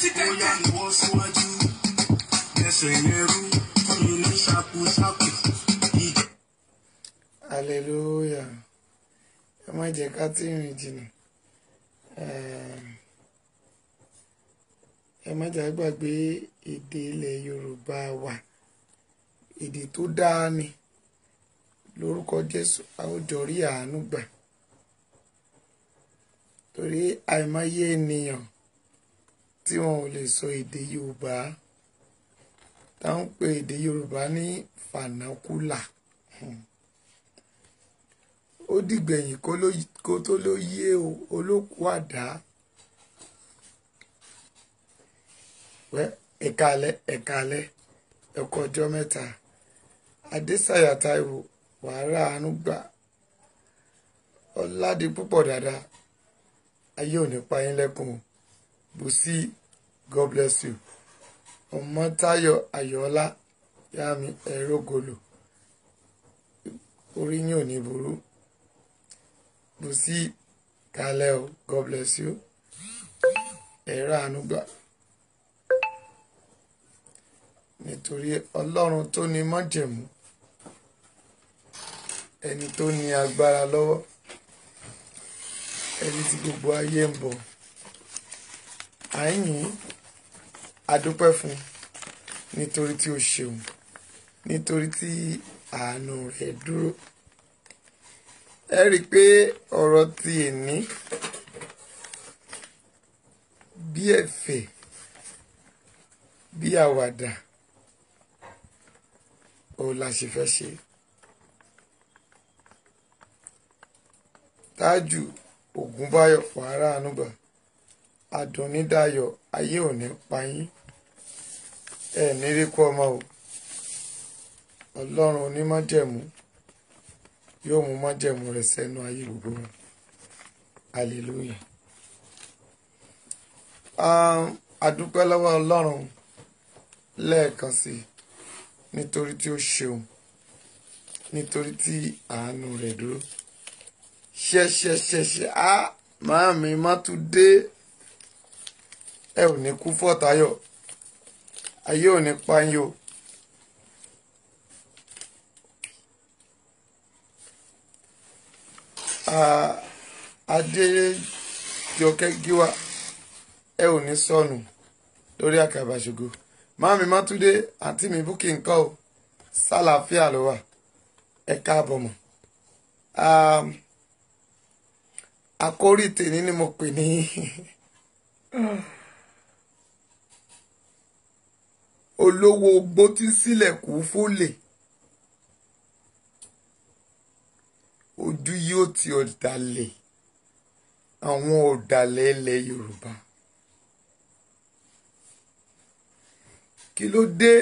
ó yá lọ́wọ́ síwájú ẹsẹ̀ yẹn rú fún mi ní ṣàkúṣàkù ìjẹ́. hallelujah ẹ má jẹ́ ká tí rìn jìnnà Ehm, ẹ má jà gbàgbé èdè ilẹ̀ yorùbá wa èdè tó dáa ni lórúkọ jésù a ó jọ rí àánú gbà torí àìmọye ènìyàn tí wọn ò lè sọ èdè yorùbá táwọn ń pè èdè yorùbá ní fanakula ó dìgbẹ̀yìn kó ló- kó tó ló yé o olókù àdá wẹ́ ẹ̀kálẹ́ ẹ̀kálẹ́ ẹ̀kọ́ ọjọ́ mẹ́ta adésàyà táíwò wàhálà àánú gbà ọ̀làdì púpọ̀ dáadáa ayé ò ní pa yín lẹ́kùn o bùsí god bless you ọmọtáyọ̀ ayọ̀ọ́lá yàmi ẹ̀rọ gòlò orí yín ò ní burú bùsí kalẹ́ o god bless you ẹ̀rọ àánú gbà nítorí ọlọ́run tó ní májẹ̀mú ẹni tó ní agbára lọ́wọ́ ẹni tí gbogbo ayé ń bọ̀ àyìn adúpẹ́ fún nítorí tí ó ṣeun nítorí tí àánú rẹ̀ dúró ẹ rí i pé ọ̀rọ̀ ti èní bí ẹ̀fẹ̀ bí àwàdà òun la ṣe fẹ́ ṣe tájù ògúnbáyọ̀ wàhálà ànúgbà adùnnídàyọ̀ ayé òní payín ẹ nírí kú ọmọ o ọlọ́run onímọ̀jẹ̀mú yóò mú májẹ̀mú rẹ̀ sẹ́nu ayé gbogbo wa hallelujah um, adúpẹ́ lọ́wọ́ ọlọ́run lẹ́ẹ̀kan sí i nítorí tí ó ṣeun nítorí tí àánú rẹ̀ dúró ṣẹṣẹṣẹṣẹ á máa mi má tún dé ẹ ò ní kú fọ́tayọ̀ ayé ò ní pa yín o. Ah, adéjọkẹ́ gíwá ẹ ò ní sọnù lórí àkàbà ṣògo máàmí mátúndé àǹtí mi búkì nǹkan o sálàáfíà ló wà ẹ káàbọ̀ mọ́ um, àkórí tèmi ni mo pè ní olówó ogbó tí sílẹ̀ kú fólè ojú yóò ti ọ̀dàlẹ̀ àwọn ọ̀dàlẹ̀ ilẹ̀ yorùbá kí ló dé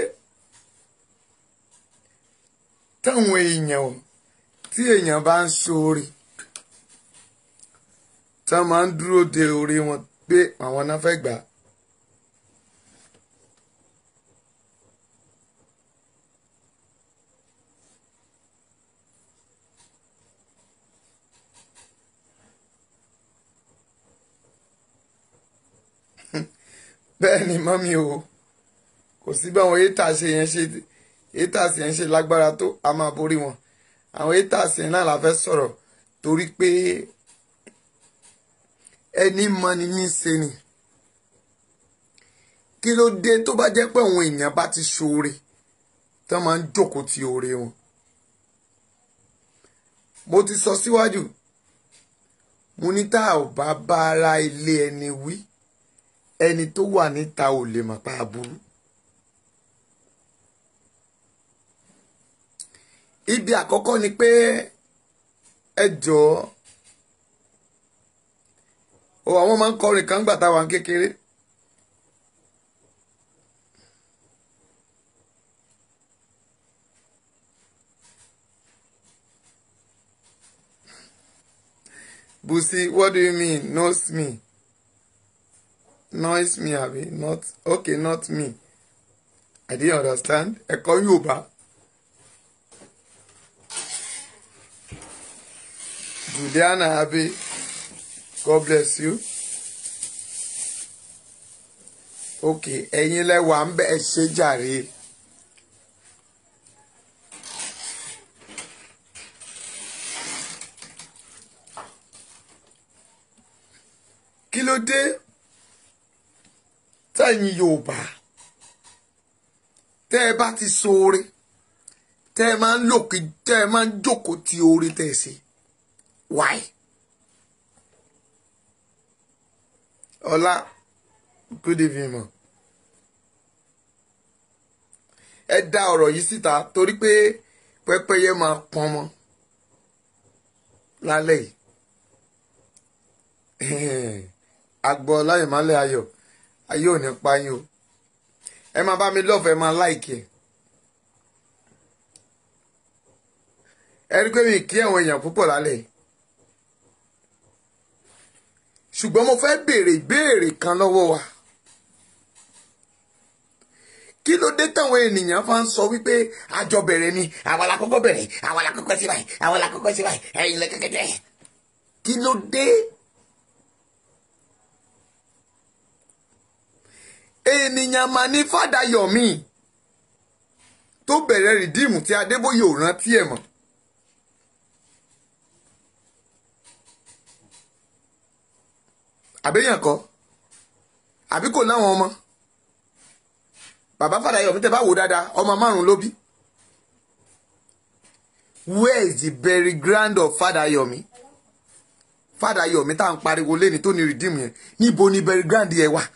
táwọn èèyàn tí èèyàn bá ń ṣoore tá máa ń dúró de oore wọn pé àwọn náà fẹ́ gbà á. bẹ́ẹ̀ ni mọ́mí o kò sí bí àwọn haters ṣe yẹn ṣe haters yẹn ṣe lágbára tó a máa borí wọn àwọn haters yẹn náà la fẹ́ sọ̀rọ̀ torí pé ẹni mọni ní í ṣe ni kí ló dé tó bá jẹ́ pé àwọn èèyàn bá ti ṣoore tó máa ń jókòó ti oore wọn mo ti sọ síwájú mo ní tá ò bá bá ara ilé ẹni wí ẹni tó wà níta ò lè mọ̀ pa aburú. ibi àkọ́kọ́ ni pé ẹ jọ̀ọ́ o àwọn máa ń kọrin kan gbà táwa ń kékeré Busi what do you mean knows me noise me abi not okay not me I didn't understand ẹ̀kọ́ Yorùbá. Juliana Abe, God bless you. ok ẹ̀yin lẹ́wà ń bẹ ẹ ṣe jàre. kí ló dé tẹ̀yin Yorùbá tẹ́ ẹ bá ti ṣoore tẹ́ ẹ máa ń lòkè tẹ́ ẹ máa ń jókòó ti oore tẹ́ ẹ ṣe why? ọlá good evening ma ẹ dá ọ̀rọ̀ yìí síta torí pé pẹ́pẹ́yẹ máa pọn mọ́ lálẹ́ yìí àgbọ̀ láyèmálẹ̀ ayọ̀ ayé ò ní pa yín o ẹ máa bá mi lọ́ọ̀fẹ́ máa láìkì ẹ̀ ẹ rí pé mi kí àwọn èèyàn púpọ̀ lálẹ́ yìí ṣùgbọ́n mo fẹ́ béèrè ìbéèrè kan lọ́wọ́ wa kí ló dé táwọn ènìyàn fa ń sọ wípé àjọ bẹ̀rẹ̀ ni àwa la kọ́kọ́ bẹ̀rẹ̀ àwa la kọ́kọ́ sí báyìí àwa la kọ́kọ́ sí báyìí ẹ̀yin lẹ kẹ́kẹ́ jẹ́ kí ló dé. ènìyàn mà ní Fádayọ̀mí tó bẹ̀rẹ̀ rìdíìmù tí Adébóyè ò rántí ẹ̀ mọ́. àbẹ́yàn kọ́ àbí kò láwọn ọmọ bàbá Fádayọ̀mí tẹ́ bá wò dáadáa ọmọ márùn ló bí where is the bury ground of Fádayọ̀mí Fádayọ̀mí tá à ń pariwo lẹ́ni tó ní redeem yẹn níbo ni bury ground yẹn wà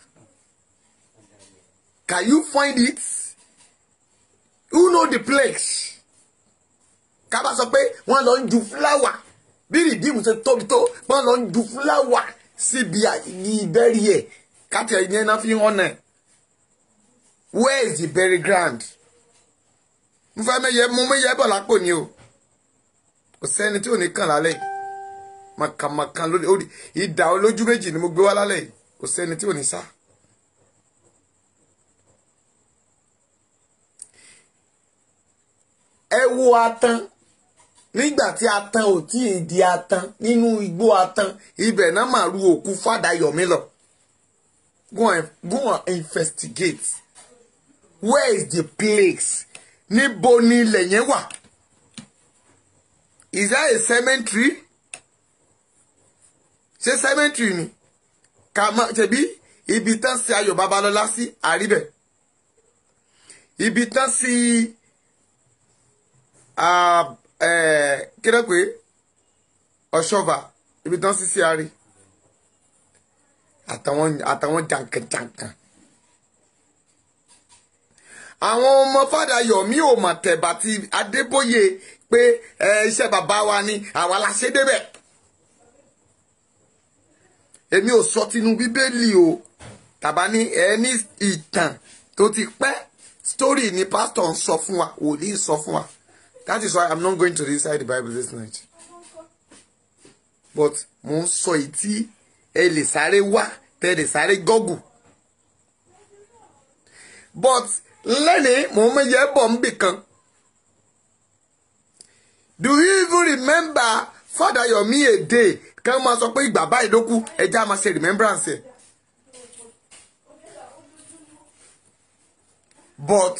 can you find it who know the place ká bá sọ pé wọ́n lọ ń ju fúláwà bí redeem ṣe tóbi tó wọ́n lọ ń ju fúláwà síbi ìbẹ́rí ẹ̀ káàtì ẹ̀yìn náà fi hàn náà where is the bury ground mo fẹ́ mẹ́yẹ mo mẹ́yẹ bọ̀ lápò ni o kò sẹ́ni tí ò ní kàn lálẹ́ màkàmàkà lórí orí ìdá olójú méjì ni mo gbé wá lálẹ́ kò sẹ́ni tí ò ní sá. ẹ wo atan nígbà tí atan ò tí ì di atan nínú igbó atan ibẹ̀ náà máa ru òkú Fádayọ̀mí lọ go and go and investigate where is the place níbo ni ilẹ̀ yẹn wà is that a cemetery ṣé cemetery ni ká má ṣebí ibi tán sí Ayọ̀ Babalọ́lá sí àríbẹ̀ ibi tán sí. Uh, kí ló pé ọ̀ṣọ́fà ibi tán sí sí àárí àtàwọn àtàwọn jàǹkànjàǹkàn àwọn ọmọ Fádayọ̀mí ò mà tẹ̀bà ti Adébóyè pé iṣẹ́ bàbá wa ni àwa la ṣe débẹ̀ èmi ò sọ tinú bíbélì o tàbá ní ẹni ìtàn tó ti pẹ́ story ni pásítọ̀ ń sọ fún wa wòlíì ń sọ fún wa. That is why I'm not going to recite the Bible this night. But mo ń sọ èyí tí ẹ lè sáré wá tẹ lè sáré gọ́gù. But lẹ́ni mo ń yẹ bọ̀ ń bì kan. Do you even remember Fádayọ̀mí èdè kí wọ́n máa sọ pé ìgbà báyìí ló kú ẹja máa ṣe remembrance ẹ̀. But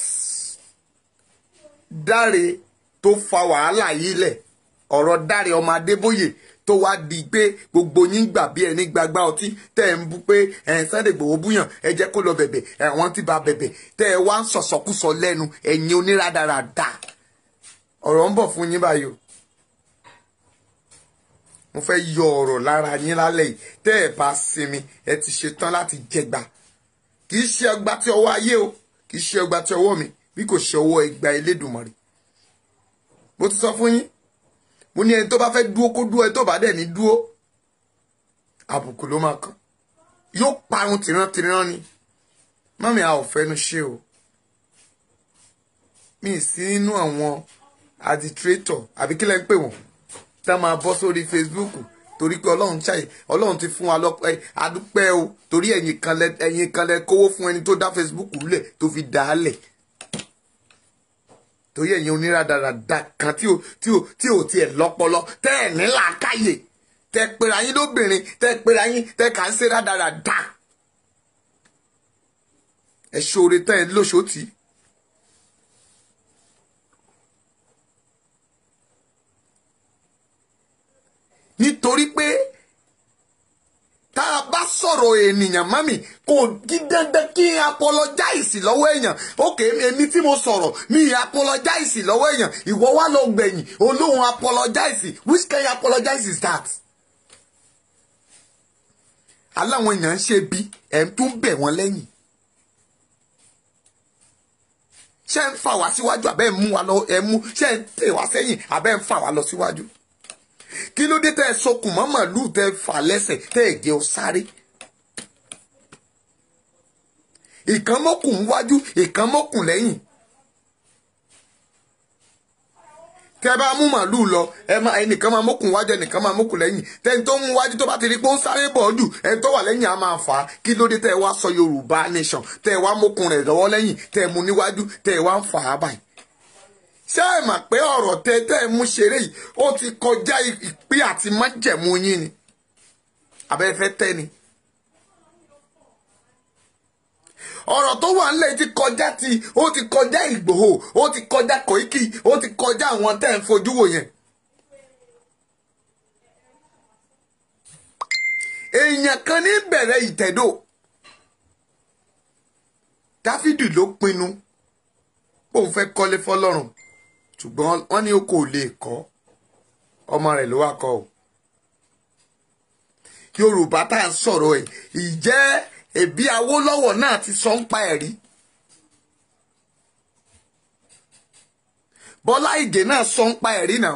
Dáre tó fa wàhálà yìí lẹ̀ ọ̀rọ̀ Dáre ọmọ Adébóyè tó wá di pé gbogbo yín gbà bí ẹni gbagba ọtí tẹ́ ẹ̀ ń bú pé ẹ̀ Sunday Igboho búyàn ẹ jẹ́ kó lọ bẹ̀bẹ̀ ẹ̀wọ̀n ti ba bẹ̀bẹ̀ tẹ́ ẹ wá ń sọ̀sọ̀kúsọ lẹ́nu ẹ̀yin oníradàradà ọ̀rọ̀ ń bọ̀ fún yín báyìí o mo fẹ́ yọ ọ̀rọ̀ lára yín lálẹ́ yìí tẹ́ ẹ bá sinmi ẹ ti ṣetán láti jẹgba kì í ṣe ọgbà tí ọwọ́ ayé o kì í ṣe ọgbà tí ọwọ́ mi bí kò ṣe ọwọ́ ẹgbà Elédùmarè mo ti sọ fún yín mo ní ẹni tó bá fẹ́ dúó kó dúó ẹni tó bá dẹ̀ ní dúó àbùkù ló máa kàn yóò parun tìrantìran ni mọ́mí a ò fẹ́nu ṣe o mi ì sí nínú àwọn aditrétọ̀ àbí kí lẹ́ ń pè wọ́n tá máa bọ́ sórí Facebook torí pé ọlọ́run ṣàyè ọlọ́run ti fún wa lọ́pẹ́ adúpẹ́ o torí ẹ̀yin kan lẹ ẹ̀yin kan lẹ kówó fún ẹni tó dá Facebook lẹ̀ tó fi dà á lẹ̀ torí ẹ̀yin oníradàradà kan tí ò tí ò tí ò tiẹ̀ lọ́pọlọ tẹ́ ẹ̀ ní làákàyè tẹ́ pera yín lóbìnrin tẹ́ pera yín tẹ́ kà ń ṣe rádaràdà. ẹ ṣoore tán ẹ lóṣòtì. nítorí pé tá a bá sọ̀rọ̀ ènìyàn mọ́mì kò kí dandan kí n apologize lọ́wọ́ èèyàn òkè èmi tí mo sọ̀rọ̀ mi apologize lọ́wọ́ èèyàn ìwọ wá lọ gbẹ̀yìn olóhùn apologize which kind apologize is that? aláwọn èèyàn ń ṣe bí ẹ̀ ń tún bẹ̀ wọ́n lẹ́yìn ṣé ń fà wá síwájú àbẹ́ ń mú wa lọ ẹ̀ mú ṣé ń tẹ̀ wá sẹ́yìn àbẹ́ ń fà wá lọ síwájú kí ló dé tẹ́ ẹ sokùn mọ́ màlúù tẹ́ ẹ fà lẹ́sẹ̀ tẹ́ ẹ jẹ́ ọ sáré ìkan mọ́kùn wájú ìkan mọ́kùn lẹ́yìn tẹ́ bá mú màlúù lọ ẹ máa ẹnìkan máa mọ́kùn wájú ẹnìkan máa mọ́kùn lẹ́yìn tẹ́ni tó mú wájú tó bá ti rí pé ó ń sáré bọ̀ jù ẹni tó wà lẹ́yìn á máa fà á kí ló dé tẹ́ ẹ wá sọ Yorùbá nation tẹ́ ẹ wá mọ́kùn rẹ̀ lọ́wọ́ lẹ́yìn tẹ́ ẹ mú níwájú tẹ́ ẹ wá ń fà á báyìí ṣé ẹ mà pé ọ̀rọ̀ tẹ́ tẹ́ ẹ mú ṣeré yìí ó ti kọjá ìpín àti májẹ̀mú yín ni abẹ́fẹ́ tẹ́ ni ọ̀rọ̀ tó wà nílẹ̀ ti kọjá ti ó ti kọjá Ìgbòho ó ti kọjá Koiki ó ti kọjá àwọn tẹ́ ẹ̀ ń fojú wò yẹn. èèyàn kan ní bẹ̀rẹ̀ ìtẹ̀dó Dáfídì ló pinnu bóun fẹ́ kọ́lé fọlọ́run ṣùgbọ́n wọ́n ní o kò lè kọ́ ọmọ rẹ̀ ló wá kọ́ o Yorùbá tá à ń sọ̀rọ̀ ẹ̀ ìjẹ́ ẹbí Awólọ́wọ̀ náà ti sọ ń pa ẹ̀rí Bọ́lá Ìgè náà sọ ń pa ẹ̀rí náà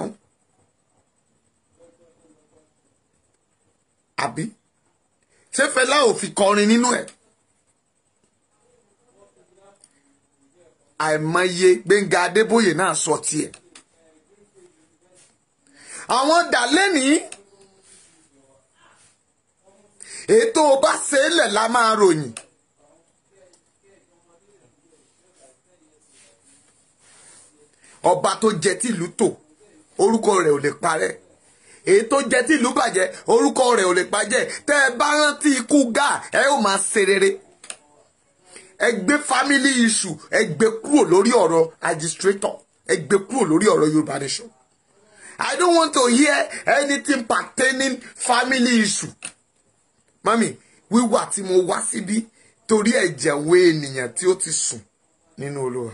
àbí ṣé Fẹlá ò fi kọrin nínú ẹ̀ àìmọye Gbẹ́ngà Adébóyè náà sọ tiẹ̀ àwọn dàlẹ́nìí ètò bá ṣe é lẹ̀ la máa ròyìn. ọba tó jẹ tìlú tò orúkọ rẹ̀ ò lè parẹ́ èyí tó jẹ tìlú bàjẹ́ orúkọ rẹ̀ ò lè bàjẹ́ tẹ́ ẹ bá rántí ikú gáà ẹ ó máa ṣe rere ẹ gbé family issue ẹ gbé kúrò lórí ọ̀rọ̀ administrator ẹ gbé kúrò lórí ọ̀rọ̀ Yorùbá nation I don't want to hear anything pertaining family issue mami wíwà tí mo wá síbí torí ẹ̀jẹ̀ wo ènìyàn tí ó ti sùn nínú Olúwa.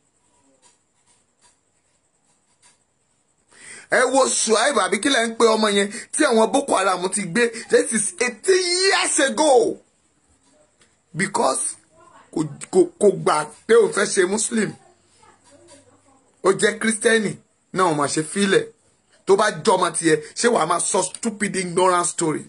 ẹ wo Suhaib àbí kílẹ̀ ń pe ọmọ yẹn tí àwọn Boko Haram ti gbé this is eighteen years ago because kò gbà pé òun fẹ́ ṣe Muslim ó jẹ́ Kírísítẹ́nì náà wọ́n máa ṣe fílẹ̀ tó bá jọmọ tiẹ̀ ṣé wàá máa sọ stupid ignorant story.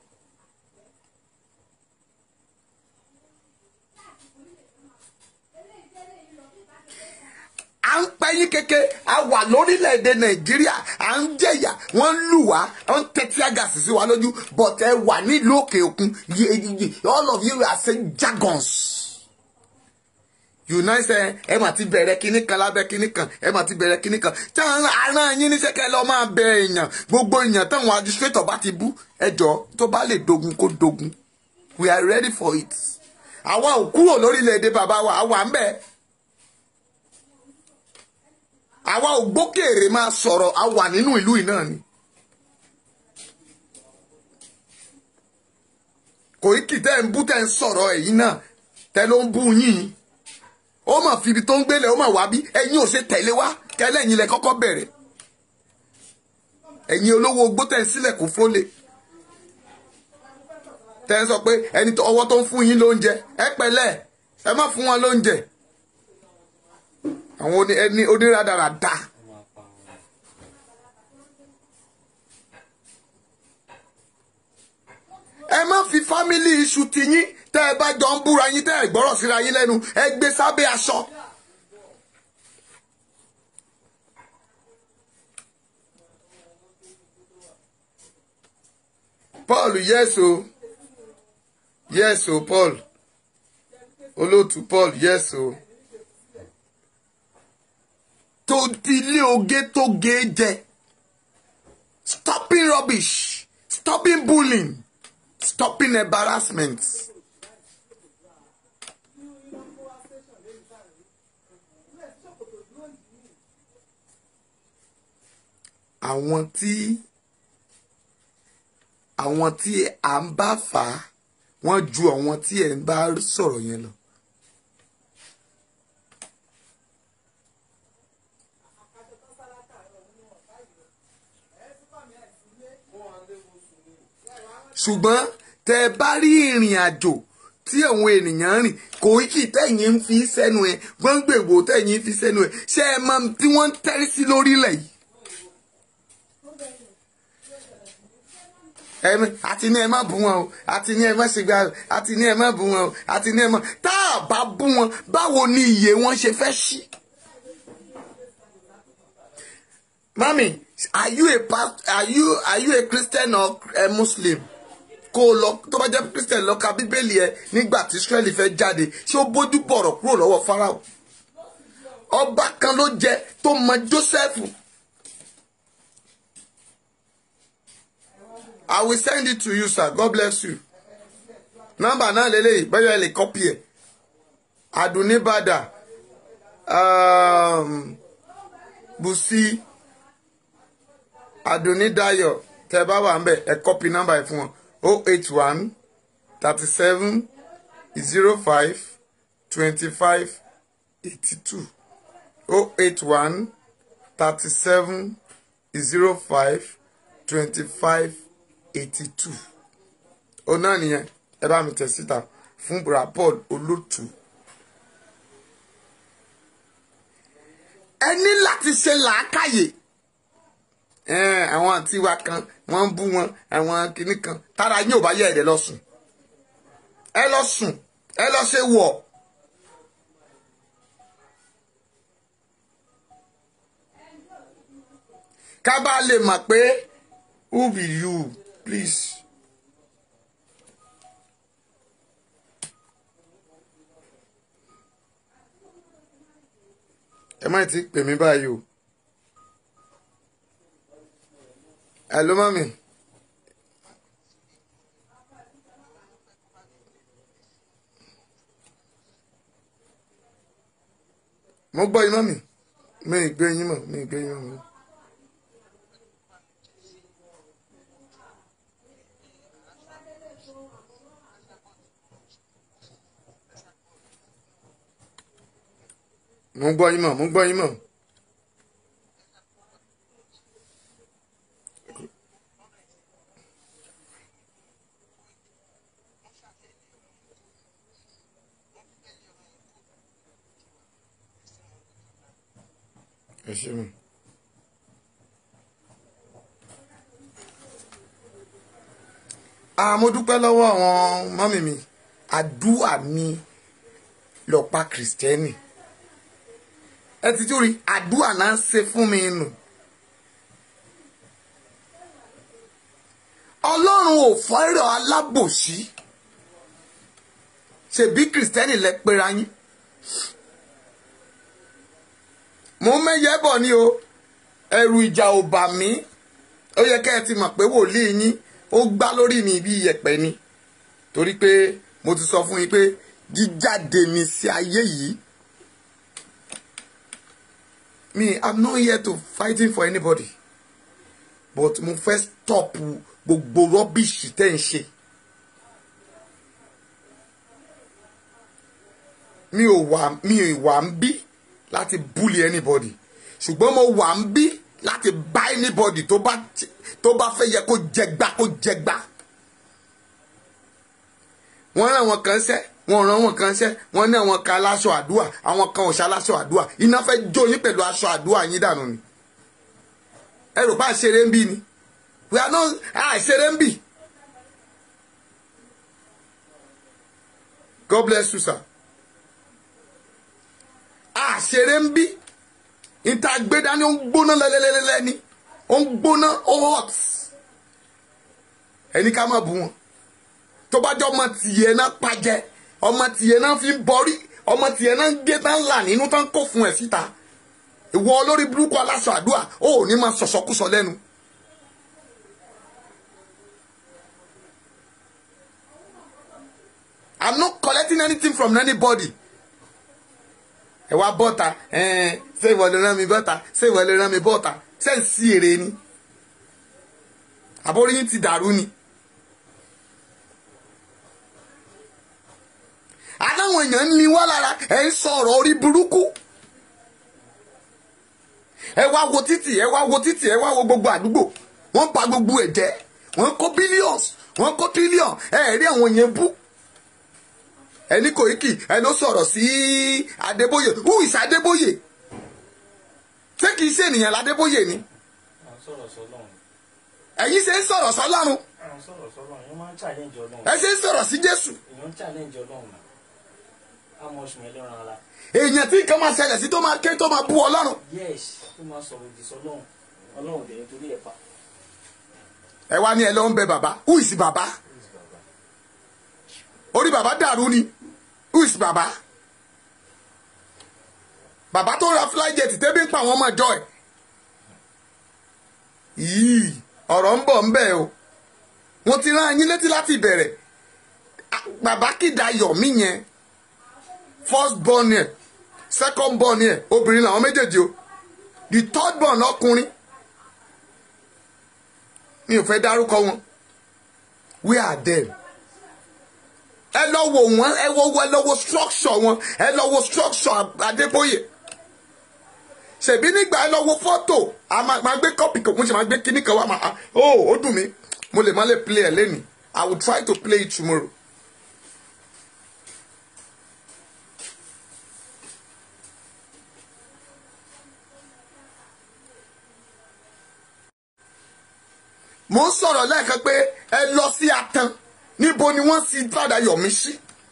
à ń pẹ́yìn kéke a wà lórílẹ̀‐èdè nàìjíríà à ń jẹ̀yà wọ́n ń lù wá wọ́n ń tẹ́tí àgàsì sí wa lójú but ẹ wà nílùú òkè òkun all of you are saying jargons. united ẹ mà ti bẹ̀rẹ̀ kinní kan lábẹ́ kinní kan ẹ mà ti bẹ̀rẹ̀ kinní kan tí àárín yín níṣẹ́ kẹ́ lọ máa bẹ èèyàn gbogbo èèyàn táwọn administrator bá ti bú ẹjọ́ tó bá lè dogun kó dogun we are ready for it. àwa ò kúrò lórílẹ̀‐èdè bàbá wa àwa ń bẹ́ẹ̀ àwa ò gbókèrè máa sọ̀rọ̀ a wà nínú ìlú yìí náà ni. Koiki tẹ́ ń bú tẹ́ ń sọ̀rọ̀ ẹ̀yìn náà tẹ́ ló ń bú yín ó mà fi ibi tó ń gbélé ó mà wá bí ẹ̀yin ò ṣe tẹ̀lé wá kẹlẹ́yìn lẹ kọ́kọ́ bẹ̀rẹ̀ ẹ̀yin olówó ogbó tẹ́ ń sílẹ̀ kó fólè tẹ́ ń sọ pé ẹni ọwọ́ tó ń fún yín lóúnjẹ ẹ pẹ̀lẹ́ ẹ má fún wọn lóúnjẹ àwọn ẹni onírádàràdà. ẹ má fi fámílì iṣu ti yín tẹ́ ẹ bá jọ ń búra yín tẹ́ ẹ gbọ́rọ̀ síra yín lẹ́nu ẹ gbé sábẹ́ aṣọ. Paul yes o yes o Paul olóòtú Paul yes o tó dilé oge tó ge jẹ stopping rubbish stopping bullying stopping embarrassment. àwọn tí àwọn tí à ń bá fà á wọ́n ju àwọn tí ẹ̀ ń bá sọ̀rọ̀ yẹn lọ. ṣùgbọ́n tẹ bá rí ìrìn àjò tí àwọn ènìyàn rìn kò kì tẹ̀yìn ń fi sẹ́nu ẹ̀ gbọ́ngbègbò tẹ̀yìn fi sẹ́nu ẹ̀ ṣé ẹ mọ tí wọ́n ń tẹ́rí sí lórílẹ̀ yìí. ẹmi àti ní ẹ má bú wọn o àti ní ẹ má ṣègbà o àti ní ẹ má bú wọn o àti ní ẹ má tá a bá bú wọn báwo ni iye wọn ṣe fẹ́ ṣí. mami are you a past are you are you a christian or a muslim kó o lọ tó bá jẹ́ christian lọ ka bíbélì ẹ nígbà tí israẹli fẹ́ jáde ṣé ó bójú bọ̀rọ̀ kúrò lọ́wọ́ farao ọba kan ló jẹ tó mọ joseph I will send it to you, sir. God bless you. Nọ́mbà náà lélẹ́yìí bẹ́ẹ̀ yẹn lè kọ́pì ẹ̀. Adunibada um, Busi Adunidayo tẹ́ bá wà ń bẹ̀ ẹ kọ́pì nọ́mbà ẹ̀ fún wọn o eight one thirty seven zero five twenty five eighty two o eight one thirty seven zero five twenty five eighty two òun náà nìyẹn ẹ bá mi tẹ̀ síta fún bra paul olótù. ẹ ní láti ṣe làákàyè àwọn àǹtí wa kan wọ́n ń bú wọn àwọn kinní kan tára yín ò bá yẹ ẹ̀rẹ̀ lọ sùn ẹ lọ sùn ẹ lọ ṣe wọ̀. ká bá lè mọ̀ pé who be you please. ẹ má ti pè mí báyìí o. hello mami. mo gbọ́ yín mami mi ì gbé yín mọ̀ mi ì gbé yín mọ̀. mo ń gbọ́ yín mọ̀ mo ń gbọ́ yín mọ̀. ẹ ṣe mi. mo dúpẹ́ lọ́wọ́ àwọn mọ́mì mi àdúrà mi lọ́pàá kìrìsìtẹ́nì ẹ ti tún rí àdúrà náà ń ṣe fún mi nù. ọlọ́run ò fọ́rọ̀ alábòsí ṣèbí kìrìsìtẹ́nì lẹ pera yín. mo ń mẹ́yẹ bọ̀ ni o ẹ̀rù ìjà ò bà mí ó yẹ kẹ́ ẹ ti mọ̀ pé wòlíì yín ó gbá lórí mi bí iyẹ̀pẹ̀ ni torí pé mo ti sọ fún yín pé jíjáde mi sí ayé yìí me i'm not here to fighting for anybody but mo fẹ́ stop gbogbo rọ́bìṣì tẹ́ ń ṣe. mi ò wà mi ò wà ń bí láti bully anybody ṣùgbọ́n mo wà ń bí láti bá anybody tó bá tó bá fẹ́ yẹ kó jẹgba kó jẹgba. wọ́n rán àwọn kan ṣẹ́ wọ́n rán àwọn kan ṣẹ́ wọ́n ní àwọn kan aláṣọ àdúrà àwọn kan òṣà aláṣọ àdúrà iná fẹ́ jó yín pẹ̀lú aṣọ àdúrà yín dànù ni. ẹ rò bá ṣeré ń bí ni we are not àṣeré ń bì. God bless you sir. àṣeré ń bí níta gbé dání ó ń gbóná lẹ́lẹ́lẹ́lẹ́ ni ó ń gbóná ó hot ẹni ká má bu wọn tó bá jọ ọmọ tìyẹ náà pàjẹ ọmọ tìyẹ náà fi ń bọrí ọmọ tìyẹ náà ń gé tán là nínú tán kó fún ẹ síta ìwọ olórí burúkú aláṣọ àdúrà ó ò ní máa sọ̀sọ̀kúsọ lẹ́nu. I'm not collecting anything from anybody ẹ wá bọ́ta ṣé ìwọ lè rán mi bọ́ta ṣé ìwọ lè rán mi bọ́ta ṣé ń sí èrè ni àbórí yín ti dàrú ni. aláwọn èèyàn ń ní wá lára ẹ ń sọ̀rọ̀ orí burúkú ẹ wá wo títì ẹ wá wo títì ẹ wá wo gbogbo àdúgbò wọ́n bà gbogbo ẹ̀ jẹ́ wọ́n kó billions wọ́n kó trillion ẹ rí àwọn yẹn bú ẹni Koiki ẹ ló sọ̀rọ̀ sí Adébóyè who is Adébóyè ṣé kìí ṣe ènìyàn ládébóyè ni à ń sọ̀rọ̀ sọ́lọ́run ẹ̀yin ṣe ń sọ̀rọ̀ sọ́lọ́run à ń sọ̀rọ̀ sọ́lọ́run èèyàn máa ń challenge ọlọ́run ẹ ṣe ń sọ̀rọ̀ sí Jésù èèyàn ń challenge ọlọ́run náà á mọ oṣù mẹ́lẹ́ran ara èèyàn tí nǹkan máa ṣẹlẹ̀ sí tó máa ké tó máa bú Ọlọ́run yes tó máa sọ̀rọ̀ òdì sọ́lọ́run ọlọ́run dẹ̀ nítorí ẹ̀ pa ẹ wá ní ẹ lọ ń bẹ bàbá who is bàbá orí bàbá dàrú ni who is bàbá bàbá tó ra flyjet tẹ́bí ń pa àwọn ọmọ ìjọ ẹ̀ yìí ọ̀rọ̀ ń bọ̀ ń bẹ̀ o wọ́n ti rán yín létí láti ìbẹ̀rẹ̀ Ah, bàbá kìdá yọ̀mí yẹn first born yẹn second born yẹn obìnrin làwọn méjèèjì o the third born ọkùnrin mi ò fẹ́ dárúkọ wọn we are them ẹ lọ wo wọn ẹ wo ẹ lọ wo structure wọn ẹ lọ wo structure Adébóyè ṣèbí nígbà ẹ lọ wo fọ́tò a máa máa gbé kọ́pì kan mo ṣe máa gbé kíní kan wá máa ó ó dùn mí mo lè má lè play ẹ lẹ́nu I will try to play it tomorrow. mo ń sọ̀rọ̀ lẹ́ẹ̀kan pé ẹ lọ sí atan níbo ni wọ́n sì fàdà yọ̀mí sí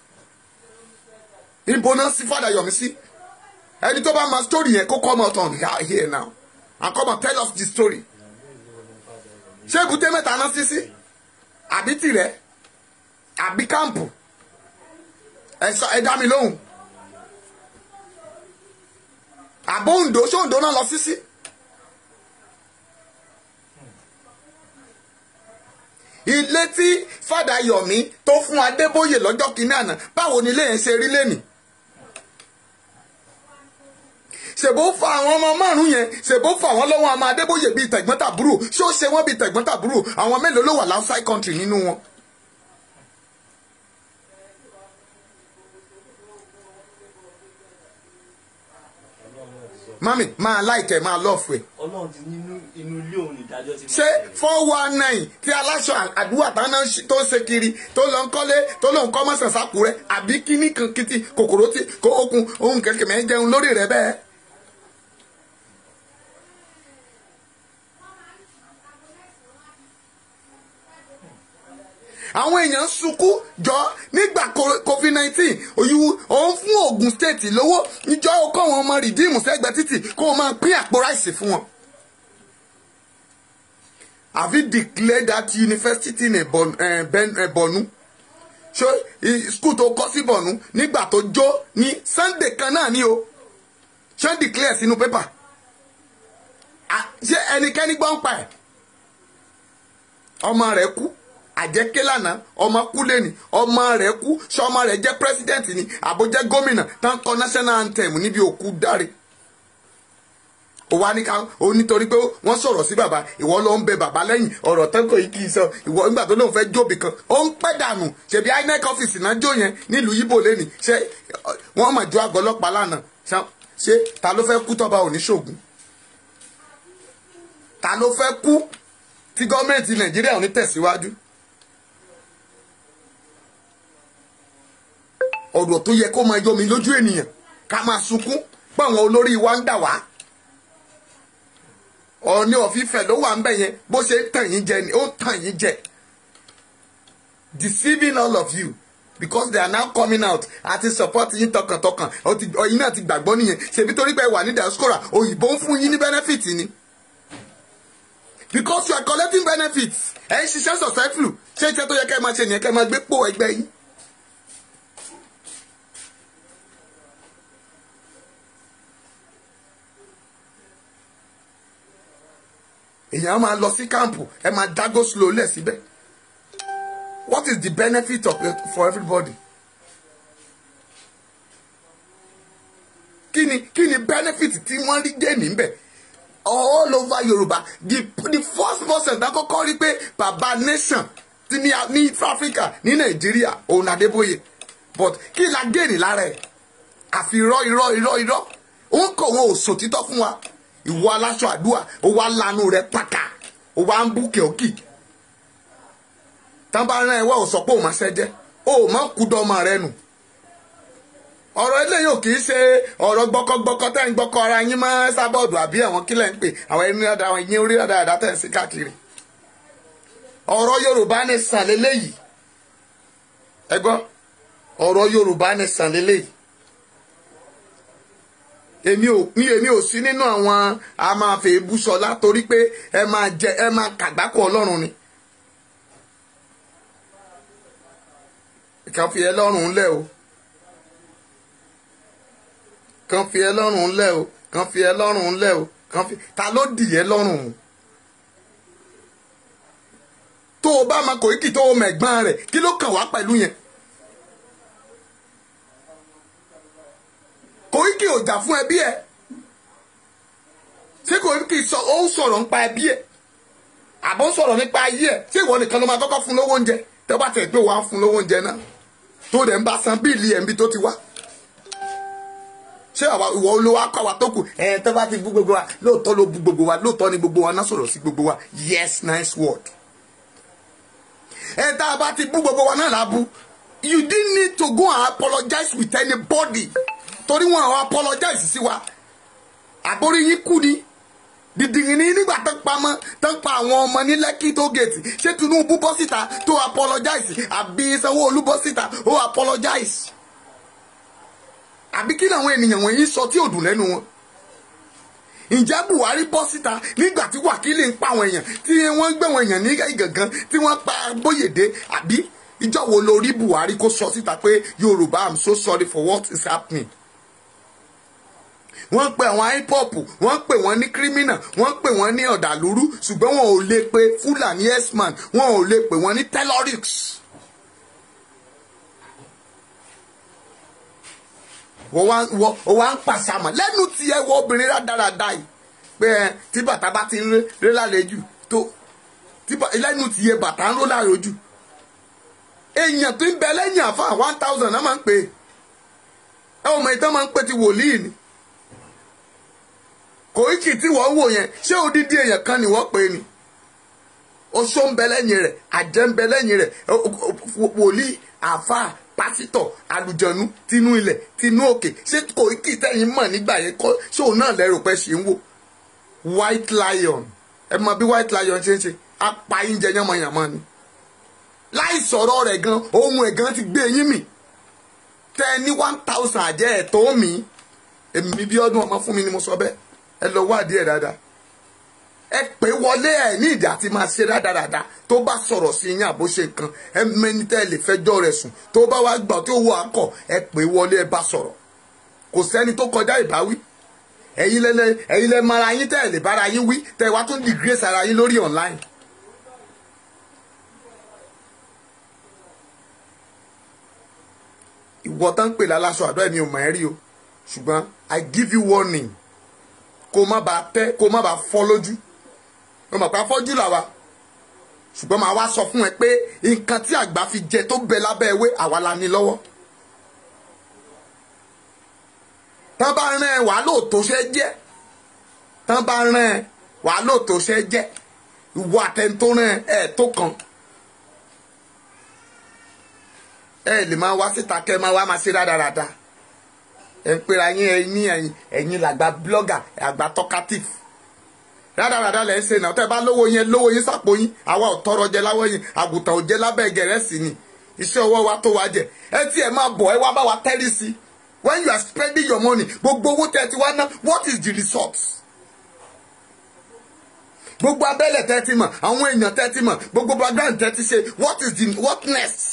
níbo náà sì fàdà yọ̀mí sí ẹni tó bá ma story yẹn kó come out on here now and come and tell us the story ṣé èbúté mẹ́ta náà sí sí àbí tìrẹ àbí kámpù ẹ sọ ẹ dá mi lóhùn àbó Oǹdó ṣé Oǹdó náà lọ sí sí. ilé tí fàdà Yọ̀mí tó fún Adébóyè lọ́jọ́ kìíní àná báwo ni ilé yẹn ṣe rí lẹ́nìí ṣèbó fa àwọn ọmọ márùn yẹn ṣèbó fa àwọn lọ́wọ́ àmọ́ Adébóyè bíi tẹ̀gbọ́n-tàbúrò ṣó ṣe wọ́n bíi tẹ̀gbọ́n-tàbúrò àwọn mélòó ló wà outside country nínú wọn. mami máa láìkẹ́ máa lọ́ọ̀fù ẹ̀ ọlọ́run ti nínú inú ilé òun ìdájọ́ ti máa ṣé bẹ̀rẹ̀. four one nine tí aláṣọ àdúrà táná tó ń ṣe kiri tó lọ ń kọ́lé tó lọ ń kọ́ mọ́sàn sákúrẹ́ àbí kíní kan kìtì kòkòrò tí kó okun ohun kẹ̀kẹ́ mẹ́ jẹun lórí rẹ̀ bẹ́ẹ̀. àwọn èèyàn sunkún jọ nígbà covid nineteen òyìnbó òun fún Ògùn state lówó ìjọ kó wọn ọmọ rìdíìmù sẹ́gbẹ̀ẹ́ títì kó wọn máa pín àpò ráìsì fún wọn. Have you declared that university in Bon, uh, ben, uh, Bonu? ṣé i- school tó kọ́ sí Bọ̀nú nígbà tó jó ní Sunday kan náà ni o ṣé ń declare sínú pépà Ah, ṣé ẹnikẹ́ni gbọ́ ń pa ẹ̀ ọmọ rẹ̀ kú àjẹké lánàá ọmọ kú lẹ́ni ọmọ rẹ̀ kú ṣé ọmọ rẹ̀ jẹ́ president ni àbó jẹ́ gómìnà tán kọ national anthem níbi òkú dáre ó wá ní ká ó nítorí pé wọ́n sọ̀rọ̀ sí bàbá ìwọ ló ń bẹ bàbá lẹ́yìn ọ̀rọ̀ tẹ́kọ̀ yìí kì í sọ ìwọ nígbà tó lóun fẹ́ jóbi kan ó ń pẹ́ dànù ṣebí inec ọ́fíìsì náà jó yẹn nílùú yíbò lẹ́nìí ṣé wọ́n mà jó àgọ́ ọlọ́pàá lánàá ṣá- ṣé ta ló fẹ́ kú tọ́ba òní ṣògùn ta ló fẹ́ kú tí gọ́ọ̀mẹ̀ntì nàìjíríà ò ní tẹ̀síwájú ọ̀rọ̀ tó yẹ kó máa yọ mi lójú ènìyàn ká máa sunkún pé àwọn olórí wa ń dà wá ọ̀ọ́ni ọ̀fífẹ́ ló wà ń bẹ̀ yẹn bó ṣe ń tàn yín jẹ ni ó ń tàn yín jẹ deceiving all of you because they are now coming out àti support yín tọkàntọkàn ó ti- ọ̀yin náà ti gbàgbọ́ nìyẹn ṣèbí torí pé ẹ wà ní diaspora òyìnbó ń fún yín ní benefit ni because you are collecting benefits ẹ ń ṣiṣẹ́ successful ṣé iṣẹ́ tó yẹ kẹ́ ẹ máa ṣe nìyẹn kẹ́ ẹ máa gbé pò ẹgbẹ́ yín. èèyàn máa lọ sí káàmpù ẹ máa dágó slow lẹ̀ síbẹ̀ what is the benefit of it for everybody kí ni kí ni benefit tí wọ́n rí jẹ́ níbẹ̀ all over yorùbá the the first person tá kọ́kọ́ rí pé baba nation ti ní ní africa ní nàìjíríà òun adébóyè but kí la géènì lára ẹ̀ àfi irọ́ irọ́ irọ́ irọ́ òun kò wọn ò sòtítọ́ fún wa ìwọ aláṣọ àdúrà ó wá lanu rẹ pàkà ó wá ń bú kẹ́ọ̀kì tán bá rán ẹ wá ò sọ pé òun máa ṣẹ́jẹ́ ó má kú dọ́mọ rẹ nù ọ̀rọ̀ eléyìí ò kì í ṣe ọ̀rọ̀ gbọ́kọ́gbọ́kọ́ tẹ́ ń gbọ́kọ́ ara yín mọ́ sábọ́ọ̀dù àbí àwọn kílẹ̀ ń pè àwọn ẹni dáadáa àwọn ìyẹn orí dáadáa tẹ̀ ń sí káàkiri ọ̀rọ̀ yorùbá ní sàn léléyìí ẹ gbọ́ ọ̀rọ̀ yorùbá ní sàn léléyìí èmi ò ní èmi ò sí nínú àwọn a máa fẹ́ búṣọlá torí pé ẹ máa jẹ ẹ máa kàgbákò ọlọ́run ni kàn fi ẹ lọ́rùn lẹ̀ o kàn fi ẹ lọ́rùn lẹ̀ o kàn fi ẹ lọ́rùn lẹ̀ o kàn fi ta ló dì ẹ lọ́rùn o tó o bá máa Koiki tó o mẹ̀gbọ́n rẹ̀ kí ló kàn wá pẹ̀lú yẹn Koiki ò jà fún ẹbí ẹ ṣé Koiki sọ ó ń sọ̀rọ̀ nípa ẹbí ẹ àbọ̀ ń sọ̀rọ̀ nípa ayé ẹ ṣé ìwọ nìkan ló máa kọ́kọ́ fún lówó oúnjẹ tẹ́ bá tẹ̀ pé wàá fún lówó oúnjẹ náà tó dẹ̀ ń bá san bíìlì ẹ̀ ń bí tó ti wá ṣé àwa ìwọ olówó akọ àwa tó kù ẹ tó bá ti bú gbogbo wa lóòótọ́ ló bú gbogbo wa lóòótọ́ ni gbogbo wa náà sọ̀rọ̀ sí gbogbo wa yes nice word ẹ tá a bá ti bú gbogbo wa náà la bú you didn't need to go and apologize with anybody torí wọn àwọn apologize sí wa àbórí yín kú ni dìdìrín ní nígbà tó pamọ́ tó ń pa àwọn ọmọ ní lẹ́kì tó gèètì ṣé Tinubu bọ́ síta tó apologize àbí Sanwó-Olú bọ́ síta ó apologize àbí kí làwọn ènìyàn wọ̀nyí sọ tí ò dùn lẹ́nu wọn ǹjẹ́ Buhari bọ́ síta nígbà tí wákìlì ń pa àwọn èèyàn tí wọ́n gbé àwọn èèyàn ní ìgàngán tí wọ́n pa Bóyèdé àbí ìjọ wo lo rí Buhari kó sọ síta pé Yorùbá I'm so sorry for what is happening wọ́n pe àwọn hip-hop wọ́n pè wọ́n ní criminal wọ́n pè wọ́n ní ọ̀dàlúrú ṣùgbọ́n wọn ò lè pe Fúlàní x-man wọn ò lè pè wọ́n ní terrorists. wọ́n wá wọ́n wá ń pàṣàmọ̀ lẹ́nu tí ẹ wọ obìnrin rádaràda yìí pé ẹ tí bàtà bá ti ń ré lálejò tó lẹ́nu tí ẹ bàtà ń ró lálejò èèyàn tó ń bẹ lẹ́yìn àfa one thousand náà máa ń pè é ẹ ò mọ ìtàn máa ń pè ti wòlíì ni Koiki tí wọ́n wò yẹn ṣé odidi èèyàn kan ni wọ́n pè é ni oṣó ń bẹ lẹ́yìn rẹ̀ àjẹ́ ń bẹ lẹ́yìn rẹ̀ wòlíì àáfàá pásítọ̀ àlùjọ̀nú tinú ilẹ̀ tinú òkè ṣé Koiki tẹ̀yìn mọ̀ nígbà yẹn kọ́ ṣé òun náà lẹ́rù pẹ́ ṣe ń wò white lion ẹ mọ bí white lion ṣe ń ṣe apá oúnjẹ yánmọ̀yánmọ́ ni láì sọ̀rọ̀ rẹ̀ gan ohun ẹ̀ gan ti gbé yín mì tẹ ní one thousand àjẹ́ ẹ̀ tó mi èmi bí ọdún ọmọ fún mi ni mo sọ bẹ́ẹ̀ ẹ lọ wádìí ẹ̀ dáadáa ẹ pè wọlé ẹ ní ìdí àti máa ṣe rádaràda tó bá sọ̀rọ̀ sí yín àbó ṣe nǹkan ẹ mẹni tẹ́ ẹ lè fẹjọ́ rẹ̀ sùn tó bá wá gbà tó wọ akọ ẹ pè wọlé ẹ bá sọ̀rọ̀ kò sẹ́ni tó kọjá ìbáwí ẹ̀yin lẹ́lẹ́ ẹ̀yin lẹ́ mara yín tẹ́ ẹ lè bára yín wí tẹ́ ẹ wá tún disgrace ara yín lórí online. ìwọ tán pè láláṣọ àdó ẹ̀mí ò mọ̀ ẹ́ rí o ṣùgbọ́n I give you warning kó má bàa tẹ́ kó má bàa fọ́ lójú ó mọ̀ pé afọ́jú làwa ṣùgbọ́n màá wá sọ fún ẹ pé nǹkan tí àgbà fi jẹ tó bẹ lábẹ́ ewé àwa la ní lọ́wọ́ tán bá rán ẹ wàá lóòótọ́ ṣe jẹ́ tán bá rán ẹ wàá lóòótọ́ ṣe jẹ́ ìwọ àtẹ̀ntó rán ẹ tó kàn ẹ lè máa wá síta kẹ́ máa wá máa ṣe rádaràda ẹ ń pera yín ẹ ní ẹ̀yin ẹ̀yin làgbà blogger àgbà talkative rádaràda lẹ ń ṣe náà tẹ́ bá lówó yẹn lówó yín sàpò yín àwa ò tọrọ jẹ láwọ yín àgùntàn ò jẹ lábẹ́ gẹ̀rẹ́sì ni iṣẹ́ ọwọ́ wa tó wa jẹ ẹ tí ẹ máa bọ̀ ẹ wá bá wa tẹ́rí sí when you are spending your money gbogbo owó tẹ́ ti wá ná what is the result gbogbo abẹ́lẹ̀ tẹ́ ti mọ̀ àwọn èèyàn tẹ́ ti mọ̀ gbogbo background tẹ́ ti ṣe what is the what next.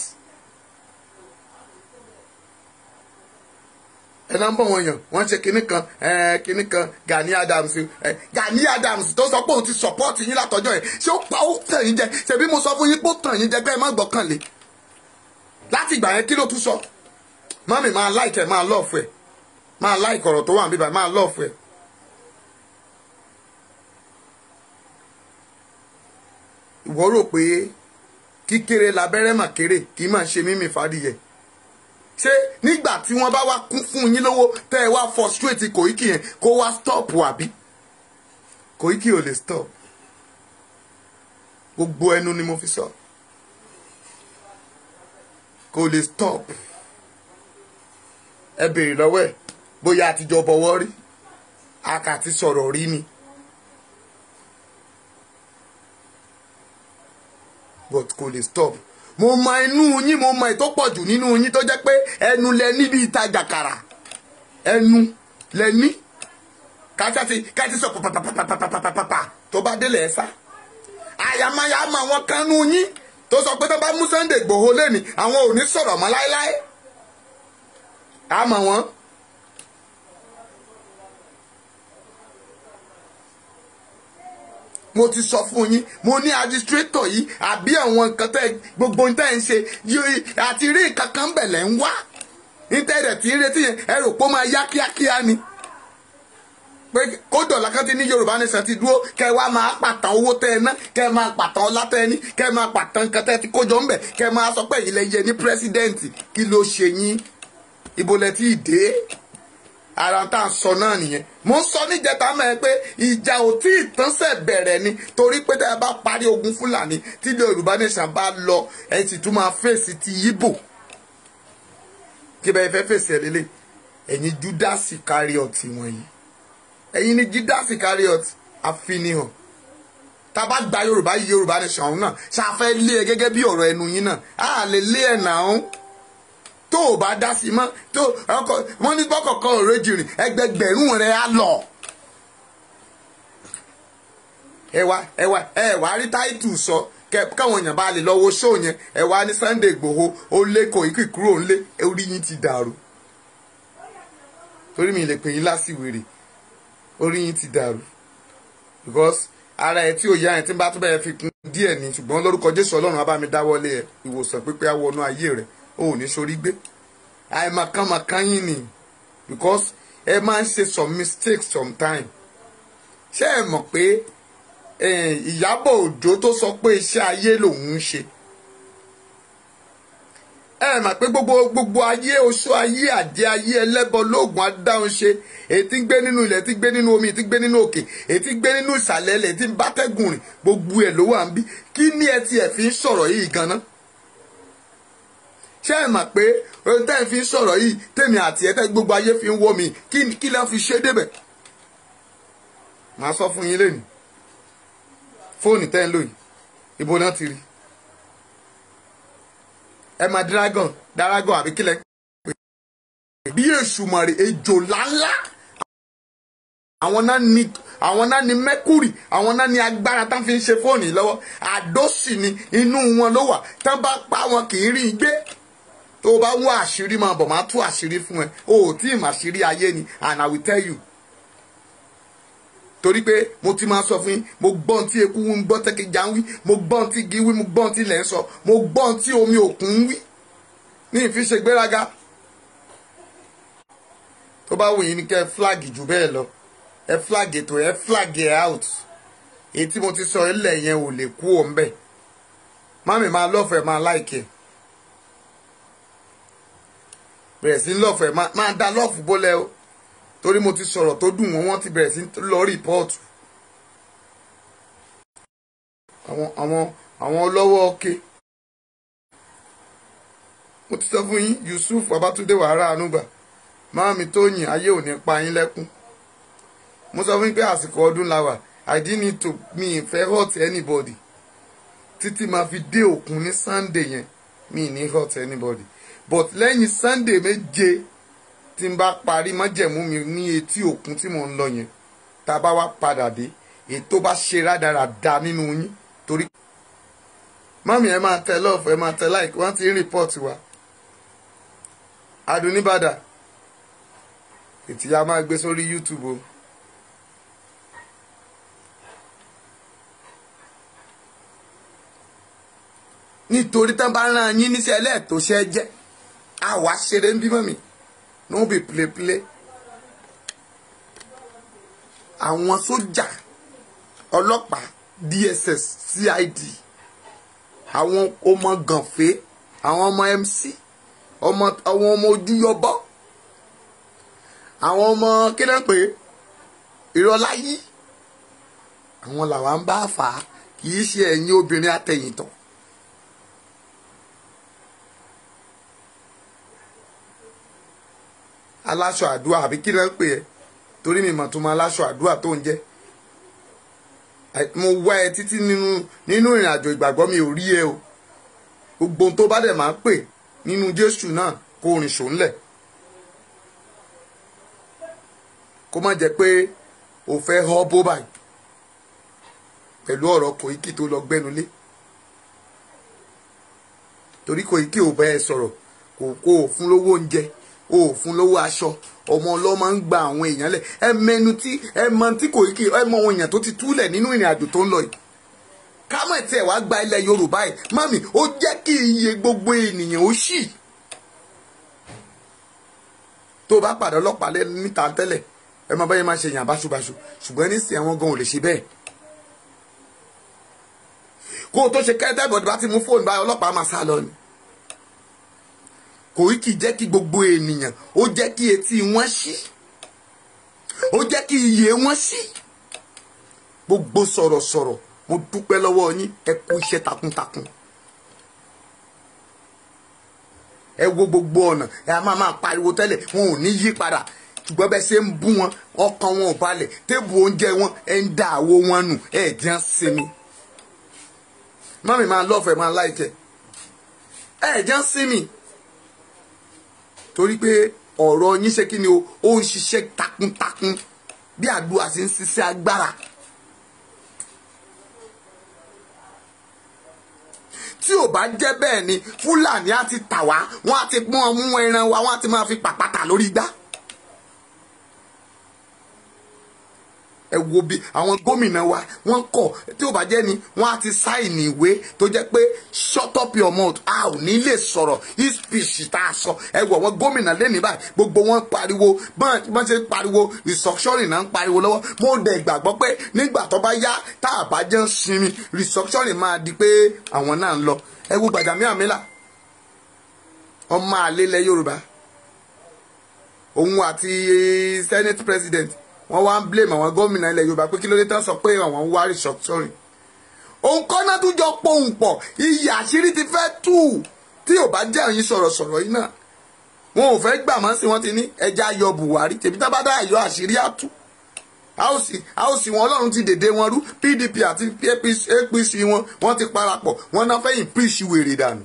ẹ náà ń bọ̀ wọ̀nyàn wọ́n ṣe kinní kan kinní kan Gani Adams Gani Adams tó sọ pé òun ti support yín látọjọ́ yẹn ṣé ó pa ó tàn yín jẹ ṣebí mo sọ fún yín pé ó tàn yín jẹ pé ẹ má gbọ́kànlé láti ìgbà yẹn kí ló tún sọ mọ́mì máa like ẹ̀ máa love ẹ̀ máa like ọ̀rọ̀ tó wà níbà máa love ẹ̀ ìwọ rò pé kíkéré labẹ́rẹ́ mà kéré kì í máa ṣe mímì fàdìyẹ ṣé nígbà tí wọ́n bá wá kún fún yín lówó tẹ́ ẹ wá frustrate Koiki yẹn kó wá stop àbí Koiki ò lè stop gbogbo ẹnu ni mo fi sọ kò lè stop ẹ béèrè lọ́wọ́ ẹ̀ bóyá àtijọ́ bọ̀wọ́ rí akàti sọ̀rọ̀ rí ni but kò lè stop mo mọ inú yín mo mọ ètò pọ̀ jù nínú yín tó jẹ́ pé ẹnu lẹ níbi ìtajà kàrà ẹnu lẹ ní kájà ti kájà sọ pàpàpàpàpàpàpà tó bá délẹ̀ ẹ̀ sá àyàmáyà mọ àwọn kan nú yín tó sọ pé tó bá mú Sunday Igboho lẹ́ni àwọn ò ní sọ̀rọ̀ mọ́ láéláé àmọ́ wọn. mo ti sọ fún yín mo ní administrator yìí àbí àwọn nǹkan tẹ gbogbo nǹkan tẹ ń ṣe àti rí nǹkan kan bẹ̀lẹ̀ ń wá nítorí tí ń retí yẹn ẹ rò pé ó máa yá kíákíá ni pé kódò lákàtí ní Yorùbá nation ti dúró kẹ wá máa pàtàn owó tẹ ẹ ná kẹ máa pàtàn ọlá tẹ ẹ ní kẹ máa pàtàn nǹkan tẹ ẹ ti kójọ ńbẹ kẹ máa sọ pé ilẹ̀ yẹ ní pírẹsidẹ́ǹtì kí ló ṣe yín ibo lẹ ti dé ara tá à ń sọ náà nìyẹn mo ń sọ níjẹta mẹ́rin pé ìjà ò tí ì tán sẹ̀ bẹ̀rẹ̀ ni torí pé tẹ́ ẹ bá parí ogun fúlàní tí yorùbá nation bá lọ ẹ sì tún máa fèsì ti yíbò kí bẹ́ẹ̀ fẹ́ fèsì ẹ̀ lélẹ̀ ẹ̀yin judas iscariot wọ̀nyí ẹ̀yin ni judas iscariot àfinihàn tá a bá gba yorùbá yí yorùbá nation ọ̀hún náà ṣàfẹ́ lé ẹ gẹ́gẹ́ bí ọ̀rọ̀ ẹnu yín náà á lè lé ẹ̀ náà tó o bá dá sí mọ́ tó ọkọ wọn ní bọ́kọ̀ọ̀kan ọ̀rẹ́ jìrìn ẹgbẹgbẹ̀rún rẹ̀ á lọ. ẹ wá ẹ wá ẹ wá rí táìtù sọ káwọn èèyàn bá lè lọ wo ṣóò yẹn ẹ wá ní Sunday Igboho ó lé Koiki kúrò ńlé orí yín ti dàrú torí mi lè pè yín lásìwèrè orí yín ti dàrú because ara ẹ tí ò yá ẹ tí ń bá tó bẹ́ẹ̀ fi kún díẹ̀ ni ṣùgbọ́n lórúkọ Jésù Ọlọ́run á bá mi dáwọ́lé ẹ ìwòsàn pípé á wọnú ayé rẹ̀ o ò ní sórí gbé àìmọ̀kànmọ̀kàn yín ni because ẹ máa ń ṣe some mistakes sometime ṣé ẹ mọ̀ pé Ìyábọ̀ Òjó tó sọ pé iṣẹ́ ayé lòun ń ṣe ẹ mọ̀ pé gbogbo gbogbo ayé oṣù ayé àjẹ́ ayé ẹlẹ́bọ lóògùn adáhùn ṣe èyí tí ń gbé nínú ilẹ̀ tí ń gbé nínú omi èyí tí ń gbé nínú òkè èyí tí ń gbé nínú ìsàlẹ̀ ilẹ̀ tí ń bátẹ́gùn rìn gbogbo ẹ̀ ló wà ń bí kí ni ẹ tiẹ̀ fi ń sọ̀rọ̀ yìí gan-an ṣé ẹ mọ̀ pé ohun tẹ́ ẹ fi ń sọ̀rọ̀ yìí tèmi àti ẹ̀ tẹ́ gbogbo ayé fi ń wọ́ mi kí lẹ́ fi ṣe débẹ̀ màá sọ fún yín lẹ́nu fóònù tẹ́ ń lò yìí ibo náà ti rí ẹ máa dragon dragon àbí kílẹ̀ pé bí èṣù mọ̀rẹ̀ ejò ńláńlá àwọn náà ní àwọn náà ní mercury àwọn náà ní agbára tán fi ń ṣe fóònù yìí lọ́wọ́ àdósì ni inú wọn ló wà tán bá pa wọn kì í rí i gbé tó o bá wá àṣírí máa bọ̀ máa tú àṣírí fún ẹ o ò tí ì mà àṣírí ayé ni and I will tell you torí pé mo ti máa sọ fún yín mo gbọ́ ohun tí eku ń gbọ́ tẹ́kẹ̀já ń wí mo gbọ́ ohun tí igi wí mo gbọ́ ohun tí ilẹ̀ ń sọ mo gbọ́ ohun tí omi òkun ń wí ní ìfi ṣe gbéraga tó bá wù yín ní kẹ́ ẹ flag jù bẹ́ẹ̀ lọ ẹ flag ètò ẹ flag ẹ out èyí tí mo ti sọ ilẹ̀ yẹn ò lè kú òun bẹ́ẹ̀ mami máa lọ́fẹ̀ẹ́ máa láìkẹ́ bẹ̀rẹ̀ sí lọ́fẹ̀ẹ́ máa dá lọ́ọ̀fù bólẹ̀ o torí mo ti sọ̀rọ̀ tó dùn wọ́n wọ́n ti bẹ̀rẹ̀ sí lọ rìpọ́ọ̀tù àwọn àwọn àwọn ọlọ́wọ́ ọ̀kẹ́ mo ti sọ fún yín Yusuf Babátúndé wàhálà ànúgbà máàmí Tóyìn ayé ò ní pa yín lẹ́kún mo sọ fún yín pé àsìkò ọdún la wà I didn't need to mi ìfẹ́ hurt anybody títí máa fi dé òkun ní Sunday yẹn mi ní hurt anybody but lẹ́yìn Sunday méje tí n bá parí májẹ̀mú mi ní etí òkun tí mò ń lọ yẹn tá a bá wá padà dé èyí tó bá ṣe rádaràda nínú yín torí. mọ́mí ẹ máa tẹ lọ́ọ̀fù ẹ máa tẹ láìkí wọ́n ti ń rìpọ́ọ̀tì wa. adùnníbàdà ètí a máa gbé sórí YouTube o. nítorí tán bá rán yín níṣẹ́ ẹlẹ́ẹ̀tọ́ṣẹ́ jẹ́ àwa ṣeré ń bímọ mi no be play play àwọn sójà ọlọ́pàá DSS CID àwọn ọmọ gànfẹ́ àwọn ọmọ mc ọmọ àwọn ọmọ ojúyọbọ àwọn ọmọ kí ló ń pè é ìrọ̀láyí àwọn làwa ń bá fà á kì í ṣe ẹ̀yin obìnrin àtẹ̀yìntàn. aláṣọ àdúrà àbí kí ló ń pè é torí mi mọ̀ tó máa aláṣọ àdúrà tó ń jẹ́ mo wá ẹ títí nínú nínú ìrìn àjò ìgbàgbọ́ mi ò rí ẹ o gbogbo ohun tó bá dẹ̀ máa ń pè nínú Jésù náà kó rìn ṣòǹlẹ̀ kó má jẹ́ pé o fẹ́ họ́ bó báyìí pẹ̀lú ọ̀rọ̀ Koiki tó lọ gbẹ́nulé torí Koiki ò bá ẹ sọ̀rọ̀ kò kó o fún lówó oúnjẹ o ò fún lówó aṣọ ọmọ ọlọ́mọ ń gba àwọn èèyàn lẹ̀ ẹ mẹnu tí ẹ mọ tí Koiki ẹ mọ àwọn èèyàn tó ti túlẹ̀ nínú ìrìn àjò tó ń lọ yìí kámọ̀ tí ẹ̀ wá gba ilẹ̀ Yorùbá yìí mami ó jẹ́ kí iye gbogbo ènìyàn ó ṣì tó o bá pàdé ọlọ́pàá lẹ́nu níta tẹ́lẹ̀ ẹ máa báyẹn máa ṣe yàn báṣubàṣu ṣùgbọ́n nísìnyí àwọn gan ò lè ṣe bẹ́ẹ̀ kó o tó ṣe kẹ́tẹ́ bọ̀dé bá ti mú fóònù báyìí ọlọ́pàá máa sá lọ ni Koiki jẹ́ kí gbogbo ènìyàn ó jẹ́ kí etí wọn ṣí ó jẹ́ kí iye wọn ṣí gbogbo sọ̀rọ̀sọ̀rọ̀ mo dúpẹ́ lọ́wọ́ yín ẹ kú iṣẹ́ takuntakun ẹ wo gbogbo ọ̀nà ẹ a máa máa pariwo tẹ́lẹ̀ wọn ò ní yí padà ṣùgbọ́n bẹ́ẹ̀ ṣe ń bú wọn ọkàn wọn ò balẹ̀ téèbù oúnjẹ wọn ẹ ń da àwo wọn nù ẹ jẹ́ ń sinmi mọ́mí máa lọ́fẹ̀ẹ́ máa láìkẹ́ ẹ jẹ́ ń sinmi torí pé ọ̀rọ̀ yín ṣe kí ni o ó ń ṣiṣẹ́ takuntakun bí àdúrà ṣe ń ṣiṣẹ́ agbára. tí ò bá jẹ́ bẹ́ẹ̀ ni fúlàní á ti tà wá wọ́n á ti pọ́n mú ẹran wa wọ́n á ti máa fi pàpàtà lórí igbá. ẹ wo bí àwọn gómìnà wa wọ́n kọ̀ tí ò bá jẹ́ ni wọ́n á ti sáìnì ìwé tó jẹ́ pé shut up your mouth a ò ní lè sọ̀rọ̀ his speech tá a sọ ẹ wọ àwọn gómìnà lẹ́nìí báyìí gbogbo wọn pariwo bọ́n ṣe pariwo restructuring náà ń pariwo lọ́wọ́ mo dẹ̀ gbàgbọ́ pé nígbà tó bá yá tá a bá jẹ́ ń sinmi restructuring máa di pé àwọn náà ń lọ ẹ wo Gbajabiamila ọmọ àlelẹ̀ Yorùbá òun àti senate president wọ́n wá ń blame àwọn gómìnà ilẹ̀ yorùbá pé kí ló dé tán sọ pé àwọn ń wá restructuring òun kọ́ náà tún jọ pohùn pọ̀ iyì àṣírí ti fẹ́ tù tí ò bá jẹ́ òyìn sọ̀rọ̀sọ̀rọ̀ yìí náà wọn ò fẹ́ gbà mọ́ sí wọn ti ní ẹja yọ buhari tèmi tá bá dá àyọ àṣírí àtú a ó sì wọn ọlọ́run ti dèdè wọn rú pdp àti apc wọn wọ́n ti parapọ̀ wọ́n náà fẹ́ impeach wèrè dànù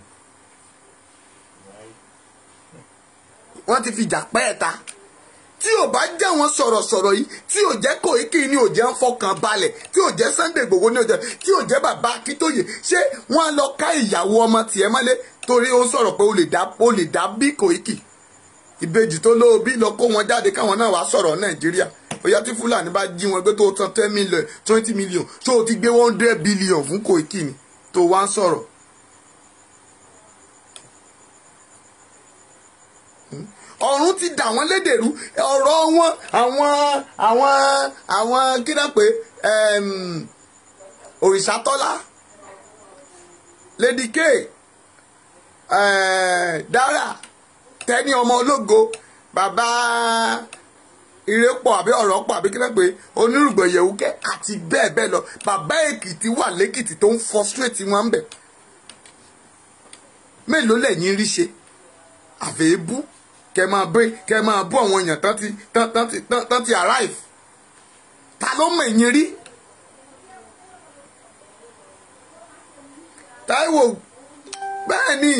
wọ́n ti fi jà pẹ́ẹ́ta tí ò bá jẹ́ wọn sọ̀rọ̀sọ̀rọ̀ yìí tí ò jẹ́ Koiki ní ò jẹ́ ń fọkàn balẹ̀ tí ò jẹ́ Sunday Igboho ní ò jẹ́ tí ò jẹ́ bàbá Akíntóyè ṣé wọ́n á lọ ká ìyàwó ọmọ tiẹ̀ mọ́lé torí ó ń sọ̀rọ̀ pé ó lè dá ó lè dá bí Koiki ìbejì tó lówó bí lọ kó wọn jáde káwọn náà wá sọ̀rọ̀ Nàìjíríà bóyá tí Fúlàní bá jí wọn gbé tó san ten million twenty million tó o ti gbé one hundred billion fún Koiki ni tó wá ń sọ̀rọ̀ ọ̀run ti dà wọ́n lédèrú ọ̀rọ̀ wọn àwọn àwọn àwọn kí náà pé òrìṣàtọ́lá lady k dara tẹ́ni ọmọ ológo bàbá ìrẹ́pọ̀ àbí ọ̀rọ̀ pọ̀ àbí kí náà pé onírùgbọ̀n yẹ̀wùkẹ́ àti bẹ́ẹ̀ bẹ́ẹ̀ lọ bàbá èkìtì wà lẹ́kìtì tó ń frustrate wọn ń bẹ̀ mélòó lẹ́yìn rí ṣe àfẹ́ébú kẹ máa bẹ kẹ máa bú àwọn èèyàn tán ti tán tán ti tán tán ti arrive ta ló mọ ẹ̀yìn rí Táíwò bẹ́ẹ̀ ni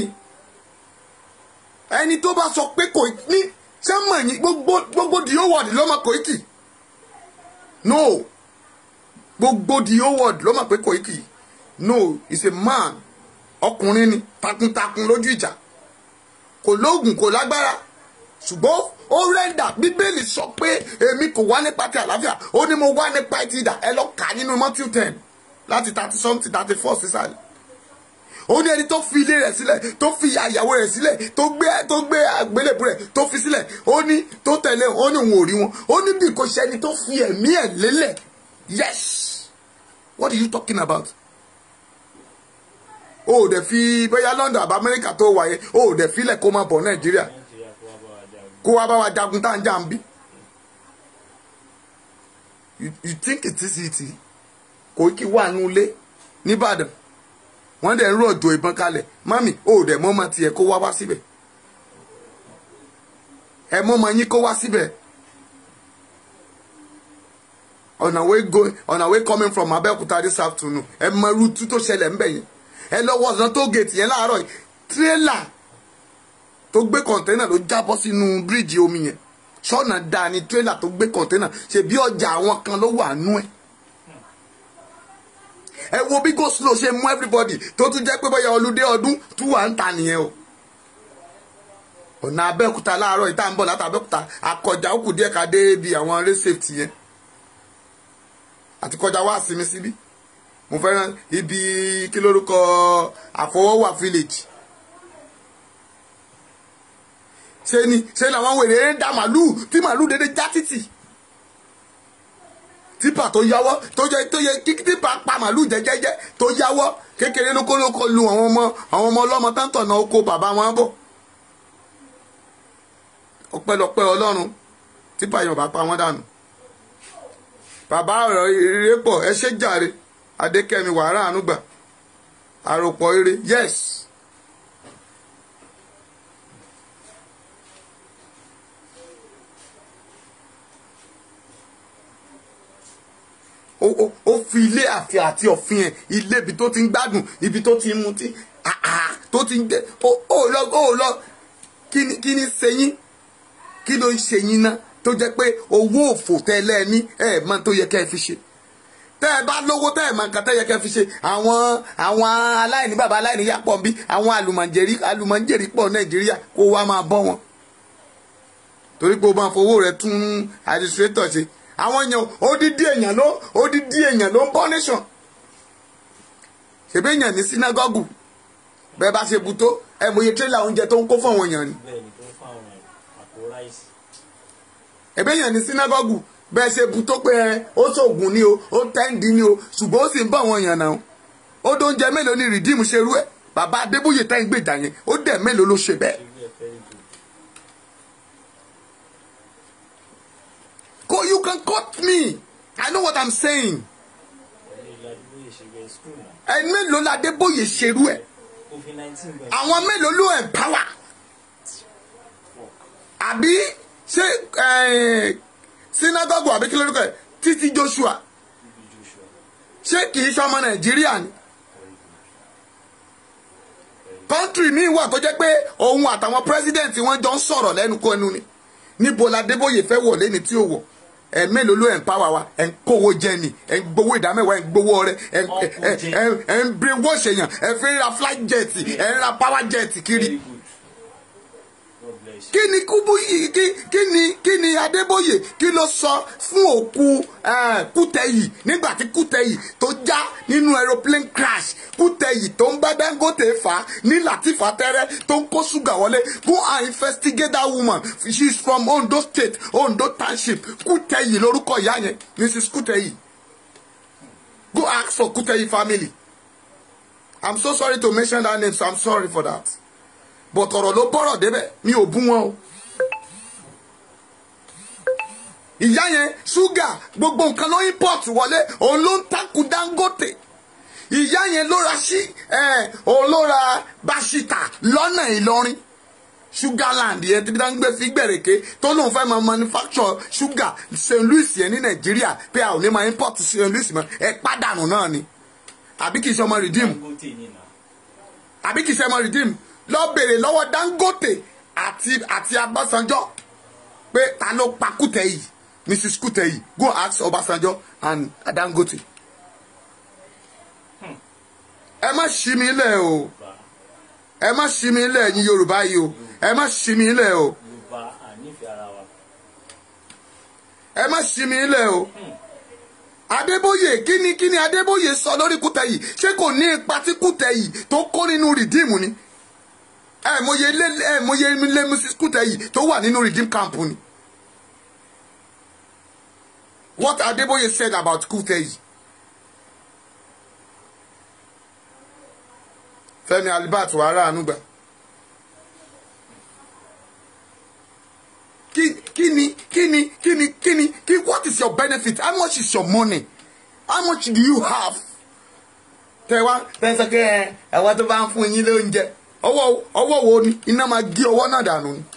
ẹni tó bá sọ pé kò ní ṣé mọ̀ ẹ̀yìn gbogbo gbogbo the whole world ló mọ̀ Koiki no gbogbo the whole world ló mọ̀ pé Koiki no is a man ọkùnrin ni takuntakun lójú ìjà kò lóògùn kò lágbára ṣùgbọ́n ó rẹ́ndà bíbélì sọ pé èmi kò wá nípa ti àlàáfíà ó ní mo wá nípa ti ìdà ẹ lọ kà nínú Matthew ten láti thirty something thirty four sísàlẹ̀ ó ní ẹni tó fi ilé rẹ̀ sílẹ̀ tó fi àyàwó rẹ̀ sílẹ̀ tó gbé tó gbé àgbélébù rẹ̀ tó fi sílẹ̀ ó ní tó tẹ̀lé ó ní òun ò rí wọn ó ní bí kò ṣe ẹni tó fi ẹ̀mí ẹ̀ lélẹ̀ yes what are you talking about o ò dẹ̀ fi bóyá London àbá Amẹ́ríkà tó wà yẹn o ò dẹ̀ filẹ̀ kó máa bọ̀ Nàìjíríà nàìjíríà kó wá bá wa jagun. kó wá bá wa jagun tá à ń jà ń bí. you you think it is easy kò kí wà nù ilé nìbàdàn wọ́n dẹ̀ ń rọ̀jò ìbọn kalẹ̀ mami o ò dẹ̀ mọ́ ọmọ tiẹ̀ kó wá wá síbẹ̀ ẹ mọ́ ọmọ yín kó wá síbẹ̀ on our way going on our way coming from Abẹ́òkúta this afternoon ẹ mọ irú tú tó ṣẹlẹ̀ ńbẹ̀ yẹn ẹ lọ́wọ́ ọ̀sán tó gèètì yẹn láàárọ̀ yìí tírélà tó gbé kọ̀ǹténà ló jábọ́ sínú bíríìjì omi yẹn ṣọ́nà dáa ni tírélà tó gbé kọ̀ǹténà ṣe bí ọjà àwọn kan ló wà nú ẹ̀ ẹ wo bí go slow ṣe mú everybody tó tún jẹ́ pé bóyá olùdé ọdún tún wà ń ta nìyẹn o ọ̀nà Abẹ́òkúta láàárọ̀ yìí tá à ń bọ̀ láti Abẹ́òkúta akọjá ó kù díẹ̀ ká dé ibi àwọn race safety yẹn àti kọjá wá sí mi síbí mo fẹ́ràn ibi kí lórúkọ àfọwọ́wà village ṣe ni ṣe làwọn wèrè ń da màlúù tí màlúù dédé já títì tipa tó yáwọ́ tó yẹ tó yẹ kí tipa pa màlúù jẹjẹjẹ tó yáwọ́ kékeré lóko lóko lu àwọn ọmọ àwọn ọmọ ọlọ́mọ táǹtọ̀ náà oko bàbá wọn bọ̀ ọpẹ́lọpẹ́ Ọlọ́run tipa yẹn ò bá pa wọ́n dànù bàbá ọ̀rọ̀ ire pọ̀ ẹ ṣe jàre adékẹ́mi wàrà ànúgbà àròpọ̀ ire yes. ó ó- ó fi ilé àti àti ọ̀fin ẹ̀ ilé ibi tó ti ń gbádùn ibi tó ti ń mutí ah, ah, tó ti ń jẹ ó ó lọ ó lọ kí ni kí ni ṣe yín kí ló ń ṣe yín náà tó jẹ́ pé owó òfò tẹ́lẹ̀ ní ẹ̀ mọ́ tó yẹ kẹ́ ẹ fi ṣe tẹ́ ẹ bá lówó tẹ́ ẹ mọ nǹkan tẹ́ yẹ kẹ́ ẹ fi ṣe àwọn àwọn aláìní bàbá aláìní yà pọ̀ bí àwọn àlùmọ̀jẹ̀rí àlùmọ̀jẹ̀rí pọ̀ nàìjíríà kó wá máa bọ́ wọn torí pé o máa fowó rẹ tún administrator ṣe àwọn èèyàn odidi èèyàn ló odidi èèyàn ló ń bọ́ nation ṣèbí èèyàn ní sínágọ́gù bẹ́ẹ̀ bá ṣe bu tó ẹ mòye tírélà oúnjẹ tó ń kó fún àwọn èèyàn ni bẹ́ẹ̀ ni tó ń fún àwọn àpò ráìsì. ẹ̀bẹ̀ èèyàn ní sínágọ́gù bẹ́ẹ̀ ṣe bu tó pé ẹ ó ṣoògùn ni o ó tẹ́ǹdì ni o ṣùgbọ́n ó sì ń bọ̀ àwọn èèyàn náà ó dóúnjẹ mélòó ni rìdíìmù ṣe rú ẹ̀ bàbá adébóyè tẹ́ ń gbèjà yẹn ó dẹ̀ mélòó ló ṣe bẹ́ẹ̀. ṣe bí ẹ fẹ́ jù. Go, you can cut me. I know what I'm saying. pẹ̀lú ìlú adúgbòye ṣe bẹ́ẹ̀ skul náà. Ẹ mélòó la Adébóyè ṣerú ẹ̀? covid nineteen bẹ́ẹ̀. Àwọn mélòó ló empower? Àbí ṣé eh, synagogue àbí kí lórúkọ ẹ̀ títí Joshua bíbí joshua ṣé kì í ṣọmọ Nàìjíríà ni? Kọ́ńtírì míì wà tó jẹ́ pé òun àtàwọn pírẹ́sídẹ̀ǹtì wọn jọ ń sọ̀rọ̀ lẹ́nu kó ẹnu ni. Níbo la Adébóyè fẹ́ wọ̀ lẹ́ni tí ò wọ̀? Ẹ mélòó ló empower wa? Ẹ ń kówó jẹ ni, ẹ ń gbowó ìdámẹ́wàá, ẹ ń gbowó ọrẹ, ẹ ń- ẹ- ẹ- ẹ- ẹ ń brain wash èèyàn, ẹ fi ń ra flight jet, ẹ ń ra power jet kiri. very good god bless you. kí ni kúbú yìí kí kí ni kí ni adébóyè kí ló sọ fún òkú eh, kútẹyì nígbà tí kútẹyì tó já nínú aeroplane crash kútẹyì tó ń bá dangote fà á ní latifa tẹrẹ tó ń kó ṣúgà wọlé go and investigate that woman she is from ondo state ondo township kútẹyì lórúkọ ìyá yẹn mrs kútẹyì go ask for kútẹyì family i'm so sorry to mention that name so i'm sorry for that but ọ̀rọ̀ ló bọ́rọ̀ débẹ̀ mi ò bú wọn o. ìyá yẹn ṣúgà gbogbo nǹkan ló import wọlé òun ló ń takú dangote ìyá yẹn ló ra sí ẹ òun ló ra báṣítà lọ́nà ìlọrin sugarland yẹn tí wọ́n gbé fi gbẹ̀rẹ̀kẹ́ tó lóun fẹ́ máa manufacture sugar st louis yẹn ní nàìjíríà pé a ò ní máa import st louis mọ́ ẹ pàdánù náà ni àbí kì í ṣe ọmọ redeem dangote ni na. àbí kì í ṣe ọmọ redeem lọ bèrè lọ́wọ́ dangote àti àti abásanjọ́ pé ta ló pa kútẹ́yì mrs kútẹ́yì go ask ọbásanjọ́ and dangote. ẹ má ṣí mi lẹ̀ o bá ẹ má ṣí mi lẹ̀ ẹ̀yin yorùbá yìí o ẹ má ṣí mi lẹ̀ o yorùbá ànífẹ́ ara wa. ẹ má ṣí mi lẹ̀ o. adébóyè kí ni kí ni adébóyè sọ lórí kútẹ́yì ṣé kò ní ipa tí kútẹ́yì tó kó nínú rìdíìmù ni ẹ mọye ilé ẹ mọye ilé mrs kútẹ́yì tó wà nínú redeem camp ni. what adébóyè said about kútẹ́yì Fẹ́mi Albert wàrà ànúgbà. kí kí ni kí ni kí ni kí ni kí what is your benefit how much is your money how much do you have. tẹ wá tẹ sọ pé ẹ ẹwà tó bá ń fún yín lóúnjẹ ọwọ́ ọwọ́ wo ni iná máa gé ọwọ́ náà dànù ni.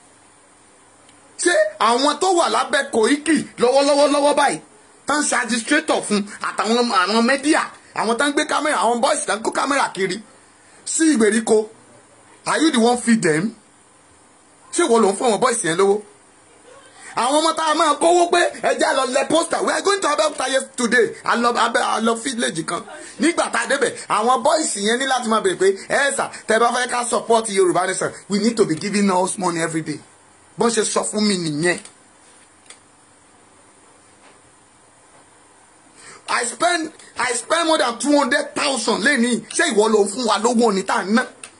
ṣé àwọn tó wà lábẹ́ Koiki lọ́wọ́lọ́wọ́ lọ́wọ́ báyìí tán ṣe administrator fún àtàwọn àwọn mẹ́díà àwọn tán gbé kámẹ́rà àwọn boys tán kó kámẹ́rà kiri sí ìgbèríko are you the one feed them? ṣé wo ló ń fún àwọn boys yẹn lówó? àwọn ọmọ tá a máa kówó pé ẹjẹ lọ lẹ pósítà we are going to Abẹ́òkúta yes today alọ abẹ alọ village kan nígbà tá a débẹ̀ àwọn boys yẹn ní láti máa bèrè pé ẹ sà tẹ bá fẹ́ ká support Yorùbá nation we need to be giving us money every day bọ́n ṣe sọ fún mi nìyẹn. I spend I spend more than two hundred thousand lẹ́nìí ṣé ìwọ ló fún wa lówó ni tá a ná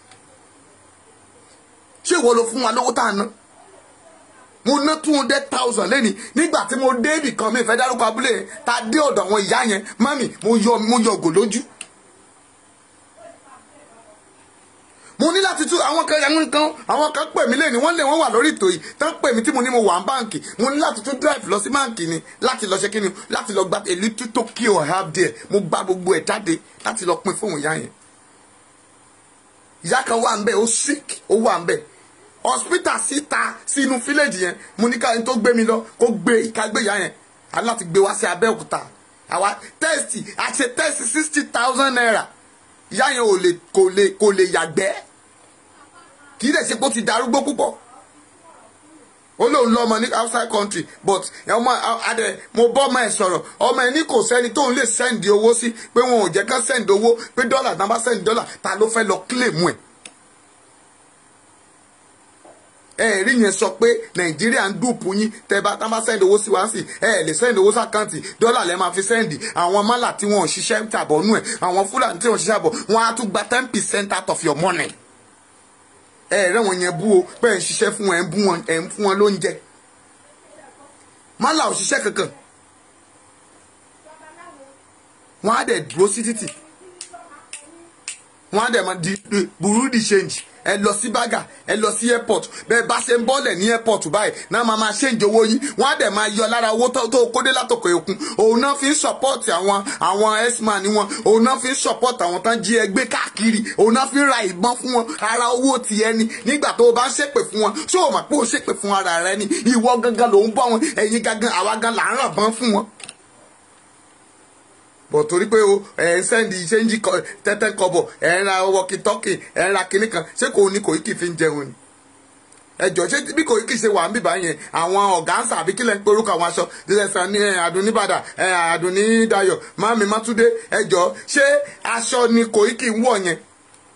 ṣé ìwọ ló fún wa lówó tá a ná mo ná two hundred thousand lẹ́ni nígbà tí mo dé ibì kan mi ìfẹ́ dárúkọ abúlé yẹn ta dé ọ̀dọ̀ àwọn ìyá yẹn mami mo yọ mo yọ ògò lójú. mo ní láti tún àwọn kan àwọn kan àwọn kan pè mí lẹ́ni wọ́n lé wọ́n wà lórí ètò yìí tán pè mí tí mo ní mo wà ní báǹkì mo ní láti tún drive lọ sí báǹkì ni láti lọ ṣe kí ni láti lọ gba a little Tokyo I have there mo gba gbogbo ẹ̀ jáde láti lọ pín fóun ìyá yẹn. ìyá kan wà ń bẹ̀ ó sick ó wà ń bẹ̀ hospital síta sínú fílẹ̀jì yẹn mo ní káyọ̀ tó gbé mi lọ kó gbé ìkágbéyà yẹn aláti gbé wá sí Abẹ́òkúta àwa tẹ́sítì àṣẹ tẹ́sítì sixty thousand naira ìyá yẹn ò lè kò lè kò lè yàgbẹ́ kì í dẹ̀ ṣe pé ó ti darúgbó púpọ̀ ó lóun lọ́mọ ní outside country but ọmọ adẹ mo bọ́ ọmọ ẹ̀ sọ̀rọ̀ ọmọ ẹ̀ ní kò sẹ́ni tóun lè sẹ́ndì owó sí pé wọn ò jẹ́ kán sẹ́ndì owó pé dọ́là náà bá sẹ́ndì dọ́là ta ló fẹ́ lọ kílèmù ẹ̀ ẹ rí yẹn sọ pé nàìjíríà ń dùpù yín tẹ bá tá bá sẹ́ndì owó sí wá sí ẹ lè sẹ́ndì owó sàkáǹtì dọ́là lẹ́ máa fi sẹ́ndì àwọn mọ́là tí wọ́n ò ṣiṣẹ́ tàbọ̀ nù ẹ̀ àwọn fúlàní tí wọ́n ṣiṣẹ́ àbọ̀ wọ́n á tún gba ten percent out of your money. ẹ rẹ́ wọn yẹn bú o pé ẹ̀ ń ṣiṣẹ́ fún wọn ẹ̀ ń bú wọn ẹ̀ ń fún wọn lóúnjẹ. mọ́là ò ṣiṣẹ́ kankan wọ́n á dẹ̀ dúró sí títì wọ́n á dẹ̀ máa di burú di change ẹ lọ sí bága ẹ lọ sí airport bẹ́ẹ̀ bá ṣe ń bọ́lẹ̀ ní airport báyìí náà máa máa ṣèǹjẹ owó yín wọ́n á dẹ̀ máa yọ lára owó tó kódé látòkè òkun òun náà fi ń support àwọn àwọn x-man ni wọn òun náà fi ń support àwọn tán jí ẹgbẹ́ káàkiri òun náà fi ń ra ìbọn fún wọn ara owó ti ẹni nígbà tó o bá ń ṣépè fún wọn ṣé o mọ̀ pé o ṣépè fún ara rẹ ni ìwọ gangan ló ń bọ́ wọn ẹ̀yin gangan àwa gan là ń ràn bọ́n fún wọn bọ̀ torí pé o ẹ̀ ń sẹ́ndì ṣéǹjì tẹ́tẹ́ kọ́bọ̀ ẹ̀ ń ra wọ́kítọ́kì ẹ̀ ń ra kinní kan ṣé kò ní Koiki fi ń jẹun ni. ẹjọ ṣé bí Koiki ṣe wà ń bìbá yẹn àwọn ọ̀gá ń sàbí kílẹ̀ ń pe orúkọ àwọn aṣọ dídẹ́sán ní Àdùnníbàdàn Àdùnnídayọ̀ Mami Mátúndé ẹjọ ṣé aṣọ ni Koiki ń wọ̀ yẹn.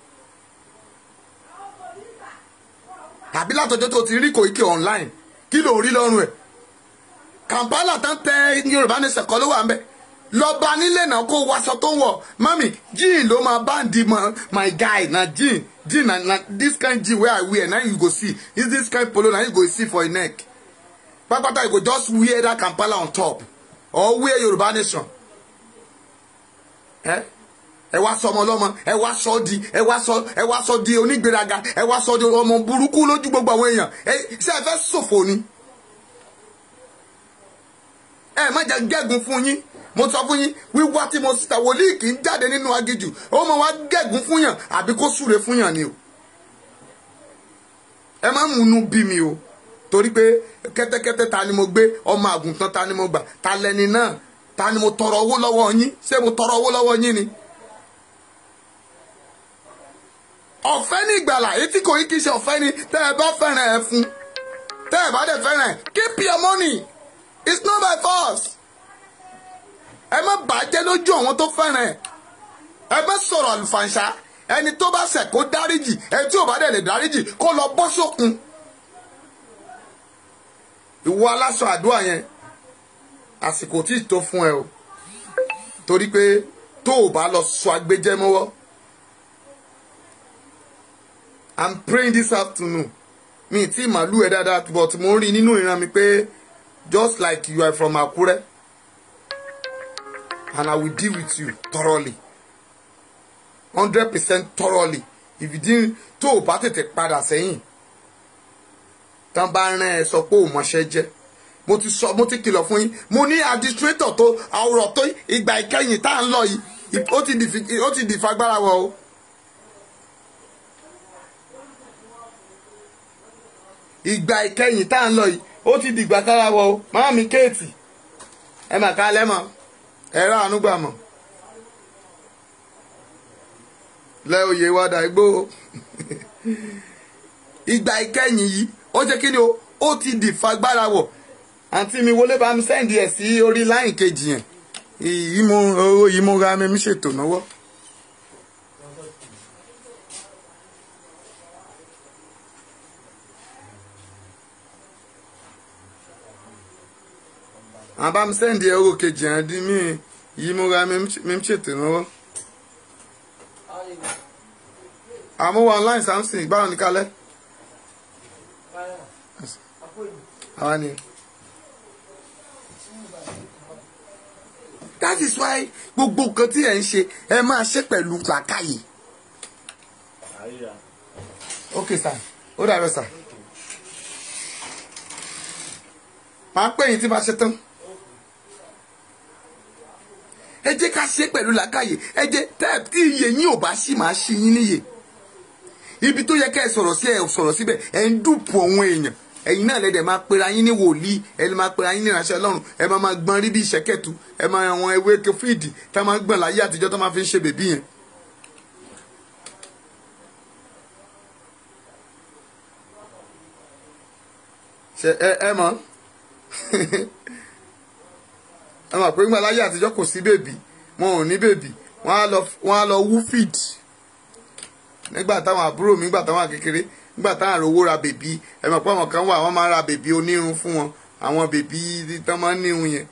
àbí látọjọ́ tó ti rí Koiki online kí ló rí lọ́rùn ẹ̀ Kampala tán tẹ Yorùbá ní sẹ̀kọ́ ló wà ń bẹ̀ lọba nílé náà kó waṣọ tó wọ mami jean ló máa bá di my, my guy na jean jean na na this kind jean wey i wear na you go see is this kind polo na you go see for your neck pápátá you go just wear that kampala on top or wear yorùbá nation ẹ ẹ wá sọ ọmọ ọlọmọ ẹ wá sọ di ẹ wá sọ ẹ wá sọ di onígbéraga ẹ wá sọ di ọmọ burúkú lójú gbogbo àwọn èèyàn ẹ ṣé ẹ fẹ́ ṣòfò ni ẹ má jẹ́ gẹ́gun fún yín mo sọ fún yín wíwá tí mo síta wòlíì kì í jáde nínú agijù ó mọ wá gẹ̀gún fún yàn àbí kó súre fún yàn ni o ẹ má múnú bí mi o torí pé kẹ́tẹ́kẹ́tẹ́ ta ni mo gbé ọmọ àgùntàn ta ni mo gbà ta lẹni náà ta ni mo tọrọ owó lọ́wọ́ yín ṣé mo tọrọ owó lọ́wọ́ yín ni. ọ̀fẹ́ ní ìgbàlà etí kò yí kí ṣe ọ̀fẹ́ ni tẹ́ ẹ bá fẹ́ràn ẹ fún tẹ́ ẹ bá dẹ̀ fẹ́ràn ẹ keep your money it's not by force ẹ má bàjẹ́ lójú àwọn tó fẹ́ràn ẹ̀ ẹ má sọ̀rọ̀ àlùfànṣá ẹni tó bá ṣẹ̀ kó dáríjì ẹni tí ò bá dẹ̀ lè dáríjì kó lọ bọ́ sókun. ìwọ aláṣọ àdúrà yẹn àsìkò tí ì tó fún ẹ o torí pé tó o bá lọ sọ agbẹjẹ mọ́wọ́ i'm praying this afternoon mi ì tí màlúù ẹ dáadáa but mo ń rí nínú ìran mi pé just like you are from Akure and I will deal with you thoroughly hundred percent thoroughly ìfìdí tó o bá tètè padà sẹ́yìn tán bá rán ẹ sọ pé ò mọṣẹ́ jẹ́ mo ti sọ mo ti kìlọ̀ fún yín mo ní administrator tó àwòrán tó ìgbà ìkẹyìn tá à ń lọ yìí ó ti dì ó ti dì fagbára wọ o. ìgbà ìkẹyìn tá à ń lọ yìí ó ti dìgbà kára wọ o máa mi kéètì ẹ mà ká lẹ́mọ̀ ẹ rà àánú gbà mọ̀ lẹ́ oyè wàdà igbó ìgbà ìkẹyìn yìí ó jẹ́ kí ni o ó ti dì fagbára wọ̀ àǹtí mi wọlé bá mi sẹ́ǹdì ẹ̀ sí orí láyìn kejì yẹn yìí mo owó yìí mo ra mi mi ṣètò náwó. àwọn bá mi sẹ́ǹdì ẹ̀ owó kejì yẹn dín mí yìí mo ra mi mi ṣètò náwó. àmúwọ̀ online samson ìgbàlọ́ ní kálẹ̀. àwa ni. that is why gbogbo nǹkan tí ẹ ń ṣe ẹ máa ṣe pẹ̀lú làákàyè. àríra ok sir ó dàbẹ̀ sir. màá pè yín tí bá ṣe tán. ẹ jẹ́ ká ṣe pẹ̀lú làákàyè ẹ jẹ́ tẹ́ kí iye yín ò bá ṣì máa ṣí yín níyè. ibi tó yẹ ká ẹ sọ̀rọ̀ sí ẹ sọ̀rọ̀ síbẹ̀ ẹ ń dùpù àwọn èèyàn ẹ̀yin náà lẹ́dẹ̀ máa pera yín ní wòlíì ẹ lè máa pera yín ní ìránṣẹ́ ọlọ́run ẹ máa máa gbọ́n rí bí ìṣẹ́kẹ̀tù ẹ máa àwọn ewé kẹfíìdì tá máa ń gbọ̀n láyé àtijọ́ tó máa fi ń ṣe bèbí yẹn. ṣe ẹ ẹ mọ̀ ẹ mọ̀ pé ńgbà láyé àtijọ́ kò sí bèbí wọn ò ní bèbí wọn á lọ wọn á lọ wú fíìdì nígbà táwọn àbúrò mi nígbà táwọn kékeré nígbà táwọn àròwó ra bèbí ẹ mọ̀ pé àwọn kan wà wọ́n máa ń ra bèbí onírun fún wọn àwọn bèbí tán máa ń nírun yẹn.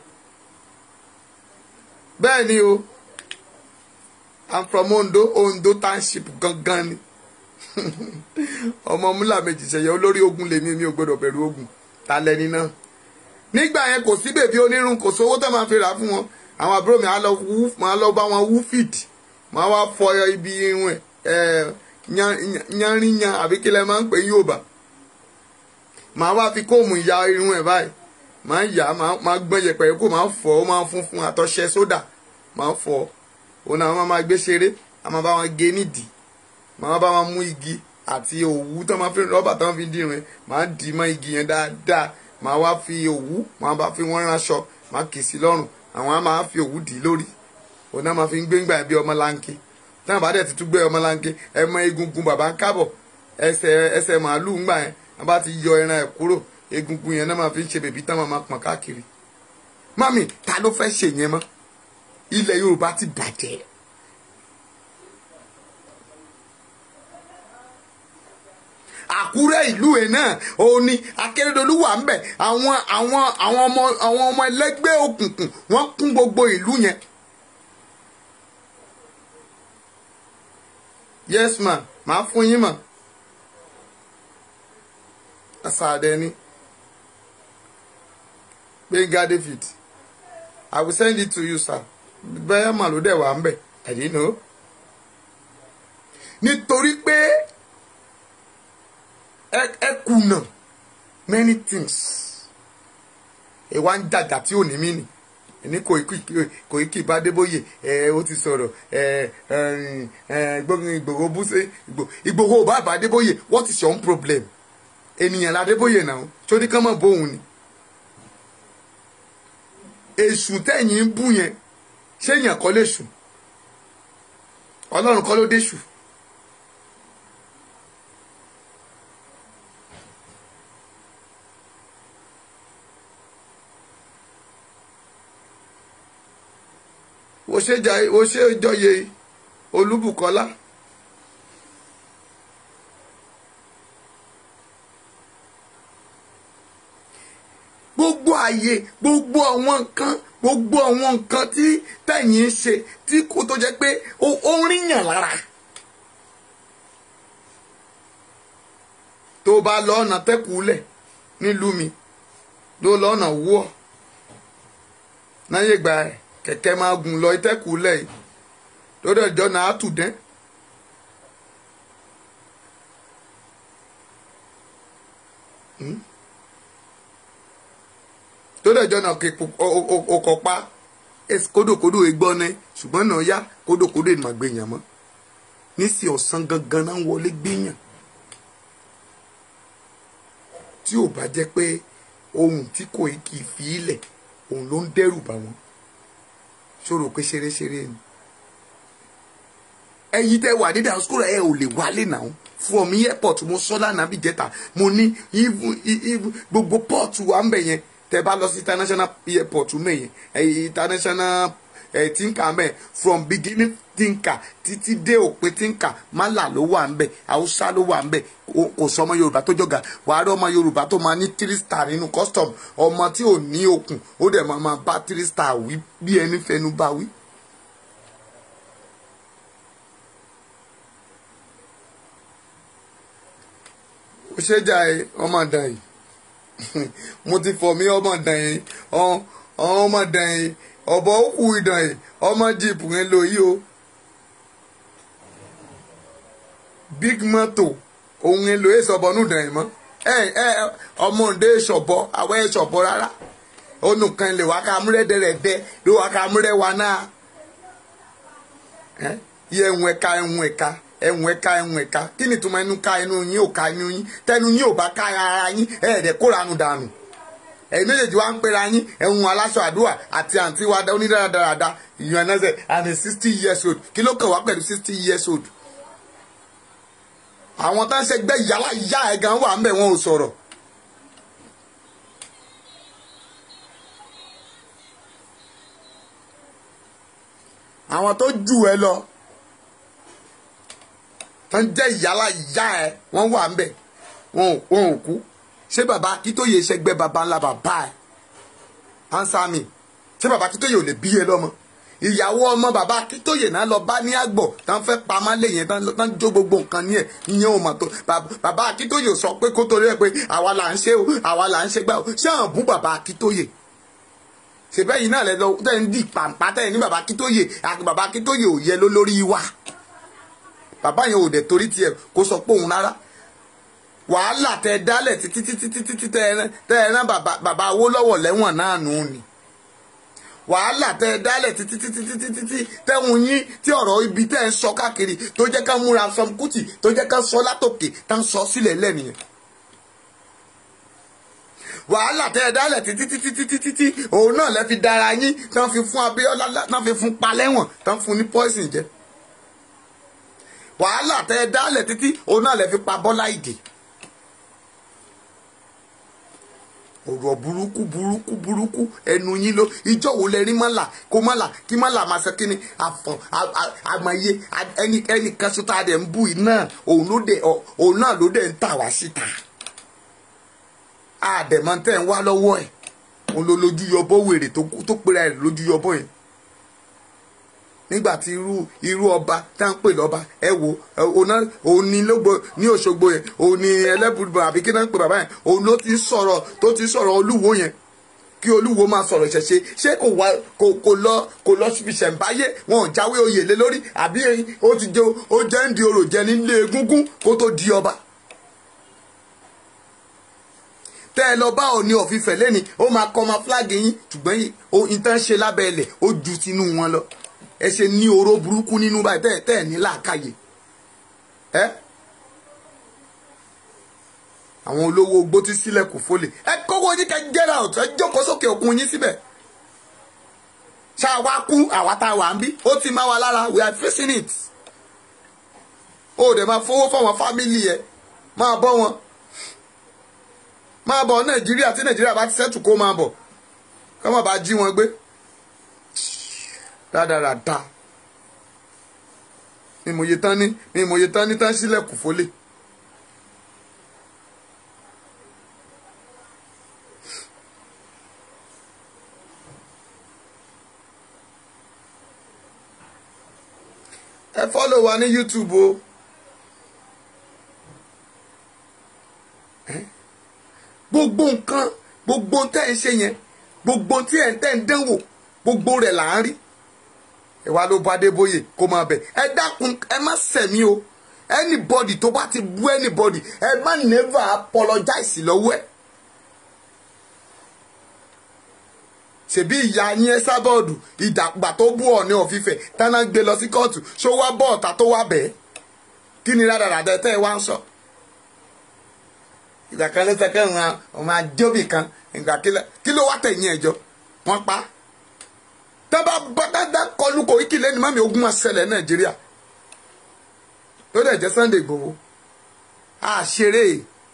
bẹ́ẹ̀ ni o i'm from Ondo Ondo township gangan ni ọmọ múlà méjì ṣẹyẹ olórí ogun lèmi mi ò gbọdọ̀ bẹ̀rù ogun ta lẹni náà nígbà yẹn kò sí bèbí onírun kò sówó tó máa fi rà fún wọn àwọn àbúrò mi á lọ wú máa lọ bá wọn wú fìdí máa wá fọ ibi irun ẹ yanriyan àbí kí lẹ máa ń pè ní Yorùbá màá wá fi kóòmù ya irun ẹ̀ báyìí màá yà máa gbọ́n yẹpẹ̀ kó máa fọ̀ ó máa fún fún àtọ̀ṣẹ sódà máa fọ̀ òun náà wọ́n máa gbé ṣeré a máa bá wọn gé nídìí màá bá wọn mú igi àti òwú tó máa fi rọ́bà tó máa fi dìrun ẹ̀ máa dì í mọ́ igi yẹn dáadáa màá wá fi òwú màá bá fi wọ́n ránṣọ màá kì í sí lọ́rùn àwọn á máa fi òwú dì í lórí òun náà máa fi ń gbé ńgbà bí ọmọ láńké tí wọn bá dẹ̀ ti tún gbé ọmọ láńké ẹ mọ egungun bàbá ń kábọ̀ ẹsẹ̀ ẹsẹ̀ màálù ńgbà yẹn wọn bá ti yọ ẹran ẹ̀ kúrò egungun yẹn náà máa fi ń ṣe bèbí tán máa pọ̀n káàkiri mami ta ló fẹ́ ṣe yẹn mọ́ ilẹ̀ Yorùbá ti bàjẹ́ Àkúrẹ́ ìlú ẹ̀ náà òun ni Akérédolú wà ń bẹ̀ àwọn àwọn àwọn ọmọ àwọn ọmọ ẹlẹ́gbẹ́ òkùnkùn wọ́n kún gbogbo ìlú yẹn yes ma màá fún yín mà asaadẹni Gbénga David I will send it to you sir bẹ́ẹ̀ mà ló dẹ̀ wà ń bẹ̀ I didn't know nítorí pé ẹ kùnà many things ìwà ń jàjà tí ò ní mí nì ní Koiki bá Adébóyè ẹ ó ti sọ̀rọ̀ ẹ ẹ Ìgbòho búṣe Ìgbòho bá bá Adébóyè what is your own problem ènìyàn ládébóyè náà sórí kán mọ̀ bóun ni èṣù tẹ̀yìn ń bú yẹn ṣé èèyàn kọ́ lè ṣù ọlọ́run kọ́ ló dé ṣù. wo ṣe jà- wo ṣe jọyè olúbùkọ́lá gbogbo àyè gbogbo àwọn nǹkan gbogbo àwọn nǹkan tí tẹ̀yìn ń ṣe tí kò tó jẹ́ pé ó ó ń ríyàn lára tó bá lọ ọ̀nà tẹ́kùúlẹ̀ nílùú mi ló lọ ọ̀nà wúọ̀ náyé gba ẹ̀ kẹ̀kẹ́ máa gùn lọ ìtẹ́kùúlẹ̀ yìí lórí ọjọ́ náà á tù dẹ́n. lórí ọjọ́ náà kò kọ̀ pa kódòkódò egbọ́n ní ṣùgbọ́n náà yá kódòkódò ìmọ̀ gbẹ̀yàn mọ́ nísì ọ̀sán gangan náà wọlé gbẹ̀yàn tí ò bá jẹ́ pé ohun tí kò kì í fi ilẹ̀ òun ló ń dẹ́rù bá wọn ṣòro pé ṣeréṣeré ni ẹ̀yin tẹ́ wà ní diaspora ẹ ò lè wálé náà fún ọmọ airport mo sọ lánàá bí jẹta mo ní gbogbo port wa ń bẹ yẹn tẹ́ bá lọ sí international airport mẹyìn international tinka mẹ from beginning tinka títí dé òpin tinka mala ló wà ń bẹ haúsá ló wà ń bẹ kò sọ ọmọ yorùbá tó jọga wàá rí ọmọ yorùbá tó máa ní three star nínú custom ọmọ tí ò ní okùn ó dẹ̀ máa máa bá three star wí bí ẹni fẹnu bá wí. ó ṣe jà ẹ ọmọ dàn yìí mo ti fọ mí ọmọ dàn yìí ọmọ dàn yìí ọ̀bọ̀ òkú ìdàn yìí ọmọ jíìpù yẹn lò yìí o big moto òun yẹn lò yìí sọ̀bọ̀ nù dàn yìí mọ́ ẹ ẹ ọmọ òde ṣọ̀bọ̀ àwọn ẹ̀ ṣọ̀bọ̀ rárá onùkan lè wá ká múrẹ́dẹ̀rẹ̀dẹ̀ ló wá ká múrẹ́ wa náà yẹ ẹ̀hún ẹ̀ka ẹ̀hún ẹ̀ka ẹ̀hún ẹ̀ka ẹ̀hún ẹ̀ka kí ni ìtumọ̀ ẹnu ká ẹnu yín ò ká ẹnu yín tẹnu yín ò bá ká ara yín ẹ̀ẹ́dẹ̀ kóranu dànù ẹ̀yin méjèèjì wá ń pera yín ẹ̀hún aláṣọ àdúrà àti àǹtí wa onídàádáradá ìyọ̀n ẹ̀nẹ́sẹ̀ and a sixty years old kí ló kàn wá pẹ̀lú sixty years old. àwọn tá ń ṣẹgbẹ́ yàrá yá ẹ̀ gan wà ń bẹ̀ wọn ò sọ̀rọ̀. àwọn tó jù ẹ lọ tó ń jẹ́ ìyálà ìyá ẹ wọ́n wà ń bẹ̀ wọn ò kú ṣé bàbá akíntóye ṣẹgbẹ́ bàbá ńlá bàbá ẹ answer me ṣé bàbá akíntóye ò lè bí ẹ lọ́mọ ìyàwó ọmọ bàbá akíntóye náà lọ bá ní àgbọ̀ tán fẹ́ pamọ́ lé yẹn tán jó gbogbo nǹkan ní ẹ̀ ìyẹn ò mà tó bàbá akíntóye sọ pé kó torí ẹ pé àwa là ń ṣe o àwa là ń ṣe gbà o ṣé àwọn bú bàbá akíntóye ṣèbẹ́ yìí náà lẹ lọ tẹ́ ń di pàǹpá tẹ́ ní bàbá akíntóye àti bàbá akíntóye ò yẹ lólórí wa bàbá yẹn ò dẹ̀ torí tiẹ̀ kó sọ pé òun rárá wàhálà tẹ dálẹ̀ títí títí títí tẹ ẹ rán bàbá Awólọ́wọ̀ lẹ́wọ̀n náà nù ni wàhálà tẹ dálẹ̀ títí títí títí títí tẹ́hun yín tí ọ̀rọ̀ ibi tẹ́ ń sọ káàkiri tó jẹ́ ká múra Sam Kuti tó jẹ́ ká sọ látòkè tá ń sọ sílẹ̀ lẹ́nìyẹn wàhálà tẹ ẹ dálẹ̀ títí títí títí títí òun náà lẹ́ fi dára yín tán fi fún Abíọ́lá tán fi fún palẹ́wọ̀n tán fún ní poison jẹ wàhálà tẹ ẹ dálẹ̀ títí òun náà lẹ́ fi pa Bọ́lá Ìgè ọ̀rọ̀ burúkú burúkú burúkú ẹnu yín ló ìjọ wo lẹ rí mọ́là kó mọ́là kí mọ́là máa ṣe kíni àfọ̀ àmọye ẹni ẹni kan ṣúta rẹ̀ ń bù iná òun ló dé òun náà ló dé ń tà wá síta àdèmọ́ tẹ̀ ń wá lọ́wọ́ ẹ̀ òun ló lójú yọbọ wèrè tó pera ẹ̀ lójú yọbọ yẹn nígbà tí irú irú ọba tá ń pè lọ́ba ẹ wo ọ̀nà òun ni lógbó ní Òṣogbo yẹn òun ni ẹlẹ́bùrúbọ̀ àbí kí náà ń pè bàbá yẹn òun ló ti sọ̀rọ̀ tó ti sọ̀rọ̀ olúwo yẹn kí olúwo máa sọ̀rọ̀ ìṣẹ̀ṣe ṣé kò wá kò kò lọ kò lọ fi ṣẹ̀ǹbáyé wọn ò jáwé oyè lé lórí àbí ó ti jẹ ó jẹ́ ń di orò jẹ nílé egúngún kó tó di ọba. tẹ́ ẹ lọ bá òní ọ̀fífẹ́ lẹ́ni ó máa kọ́ ọmọ fúláàgì yín ṣùgbọ́n ìtàn ṣe lábẹ́ ilẹ̀ ó ju tinú wọn lọ ẹ ṣe ní oró burúkú nínú báyìí tẹ́ ẹ tẹ́ ẹ ní làákàyè ẹ àwọn olówó ogbó tí sílẹ̀ kò fólè ẹ kówó yín kẹ́ get out ẹ jókòó sókè òkun yín síbẹ̀ ṣáà wá kú àwa tá a wà ń bí ó ti máa wà lára we are facing it ó dẹ̀ máa fowó fáwọn fámìlì ẹ máa bọ́ wọn máa bọ̀ nàìjíríà tí nàìjíríà bá ti sẹ́tù kó máa bọ̀ kọ́ máa bá jí wọn gbé rádaràda mi mòye tán ní mi mòye tán ní tán sílẹ̀kùn fólè. ẹ fọ́lọ̀ wa ní YouTube o. gbogbo nǹkan gbogbo tẹ́ ẹ ń ṣe yẹn gbogbo tí ẹ̀ ń tẹ́ ń dánwò gbogbo rẹ̀ là ń rí ẹ wá ló bá Adébóyè kó máa bẹ̀ ẹ dákun ẹ má sẹ̀mí o anybody tó bá ti bú anybody ẹ má never apologize lọ́wọ́ ẹ̀. ṣèbí ìyá yín ẹ sábọ́ọ̀dù ìdàgbà tó bú Ọọ̀ni ọ̀fífẹ́ tánà gbé lọ sí kóòtù ṣó wá bọ́ọ̀ta tó wá bẹ́ẹ̀ kí ni rádaràdà tẹ́ ẹ wá ń sọ. ìgbà kan ló sẹ́kẹ́ ń ọmọ àjọbì kan ìgbà kí ló wá tẹ̀yìn ẹ̀jọ́ wọ́n pa. tábà bàdàdà kọlu kò kí lẹ́nu mọ́mi ogun máa ṣẹlẹ̀ Nàìjíríà ló dẹ̀ jẹ́ Sunday Igboho àṣeré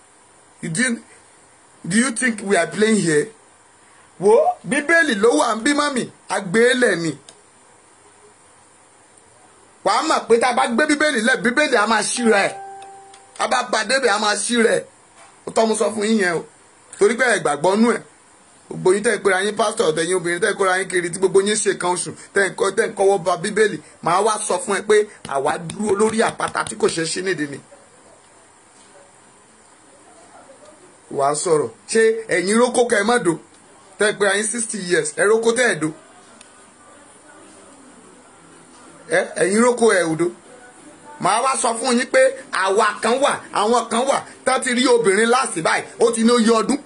do you think we are playing here? wo bíbélì ló wà ń bí mọ́mì àgbélẹ̀ ni wàá mọ̀ pé tá a bá gbé bíbélì lẹ̀ bíbélì á máa ṣí rẹ̀ a bá ba débẹ̀ á máa ṣí rẹ̀ ó tọ́ mo sọ fún yín yẹn o torí pé ẹ gbàgbọ́ nú ẹ̀ gbogbo yín tẹ́ ẹ pera yín pásítọ̀ tẹ̀yìn obìnrin tẹ́ ẹ kóra yín kiri tí gbogbo yín ṣe kan oṣù tẹ́ ẹ kọ́ tẹ́ ẹ kọ́wọ́ ba bíbélì màá wá sọ fún ẹ pé àwa dúró lórí àpáta tí kò ṣeé ṣí nídìí ni. wàá sọ̀rọ̀ ṣé ẹ̀yin rókò kẹ́ ẹ má do tẹ́ pé ayín sixty years ẹ rókó tẹ́ ẹ̀ do ẹ ẹ̀yin rókó ẹ̀ òdo màá wá sọ fún yín pé àwa kan wà àwọn kan wà tá ti rí obìnrin láàsì báyìí ó ti ní ó yẹ ọdún.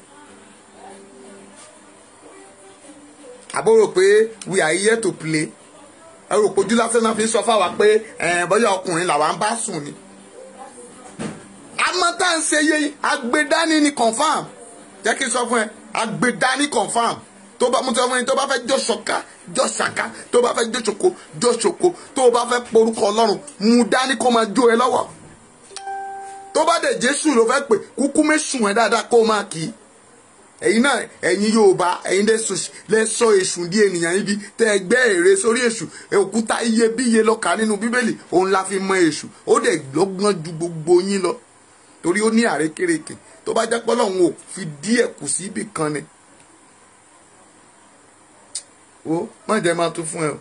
àbúrò pé we are here to play ẹ rò pé ojú lásán náà fi ń sọ fáwa pé bóyá ọkùnrin làwa ń bá sùn ni. àmọ́ tá à ń ṣe yé agbedani ni confam jẹ́ kí n sọ fún ẹ agbedani confam tó bá mo sọ fún yín tó bá fẹ́ jọ ṣọ̀ká jọ ṣàká tó bá fẹ́ jọ ṣoko jọ ṣoko tó bá fẹ́ porúkọ ọlọ́run mú dání kó máa jó ẹ lọ́wọ́ tó bá dẹ̀ jésù ló fẹ́ pè kúkú mẹ́sùn ẹ dáadáa kó máa kì í ẹ̀yin náà ẹ̀yin yorùbá ẹ̀yin lè sọ èṣù di ènìyàn ibi tẹ́ ẹ gbẹ́ ère sórí èṣù òkúta iyebíye lọ́ka nínú bíbélì òun la fi mọ èṣù ó dẹ̀ lọ́gbọ́n ju gbogbo yín lọ torí ó ní àrékérekè tó bá jẹ́ pé Ọlọ́run ò fi díẹ̀ kù sí ibì kan ni ó má jẹ́ máa tún fún ẹ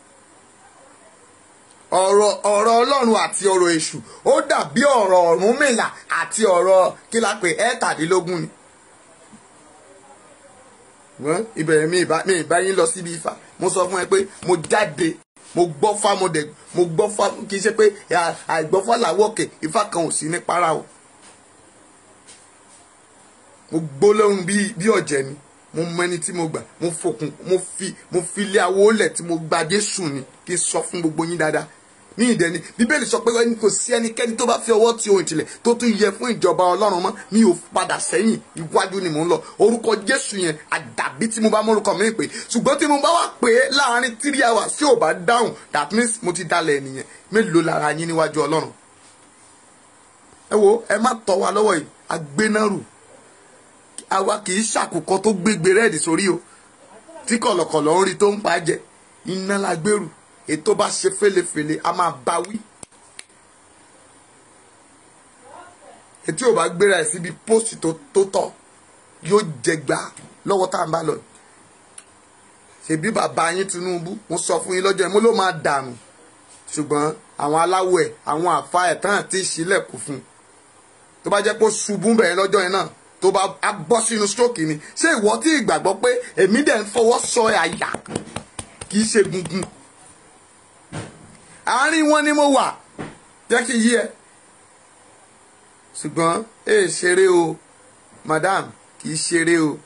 o ọ̀rọ̀ ọ̀rọ̀ Ọlọ́run àti ọ̀rọ̀ èṣù ó dàbí ọ̀rọ̀ Ọ̀rúnmìlà àti ọ̀rọ̀ kí la pè ẹ́tàdínlógún ni wọ́n ìbẹ̀rẹ̀ mi ìbá mi ìbá yín lọ síbi Ifá mo sọ fún ẹ pé mo jáde mo gbọ́ fá mo dẹ̀ mo gbọ́ fá kì í ṣe pé àìgbọ́fá làwọ̀kẹ̀ Ifá kan ò sí ní para o mo gbólóhùn bí bí ọ̀jẹ̀ ni mo mọ ẹni tí mo gbà mo fòkùn mo fi mo fi ilé awo lẹ̀ tí mo gba Jésù ni kí n sọ fún gbogbo yín dáadáa ní ìdẹni bíbélì sọ pé ẹni kò sí ẹnikẹ́ni tó bá fi ọwọ́ ti ohun ìtìlẹ̀ tó tún yẹ fún ìjọba ọlọ́run mọ́ mi ò padà sẹ́yìn iwájú ni mò ń lọ orúkọ jésù yẹn àdàbí tí mo bá mórúkọ mi pè ṣùgbọ́n tí mo bá wà pé láàárín three hours tí ò bá dáhùn that means mo ti dalẹ̀ nìyẹn mélòó lára yín níwájú ọlọ́run ẹ wo ẹ má tọ́ wa lọ́wọ́ yìí agbénárù àwa kì í ṣàkùkọ tó gbégbé rẹ́ẹ̀dì sórí o tí kọ̀lọ̀kọ̀lọ̀ ń rí tó ń pa jẹ iná la gbèrú ètò bá ṣe fẹ́lẹ́fẹ́lẹ́ a máa bá wí. etí ò bá gbéra ẹ̀ síbi pósìtì tó tọ́ yóò jẹgba lọ́wọ́ tá à ń bá lọ. ṣèbí bàbá yín Tinubu mo sọ fún yín lọ́jọ́ yẹn mo ló máa dànù ṣùgbọ́n àwọn aláwọ̀ ẹ̀ àwọn àfa ẹ̀ tán àti ìṣílẹ̀kùn fún un tó bá jẹ́ pé ó ṣubú bẹ̀rẹ̀ lọ́jọ́ yẹn náà tó bá a bọ́ sínú stroke ni ṣé ìwọ tí ìgbàgbọ́ pé èmi dẹ̀ ń fọwọ́ sọ àyà kì í ṣe gungun àárín wọn ni mo wà jẹ́ kí n yí ẹ ṣùgbọ́n ẹ ṣeré o madam kì í ṣeré o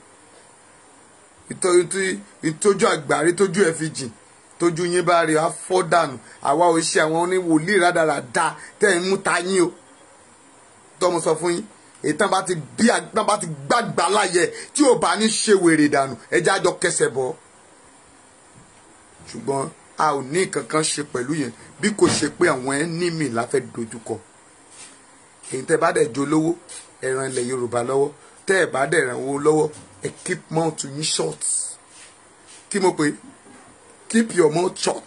ìtọ́jú àgbárí tójú ẹ fi jìn tójú yín bá rí afọ́ dànù àwa ò ṣe àwọn oníwòlíì rádaràda tẹ́ ẹ̀ ń mú ta yín o tọ́mọ sọ fún yín èyí tán bá ti bí tán bá ti gbàgbà láyẹ tí ò bá ní ṣe wèrè dànù ẹjẹ́ àjọ kẹsẹ̀ bọ̀ ṣùgbọ́n a ò ní nǹkan kan ṣe pẹ̀lú yẹn bí kò ṣe pé àwọn ẹnímì la fẹ́ dojúkọ èyí tẹ́ bá dẹ̀ jó lówó ẹ ràn ilẹ̀ Yorùbá lọ́wọ́ tẹ́ ẹ bá dẹ̀ ràn owó lọ́wọ́ ẹ keep mouth yín short kí mo pè keep your mouth short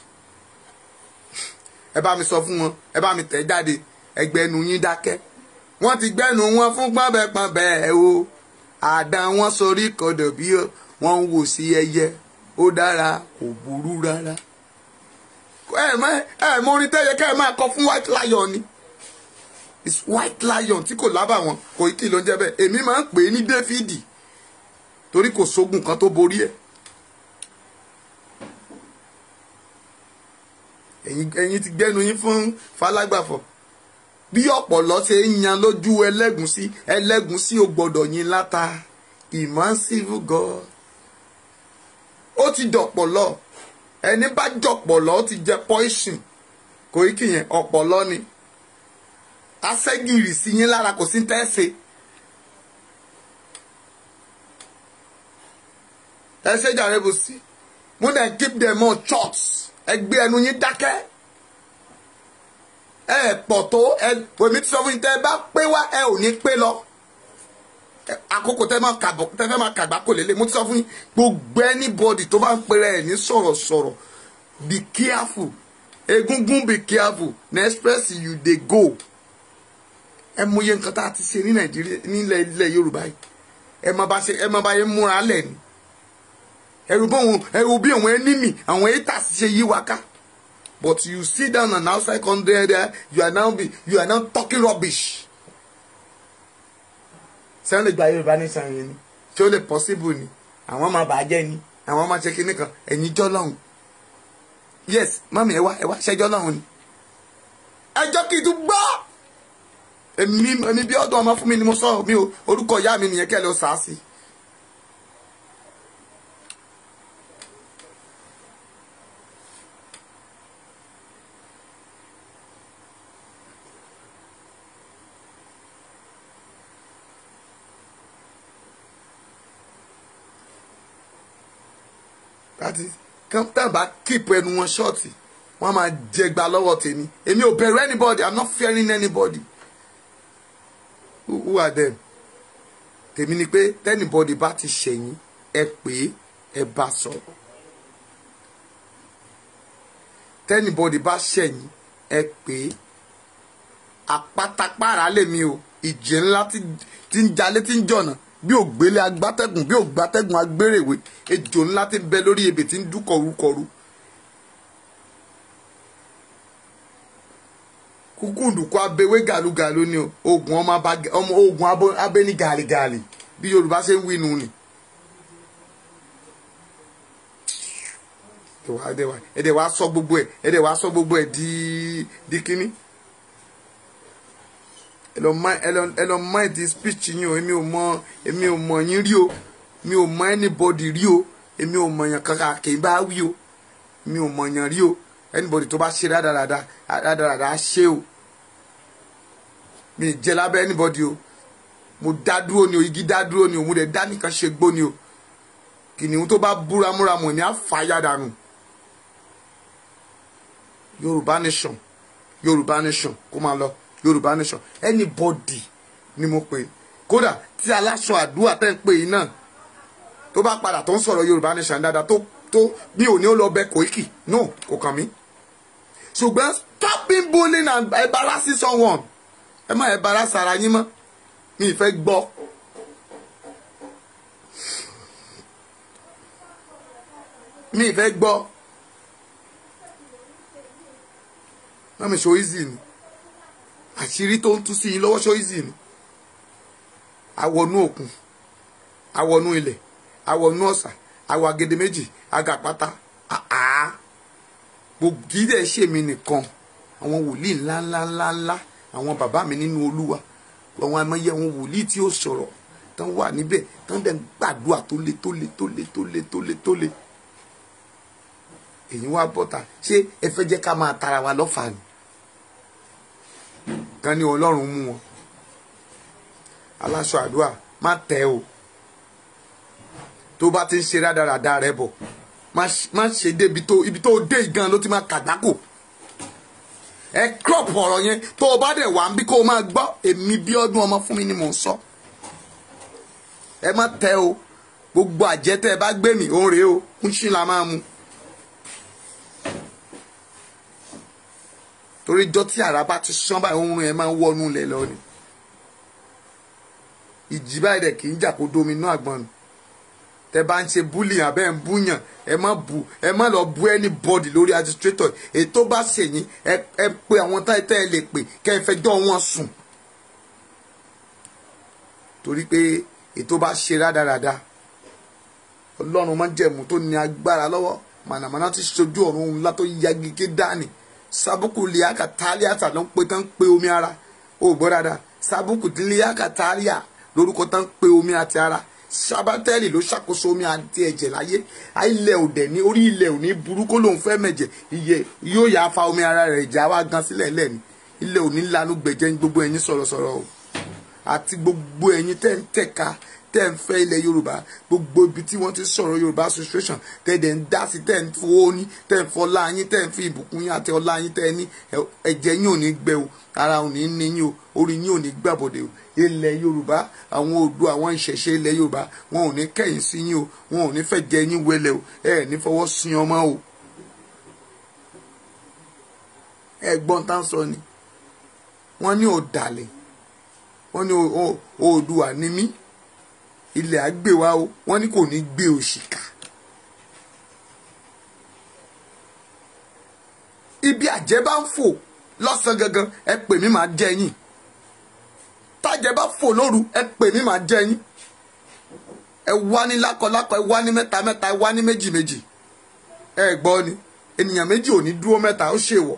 ẹ bá mi sọ fún wọn ẹ bá mi tẹ̀ jáde ẹgbẹ́nu yín dákẹ́ wọ́n ti gbẹ́nu wọn fún pọ́nbẹ́pọ́nbẹ́ o àdán wọn sorí kodò bí wọ́n ń wò sí ẹyẹ ó dára kò burú rárá ẹ mọ ẹ mọ orin tẹ́yẹ ká ẹ máa kọ fún white lion ni it's white lion tí kò lábà wọn kò kí ló ń jẹ́ bẹ́ẹ̀ èmi máa ń pè é ní Dáfídì torí kò sógun kan tó borí ẹ̀ ẹ̀yin ẹ̀yin ti gbẹ́nu yín fún falágbàfọ̀ bí ọ̀pọ̀lọ́ ṣe ń yan lójú ẹlẹ́gùnsí ẹlẹ́gùnsí ò gbọ́dọ̀ yín láta immersive god ó ti dọ̀pọ̀lọ́ ẹni bá jọ̀pọ̀lọ́ ó ti jẹ poison kò í kìyẹn ọ̀pọ̀lọ́ ni asẹ́gìrì sí yín lára kò sí tẹ́sẹ̀ ẹ ṣe jàre bó sí mo dẹ̀ keep them on church ẹ gbé ẹnu yín dákẹ́ ẹ pọ̀ tó ẹ èmi ti sọ fún yín tẹ́ ẹ bá pé wá ẹ ò ní pé lọ Ẹ- àkókò tẹ́ máa kàbọ̀ tẹ́ fẹ́ máa kàgbá kò lélẹ̀ mo ti sọ fún yín gbogbo anybody tó bá ń pèrè ẹ̀ ní sọ̀rọ̀sọ̀rọ̀ be careful egungun be careful na express you dey go ẹ mọ iye nǹkan tá a ti ṣe ní nàìjíríà nílẹ̀ ilẹ̀ yorùbá yìí ẹ má bá ṣe ẹ má bá yẹn múra lẹ̀ ni ẹrù bóun ẹrù bí àwọn enemy àwọn haters ṣe yí wa ká but you sit down and outside country there you are now be you are now talking rubbish sẹ́wọ́n lè gba yorùbá ní sàn yẹn ni ṣé ó lè possible ni àwọn máa bàjẹ́ ni àwọn máa ṣe kinní kan ẹ̀yin jọ́ lọ́hùn yes mami ẹ wá ẹ wá ṣẹjọ́ lọ́hùn ni ẹjọ́ kì í tún gbọ́ èmi èmi bí ọdún ọmọ fún mi ni mo sọ mi ò orúkọ ìyá mi nìyẹn kẹ́ ẹ lọ sàá sí. láti kán tàbá kíp ẹnu wọn ṣọ́ọ̀tì wọ́n máa jẹgba lọ́wọ́ tèmi èmi ò bẹ̀rù anybody i'm not fearing anybody who, who are them tèmi ni pé tẹ́nibọ́dì bá ti ṣẹ̀yìn ẹ pé ẹ bá sọ̀rọ̀ tẹ́nibọ́dì bá ṣẹ̀yìn ẹ pé àpátápàrà lèmi o ìjì ńlá tí tí ń jalè tí ń jọ̀nà bí ògbélé agbátẹ́gùn bí ògbátẹ́gùn agbérèwé ejò ńlá tí ń bẹ lórí ebè tí ń dún kọrúkọrú. kúkúndùkú abewé gàlúgàlú ni o oògùn ọmọ abá- ọmọ oògùn abo- abẹ ní gàlígàlí bí yorùbá ṣe ń wí nu ni. ẹ̀dẹ̀ wàá sọ gbogbo ẹ̀ ẹ̀dẹ̀ wàá sọ gbogbo ẹ̀ di di kínní ẹ lọ mind ẹ lọ ẹ lọ mind the speech yín o èmi ò mọ èmi ò mọ yín rí o mi ò mọ anybody rí o èmi ò mọ yàn kankan kì í bá wí o mi ò mọ yàn rí o anybody tó bá ṣe rádaràda rádaràda á ṣe o mi ì jẹ lábẹ́ anybody o mo dá dúró ni o igi dá dúró ni o mo dẹ̀ dá nìkan ṣe gbó ni o kìnìún tó bá búramúramù èmi á fà á yàdànù yorùbá nation yorùbá nation kó máa lọ yorùbá nation anybody ni mo pè kódà tí aláṣọ àdúrà tẹ́ ń pè yín náà tó bá padà tó ń sọ̀rọ̀ yorùbá nation dáadáa tó tó mi ò ní ó lọ bẹ Koiki no kò kàn mí ṣùgbọ́n stop being bullying and embarrassing someone ẹ má embarrass ara yín mọ́ mi ì fẹ́ gbọ́. mi ì fẹ́ gbọ́. mọ́mi ṣo easy ni àṣírí tó ń tú sí yín lọ́wọ́ ṣó easy ni awọnú òkun awọnú ilẹ̀ awọnú ọ̀sà awọ agede méjì agàpátá àá gbogbo kì í dẹ̀ ṣe mi nìkan àwọn wòlíì ńlá ńlá ńlá ńlá àwọn bàbá mi nínú olúwa àwọn amẹ́yẹ àwọn wòlíì tí ó sọ̀rọ̀ tán wà níbẹ̀ tán dẹ̀ ń gbàdúrà tó le tó le tó le tó le tó le tó le èyí wá bọ́ta ṣé ẹ fẹ́ jẹ́ ká máa tara wa lọ́fà ni kan ní ọlọ́run mú wọn aláṣọ àdúrà má tẹ o tó bá ti ń ṣe rádaràda rẹ bọ̀ má ṣe- má ṣe dé ibi tó ibi tó dé gan ló ti máa kàgbákò ẹ crop ọ̀rọ̀ yẹn tó o bá dẹ̀ wá ń bí kó o máa gbọ́ èmi bí ọdún ọmọ fún mi ni mò ń sọ ẹ má tẹ o gbogbo àjẹtẹ ẹ bá gbé mi òun rèé o ń ṣí la máa mu. torí ijọ́ tí àrá bá ti sán báyìí oorun ẹ̀ máa ń wọnú ilẹ̀ lọ ni ìjì báyìí dẹ̀ kì í jà kó dominú àgbọn nù tẹ bá ń ṣe búlì abẹ́ ń búyàn ẹ má bu ẹ má lọ bu anybody lórí administrator èyí tó bá ṣèyìn ẹ ẹ pe àwọn táyítẹ́ ẹ lè pè kẹ́ ẹ fẹjọ́ wọn sùn torí pé èyí tó bá ṣe rádaràda ọlọ́run máa ń jẹ̀mú tó ní agbára lọ́wọ́ mànàmáná ti ṣojú ọ̀run ńlá tó yagi ké dání sabuku liaka taliata ló ń pe tán ń pe omi ara ó gbọ́ dáadáa sabuku liaka talia lórúkọ tán ń pe omi àti ara sabatẹ́lì ló ṣàkóso omi àti ẹ̀jẹ̀ láyé ilẹ̀ òdẹ̀ ní orí ilẹ̀ òní burúkú lòun fẹ́ mẹ̀jẹ̀ iye yóò yà fa omi ara rẹ̀ jà wá gan sílẹ̀ lẹ́ni ilẹ̀ òní lanu gbẹ̀jẹ̀ ní gbogbo ẹ̀yin sọ̀rọ̀sọ̀rọ̀ o àti gbogbo ẹ̀yin tẹ́ ń tẹ̀ka tẹ́ ń fẹ́ ilẹ̀ yorùbá gbogbo ibi tí wọ́n ti sọ̀rọ̀ yorùbá association tẹ́ dẹ̀ ń dá sí tẹ́ ń fowó ní tẹ́ ń fọlá yín tẹ́ ń fi ìbùkún yín àti ọlá yín tẹ́ ní ẹ̀jẹ̀ yín ò ní gbẹ o ara ò ní ní yín o orí yín ò ní gbàbọ̀dẹ̀ o ilẹ̀ yorùbá àwọn odò àwọn ìṣẹ̀ṣe ilẹ̀ yorùbá wọn ò ní kẹ̀yìn sí yín o wọn ò ní fẹ́ jẹ yín wẹlẹ̀ o ẹ ní fọwọ́ sin ọmọ o ẹ̀gbọ́n tá ń sọ ni wọ́n ní ọ̀dàlẹ̀ wọ́n ní oòdùà ní mí ilẹ̀ àgbè wa o wọ́n ní kò ní gbé òṣìkà. ibi àjẹ́ bá ń fò lọ́sàn gangan ẹ pè mí màá jẹ yín tájẹ́ bá fò lóru ẹ pè mí màá jẹ yín ẹ wá ní lákọlákọ ẹ wá ní mẹ́ta mẹ́ta ẹ wá ní méjì méjì ẹ gbọ́ ni ènìyàn méjì ò ní dúró mẹ́ta ó ṣèwọ̀.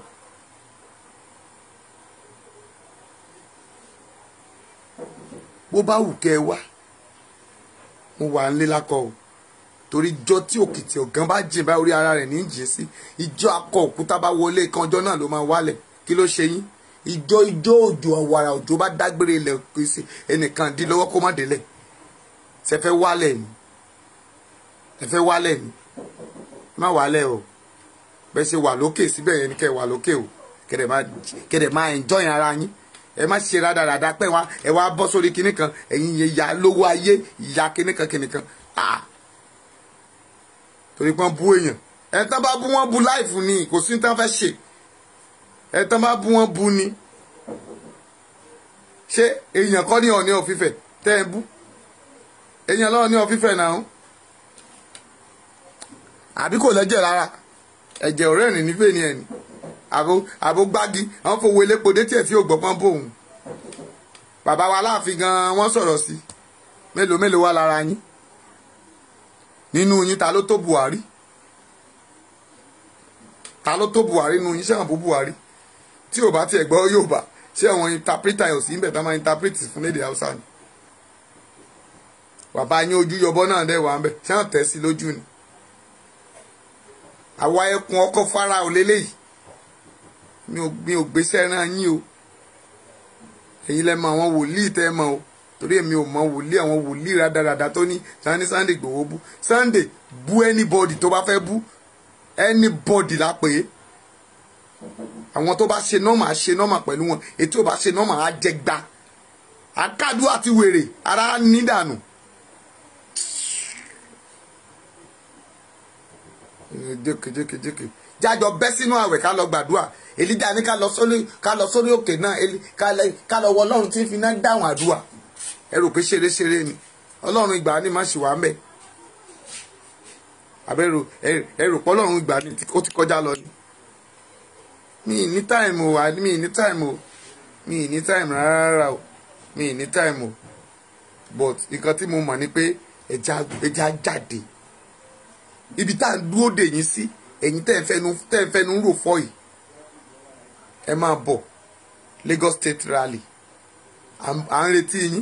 bó bá wù kẹ́ ẹ wá mo wà nílé lákọ o torí ijọ́ tí òkìtì ọ̀gán bá jìn bá orí ara rẹ̀ ní jìn sí ijọ́ akọ òkúta bá wọlé kan ọjọ́ náà ló máa wálẹ̀ kí ló ṣe yín ijọ́ ijọ́ òjò ọ̀wàrà òjò bá dágbére ilẹ̀ pèsè ẹnìkan dín lọ́wọ́ kó má délẹ̀ ṣe fẹ́ wálẹ̀ ni ẹ fẹ́ wálẹ̀ ni má wálẹ̀ o bẹ́ẹ̀ ṣe wà lókè síbẹ̀ yẹn ni kẹ́ ẹ wà lókè o kẹ́dẹ̀ máa enjoy ara yín ẹ má ṣe rádaràda pé wá ẹ wá bọ́ sórí kinní kan ẹ̀yin yẹn ya lówó ayé ìyá kinní kan kinní kan ah torí pé wọ́n bú èèyàn ẹ tán bá bú wọ́n bú láìfù ni kò sí tán fẹ́ ṣe ẹ tán bá bú wọ́n bú ni ṣé èèyàn kọ́ ní ọ̀ní ọ̀fífẹ́ tẹ́ ẹ bú èèyàn lọ́wọ́ ní ọ̀fífẹ́ náà àbí kò lẹ́jẹ̀ rárá ẹ̀jẹ̀ ọ̀rẹ́ rìn nífẹ̀ẹ́ ni ẹ̀ ní àbò gbági àwọn fowó elépo dé tiẹ̀ tí ò gbọ́pọ́n bò òun bàbá wa láàfin gan wọ́n sọ̀rọ̀ sí mélòó mélòó wà lára yín nínú yín ta ló tó Buhari ta ló tó Buhari nínú yín sẹ́wọ̀n bó Buhari tí ò bá tiẹ̀ gbọ́ Yorùbá ṣé àwọn interpreter ò sí ń bẹ̀ tá máa interpret fún lédè Haúsá ni bàbá yín ojú yọbọ náà dẹ̀ wà ń bẹ̀ ṣé wọ́n tẹ̀ sí lójú ni àwa ẹkùn ọkọ̀ fara ò lélẹ́yìí mi ò mi ò gbéṣẹ́ rán yín o ẹ̀yin lẹ mọ àwọn wòlíì tẹ́ ẹ mọ o torí èmi ò mọ wòlíì àwọn wòlíì rádaràda tó ní sani Sunday Igboho bú Sunday bú anybody tó bá fẹ́ bú anybody la pè é àwọn tó bá ṣe nọ́mà ṣe nọ́mà pẹ̀lú wọn ètò bá ṣe nọ́mà á jẹ gba àkàdù àti wèrè ara nídànù. jékèjékèjékè jájọ bẹ́ sínú àwẹ̀ ká lọ gbàdúrà èlíjà ní ká lọ sórí ká lọ sórí òkè náà ká lọ wọ ọlọ́run tí ń fi náà dáhùn àdúrà ẹ rò pé ṣeré-ṣeré ni ọlọ́run ìgbà ni má ṣì wá mẹ́ àbẹ̀rù ẹ rò pé ọlọ́run ìgbà ni ó ti kọjá lọ ni mi ní táìmù o mi ní táìmù o mi ní táìmù rárá o mi ní táìmù o but nǹkan tí mo mọ̀ ni pé ẹja ẹja jáde ibi tá à ń dúró dè yín sí ẹ̀yin tẹ́ ẹ̀ fẹ́nu tẹ́ ẹ̀ fẹ́nu rò fọ́ yìí ẹ máa bọ̀ Lagos State Rally à ń retí yín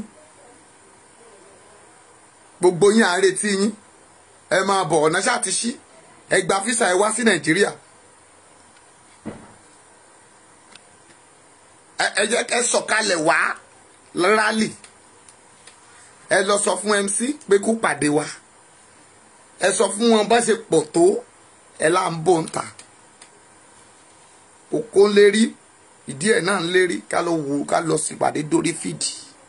gbogbo yín à ń retí yín ẹ máa bọ̀ ọ̀nà ṣáà ti ṣí ẹ gba físà ẹ wá sí Nàìjíríà ẹ jẹ́ kẹ́ sọ̀kalẹ̀ wá rally ẹ lọ sọ fún MC pé kó pàdé wa ẹ sọ fún wọn bá ṣe pọ̀ tó ẹ là ń bò ń ta òkó ń lérí ìdí ẹ̀ náà ń lérí ká lọ wò ká lọ sípàdé dórí fìdí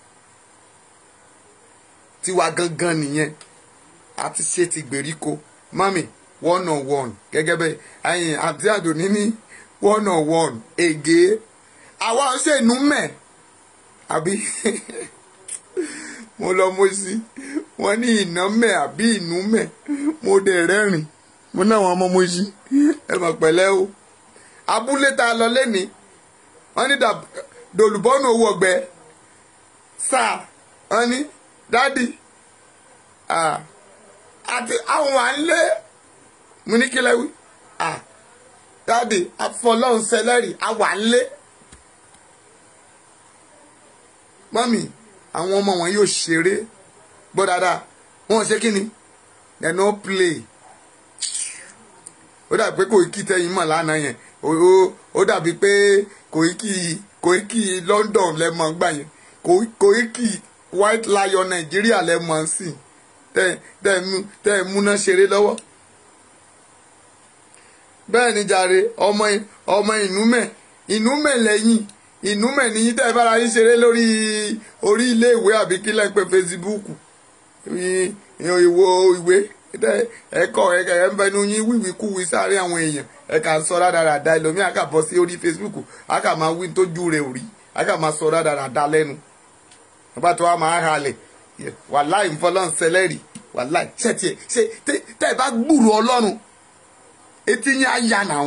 tiwa gangan nìyẹn a ti ṣe ti gbèríko mami one on one gẹ́gẹ́ bẹ́ẹ̀ ẹ̀yìn àti àdùnní ní one on one ègé àwa ṣe inú mẹ́ àbí mo lọ mo sí wọn ní ìná mẹ́ àbí ìnú mẹ́ mo dẹ̀ rẹ́rìn mo náà wọn ọmọ mo sí ẹ mọ̀ pẹ̀lẹ́ o abúlé tá a lọ lẹ́ni wọ́n ní dòlùbọ́nù owó ọgbẹ́ sáà wọ́n ní dádì àti àwọn à ń lé mo ní kílẹ̀ wí dáàdì afọlọ́run sẹlẹ́rì àwà ńlé mọ́mì àwọn ọmọ wọn yóò ṣeré gbọ́ dáadáa wọn ò ṣe kí ni they no play ó dàbí pé Koiki tẹ́yìn mọ̀ lánàá yẹn ó- ó- ó dàbí pé Koiki Koiki London lẹ́mọ̀ gbà yẹn Ko- Koiki White Lion Nàìjíríà lẹ́mọ̀ sí tẹ́ tẹ́ mú- tẹ́ múná ṣeré lọ́wọ́ bẹ́ẹ̀ ni jàre ọmọ ọmọ ìnúmẹ̀ ìnúmẹ̀ lẹ́yìn ìnúmẹ̀ ní tẹ́ ẹ bára yín ṣeré lórí orí ilé ìwé àbí kí lẹ́ ń pè Facebook ìwò ìwé tẹ́ ẹ̀kọ́ ẹ̀ ń bẹnu yín wíwí kúwí sáré àwọn èèyàn ẹ̀ kà ń sọ rádaràda ẹlòmíì á kà bọ́ sí orí Facebook á kà máa wí tójú rẹ̀ ò rí á kà máa sọ rádaràda lẹ́nu nígbà tó wà máa halẹ̀ wàláì ń fọlọ́n sẹlẹ́rì wàláì ṣe tiẹ̀ ṣe tẹ́ tẹ́ ẹ bá gbúrò ọlọ́run etí yín á yà nàún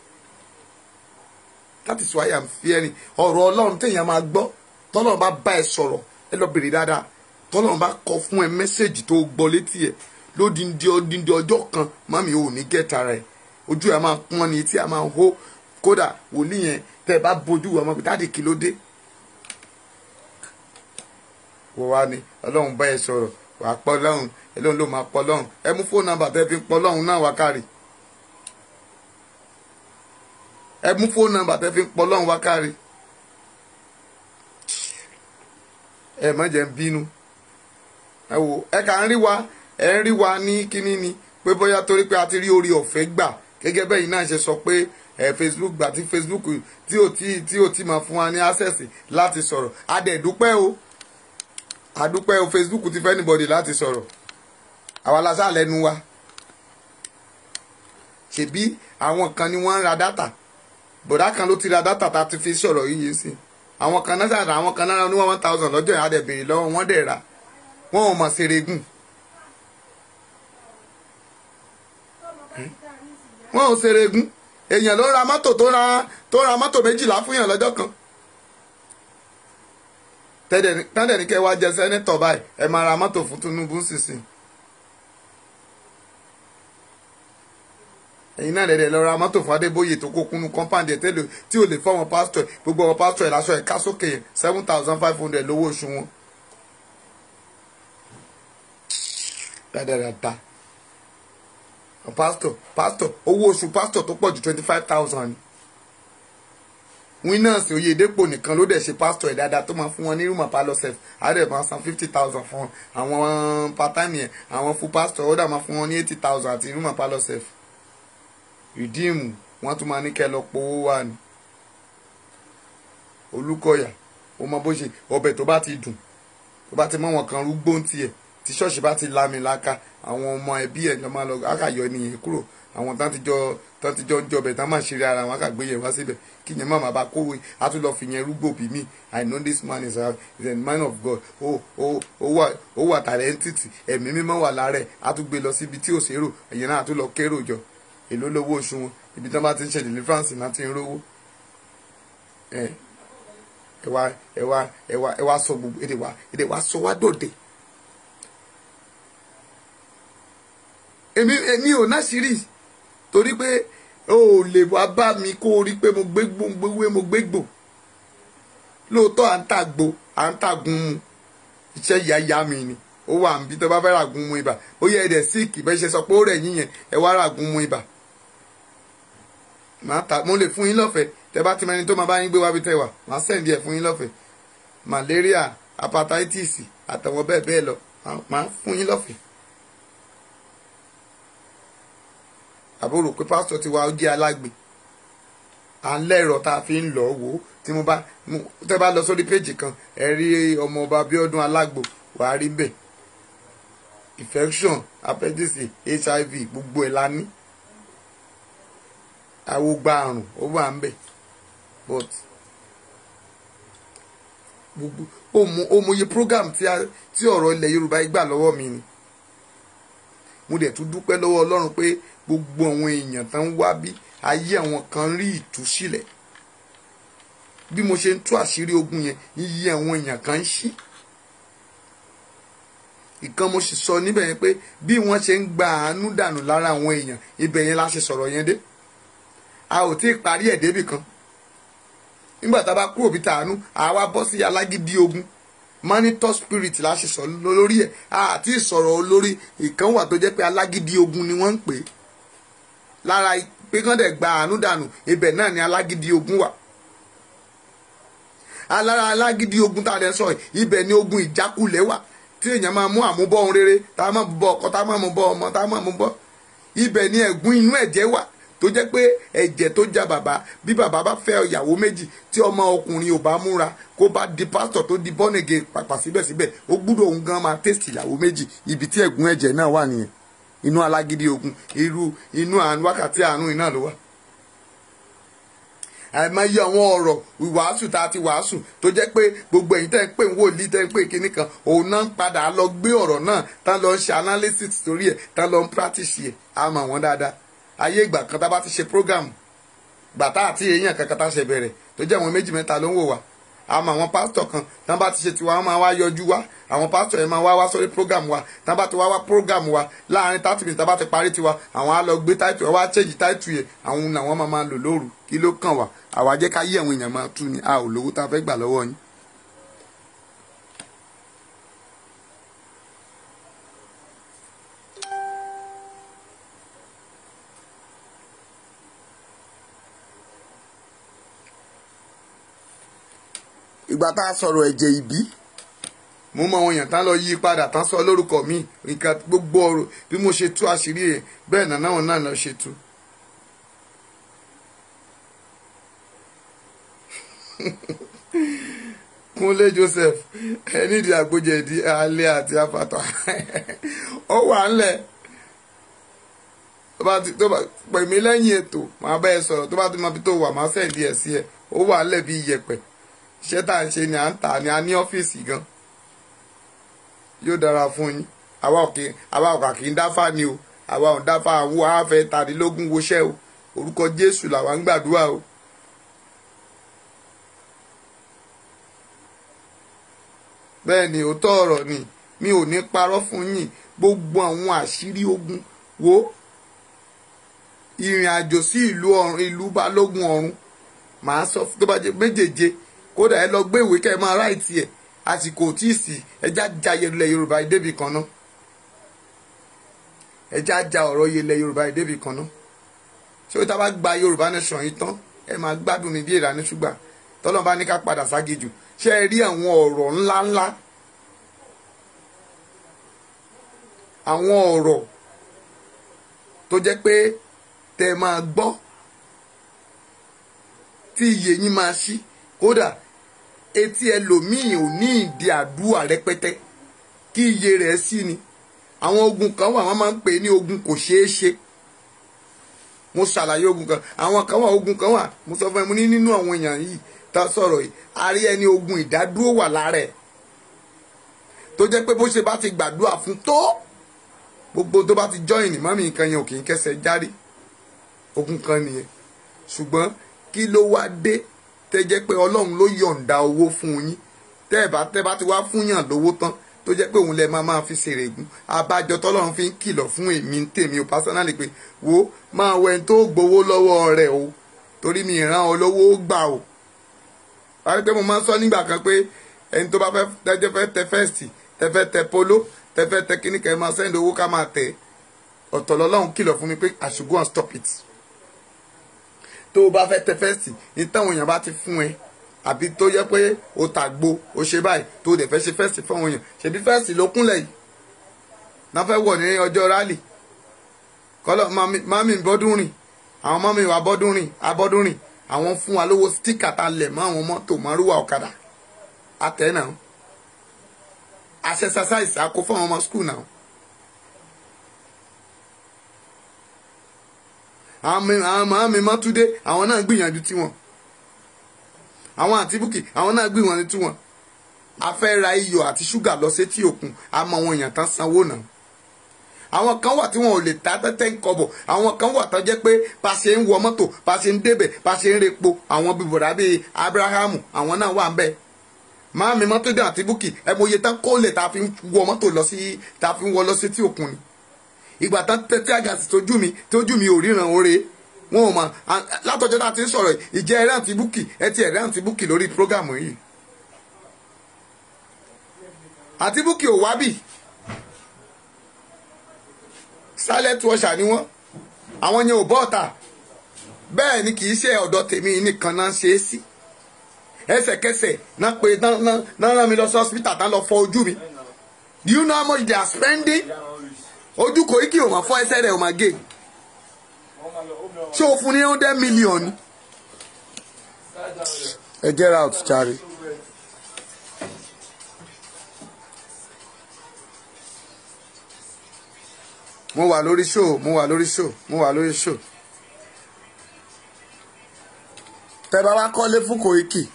that is why i'm fearing ọ̀rọ̀ ọlọ́run téèyàn máa gbọ́ tọ́lọ́run bá bá ẹ sọ̀rọ̀ ẹ lọ bèrè dáadáa tọ́lọ́run bá kọ fún ẹ mẹ́sẹ̀gì tó gbọ́ létí ẹ lódìndí ọdíndí ọjọ́ kan mami ò ní gẹ́ta rẹ̀ ojú ẹ máa pọ́n ni etí ẹ máa hó kódà wòlíì yẹn tẹ́ ẹ bá bójú ọmọ bíi dáàdì kí ló dé wọ́n wá ní ọlọ́run bá ẹ sọ̀rọ̀ wà á pọ́ lọ́run ẹlọ́run ló máa pọ́ lọ́run ẹ mú fóònù nàbà tẹ́ fi ń pọ́ lọ́run náà wá kárì ẹ mú fóònù nàmbà tẹ́ fi ń pọ̀ lọ́hùn wákàrí ẹ má jẹ́ ń bínú ẹ wò ẹ kà ń rí wa ẹ ń rí wa ní kínní ni pé bóyá torí pé a ti rí orí ọ̀fẹ́ gbà gẹ́gẹ́ bẹ́ẹ̀ náà ṣe sọ pé ẹ Facebook gbà tí Facebook tí ò tí tí ò tí máa fún wa ní access láti sọ̀rọ̀ a dẹ̀ dúpẹ́ o a dúpẹ́ o Facebook ti fẹ́ anybody láti sọ̀rọ̀ àwa la sá lẹ́nu wa ṣèbí àwọn kan ni wọ́n ń ra dátà bọ̀dá kan ló ti ra dátà tá a ti fi sọ̀rọ̀ yìí sí àwọn kan náà ṣàdá àwọn kan náà ní one thousand lọ́jọ́ yẹn á dẹ̀ béèrè lọ́wọ́ wọ́n dẹ̀ rà wọ́n ò mọ̀ ṣeregún wọ́n ò ṣeregún èèyàn ló ra mọ́tò tó ra tó ra mọ́tò méjìlá fún yàn lọ́jọ́ kan tẹ́lẹ̀ ní kẹ́ wá jẹ sẹ́nẹ́tọ̀ báyìí ẹ máa ra mọ́tò fún Tinubu sísìn ẹ̀yin náà dẹ̀dẹ̀ lọ ra mọ́tò fún Adébóyè tó kó kúnnú compound ẹ̀ tẹ́lẹ̀ tí ò lè fọ́ wọn pásítọ̀ ẹ̀ gbogbo wọn pásítọ̀ ẹ̀ lásọ ẹ̀ ká sókè yẹn seven thousand five hundred lówó oṣù wọn. dáadáa pásítọ̀ pásítọ̀ owó oṣù pásítọ̀ tó pọ̀ ju twenty five thousand ni. winners Oyèdépò nìkan ló dẹ̀ ṣe pásítọ̀ ẹ̀ dáadáa tó máa fún wọn ní rúmọ̀ palọ́sẹ̀f àdẹ̀ máa san fifty thousand fún àwọn part-time yẹn àwọn fún pásítọ̀ ó dà máa fún wọn ní eighty thousand àti rúmọ̀ palọ́sẹ̀f rìdíìmù wọn tún máa ní kẹ́ lọ powó wà ní Olúkọ̀yà ó mọ bó ṣe ọbẹ̀ tó bá ti dùn tó bá ti mọ wọn kan rúgbó ń tiẹ̀ tí ṣọ́ọ̀ṣì bá ti lámi láka àwọn ọmọ ẹbí ẹ̀ lọ́ máa lọ àkàyọ nìyẹn kúrò àwọn tán ti jọ tán ti jọ ń jọbẹ̀ tán máa ṣeré ara wọn àkàgbé yẹn wá síbẹ̀ kí yẹn má má bá kówé á tún lọ fi yẹn rúgbó bí mi I know this man is a, is a man of God ó ó ó wà ó wà talented ẹ̀mí mímọ́ wà lára ẹ̀ á tún gbé lọ síbi tí ò ṣèrò ẹ̀yìn náà á tún lọ kérò jọ èló lówó oṣù wọn ibi tí wọn bá ti ń ṣe deliverance náà ti ń rówó ẹ ẹ wá ẹ wá ẹ wá ẹ wá sọ gbogbo èdè wá èdè wá sọ wá dòde èmi èmi ò náṣírí torí pé o ò lè wá bá mi kó o rí pé mo gbé gbóngbówé mo gbé gbò lóòótọ́ à ń tàgbo à ń tàgun mu iṣẹ́ yáyá mi ni ó wà níbi tó bá fẹ́ ràgùn mu ibà ó yẹ ẹ̀dẹ̀ síìkì bẹ́ẹ̀ ṣe sọ pé ó rẹ̀ yín yẹn ẹ wá ràgùn mu ibà màá ta mo lè fún yín lọ́fẹ̀ẹ́ tẹ bá ti mẹni tó máa bá yín gbé wá bí tẹ wà màá sẹ́ǹdì ẹ̀ fún yín lọ́fẹ̀ẹ́ malaria hepatitis àtàwọn bẹ́ẹ̀ bẹ́ẹ̀ lọ màá fún yín lọ́fẹ̀ẹ́. àbúrò pé pásítọ̀ ti wá ó jẹ́ alágbe à ń lẹ́rọ tá a fi ń lọ wò ó tí mo bá tẹ bá lọ sórí péjì kan ẹ rí ọmọọba Abíọ́dún Alágbo wàá rí bẹ́ẹ̀ infection appendix hiv gbogbo ẹ̀ la ní awogba àrùn ó wà ń bẹ̀ but gbogbo òmòye program tí ọ̀rọ̀ ilẹ̀ Yorùbá gbà lọ́wọ́ mi ni mo dẹ̀ tún dúpẹ́ lọ́wọ́ Ọlọ́run pé gbogbo àwọn èèyàn tán wá bí ayé àwọn kan rí ìtúsílẹ̀ bí mo ṣe ń tú àṣírí ogun yẹn iye àwọn èèyàn kan ń ṣí ìkan mo sì sọ níbẹ̀ yẹn pé bí wọ́n ṣe ń gba àánú dànù lára àwọn èèyàn ibẹ̀ yẹn la ṣe sọ̀rọ̀ yẹn dé a ò tí ì parí ẹ̀ débì kan nígbà tá a bá kúrò bí tàánú àwa bọ́ sí alágídí ogun monitor spirit la ṣe sọ lórí ẹ̀ àti ìsọ̀rọ̀ olórí ìkan wà tó jẹ́ pé alágídí ogun ni wọ́n ń pè é lára pé kán dẹ̀ gba àánú dànù ibẹ̀ náà ni alágídí ogun wà alára alágídí ogun tá a dẹ̀ sọ yìí ibẹ̀ ni ogun ìjákulẹ̀ wà tí èèyàn máa mú àmúbọ̀ ohun rere tá a máa bọ ọkọ tá a máa mú bọ ọmọ tá a máa mú bọ ibẹ̀ ni ẹ̀gún inú ẹ̀jẹ̀ wà tó jẹ́ pé ẹ̀jẹ̀ tó já bàbá bí bàbá bá fẹ́ ìyàwó méjì tí ọmọ ọkùnrin ò bá múra kó bá di pásítọ̀ tó di bọ́nẹ̀gẹ̀ pàpà síbẹ̀síbẹ̀ ó gbúdọ̀ òun gan máa tẹ́sítì ìyàwó méjì ibi tí ẹ̀gún ẹ̀jẹ̀ náà wà nìyẹn inú alágídí ogun irú inú àánú wákàtí àánú iná ló wà àìmọye àwọn ọ̀rọ̀ ìwàásù tá a ti wàásù tó jẹ́ pé gbogbo ẹ̀yin tẹ́ ń pè ń wòlíì tẹ́ ń pè kinní kan òun náà ń padà lọ gbé ọ̀rọ̀ náà tá lọ ń ṣe analysis torí ẹ̀ tá lọ ń practice ẹ̀ á mọ̀ wọ́n dáadáa ayé ìgbà kan tá a bá ti ṣe program gbàtà àti èèyàn kankan tá a ṣe bẹ̀rẹ̀ tó jẹ́ àwọn méjì mẹ́ta ló ń wò wá àmọ́ àwọn pásítọ̀ kan tán bá ti ṣe tiwa wọ́n máa wá yọjú wá àwọn pásítọ̀ yẹn máa wá wá sórí program wa tán bá ti wá wá program wa láàrin thirty minutes tán bá ti parí tiwa àwọn á lọ gbé táìtù wá change táìtù yẹn àwọn làwọn máa máa lò lóru kí ló kàn wá àwa jẹ́ ká yí àwọn èèyàn máa tú ni a ò lówó tá a fẹ́ gbà lọ́wọ́ yín. ìgbà tá a sọ̀rọ̀ ẹ̀jẹ̀ ìbí mo mọ àwọn èèyàn tán lọ yí padà tán sọ lórúkọ mi nǹkan gbogbo ọ̀rọ̀ bí mo ṣe tú àṣírí rẹ̀ bẹ́ẹ̀ náà náà náà lọ ṣe tú. kúnlé joseph ẹni ìdí àgbójẹ̀dí alẹ́ àti apata ó wà ńlẹ̀ tó bá ti tó bá pè mí lẹ́yìn ètò màá bá ẹ sọ̀rọ̀ tó bá ti mọ ibi tó wà máa sẹ́ǹdí ẹ̀ sí ẹ ó wà ńlẹ̀ bí iyẹ̀pẹ̀ iṣẹ́ tá à ń ṣe ni à ń tà ni a ní ọ́fíìsì gan yóò dára fún yín àwa òkè àwa òkà kì í dáfà ni o àwa ò dáfà àwọn àfẹ tàdínlógún woṣẹ́ o orúkọ jésù làwa ń gbàdúrà o. bẹ́ẹ̀ ni òótọ́ ọ̀rọ̀ ni mi ò ní parọ́ fún yín gbogbo àwọn àṣírí ogun wo ìrìn àjò sí ìlú ọ̀run ìlú balógun ọ̀run màá sọ tó bá jẹ méjèèje kódà ẹ lọ gbé ìwé kẹ́ ẹ máa ráìtì ẹ̀ àsìkò tí ì sí ẹjá já ilẹ̀ yorùbá débì kan náà ẹjá já ọ̀rọ̀ ilẹ̀ yorùbá débì kan náà ṣé o ta bá gba yorùbá nation yìí tán ẹ máa gbádùn mi bí ìlànà ṣùgbà tọ́lọ́ bá ní ká padà ságejù ṣé ẹ rí àwọn ọ̀rọ̀ ńláńlá àwọn ọ̀rọ̀ tó jẹ́ pé tẹ́ máa gbọ́ tí iye yín máa ṣí kódà etí ẹlòmíì ò ní ìdí àdúrà rẹpẹtẹ kí iye rẹ̀ sí ni àwọn ogun kan wà wọ́n máa ń pè ní ogun kò ṣeé ṣe mo ṣàlàyé ogun kan àwọn kan wà ogun kan wà mo sọ fún ẹ mo ní nínú àwọn èèyàn yìí tá a sọ̀rọ̀ yìí a rí ẹni ogun ìdádúró wà lára ẹ̀ tó jẹ́ pé bó ṣe bá ti gbàdúrà fún tó gbogbo tó bá ti jọyìn mọ́mí nǹkan yẹn ò kì í kẹsẹ̀ járí ogun kan nìyẹn ṣùgbọ́n kí ló wá dé tẹ́ jẹ́ pé ọlọ́run ló yọ̀ǹda owó fún yín tẹ́ ẹ̀ bá tẹ́ bá ti wá fún yàn lówó tán tó jẹ́ pé òun lẹ máa máa fi ṣèrègùn abájọ tọ́lọ́run fi ń kìlọ̀ fún èmi ń tèmi o pásánálì pé wo máa wẹ tó gbowó lọ́wọ́ rẹ̀ o torí mi ìran olówó gbà o wáyé pé mo máa ń sọ nígbà kan pé ẹni tó bá fẹ́ tẹ́jọ́ fẹ́ tẹ fẹ́ẹ̀sì tẹ fẹ́ tẹ polo tẹ fẹ́ tẹ kíní kẹ́ máa sẹ́ńdì owó ká máa tẹ̀ ọ̀tọ̀ lọ́lọ́run kìlọ̀ fún mi pé I should go and stop it tó o bá fẹ́ tẹ fẹ́ẹ̀sì ní táwọn èèyàn bá ti fún ẹ àbí tó yẹ pé o tàgbo o ṣe báyìí tó o dẹ̀ fẹ́ ṣe fẹ́ẹ̀sì fún àwọn èèyàn ṣèbí fẹ́ẹ̀sì ló kúnlẹ̀ yìí náà fẹ́ wọ̀ ní ọjọ́ rálì kọ́lọ́ mami bọ́dún rìn àwọn mami wa bọ́dún rìn abọ́dún rìn àwọn fún wa lówó stíkà tá a lẹ̀ mọ́ àwọn mọ́tò márùwà ọ̀kadà àtẹ̀ náà àṣẹṣaṣáìsì àkó fún àwọn ọmọ skul náà àwọn màámi mọ́túndé àwọn náà gbìyànjú tiwọn àwọn àti búkì àwọn náà gbìyànjú tiwọn a fẹ́ ra iyọ̀ àti ṣúgà lọ sétí òkun a mọ àwọn èèyàn tán sanwó náà àwọn kan wà tí wọn ò lè ta tẹ́tẹ́ ń kọ́bọ̀ àwọn kan wà tó jẹ́ pé bá ṣe ń wọ mọ́tò bá ṣe ń débẹ̀ bá ṣe ń repo àwọn bíbọ̀dá bíi abrahamu àwọn náà wà ń bẹ̀ máàmí mọ́tòdé àti búkì ẹ mọ iye tán kólẹ̀ tá a fi ń wọ mọ́tò lọ sí tá a fi ń wọ lọ sétí òkun ni ìgbà tán tẹ́tí àgàsì tójú mi tójú mi ò ríran oore wọn ò mọ̀ látọjọ́ náà ti ń sọ̀rọ̀ ìjẹ́ ẹ̀rẹ́ àti búkì ẹ ti ẹ̀rẹ́ àti búkì lórí prógámù yìí àti búkì ò wábì silent washer ni wọ́n àwọn yẹn ò bọ́ ọ̀tà bẹ́ẹ̀ ni kì í ṣe ọ̀dọ̀ tèmi nìkan náà ṣe é sí ẹsẹ̀kẹsẹ̀ náà pé náà rán mi lọ sí hospital náà lọ fọ ojú mi do you know how much they are spending ojú kò í kí o máa fọ ẹsẹ̀ rẹ̀ o máa gé ṣé o fún ní hundred million ni. ẹ get out jàre. mo wà lórí show mo wà lórí show mo wà lórí show. tẹ bá wá kọ́lé fún Koiki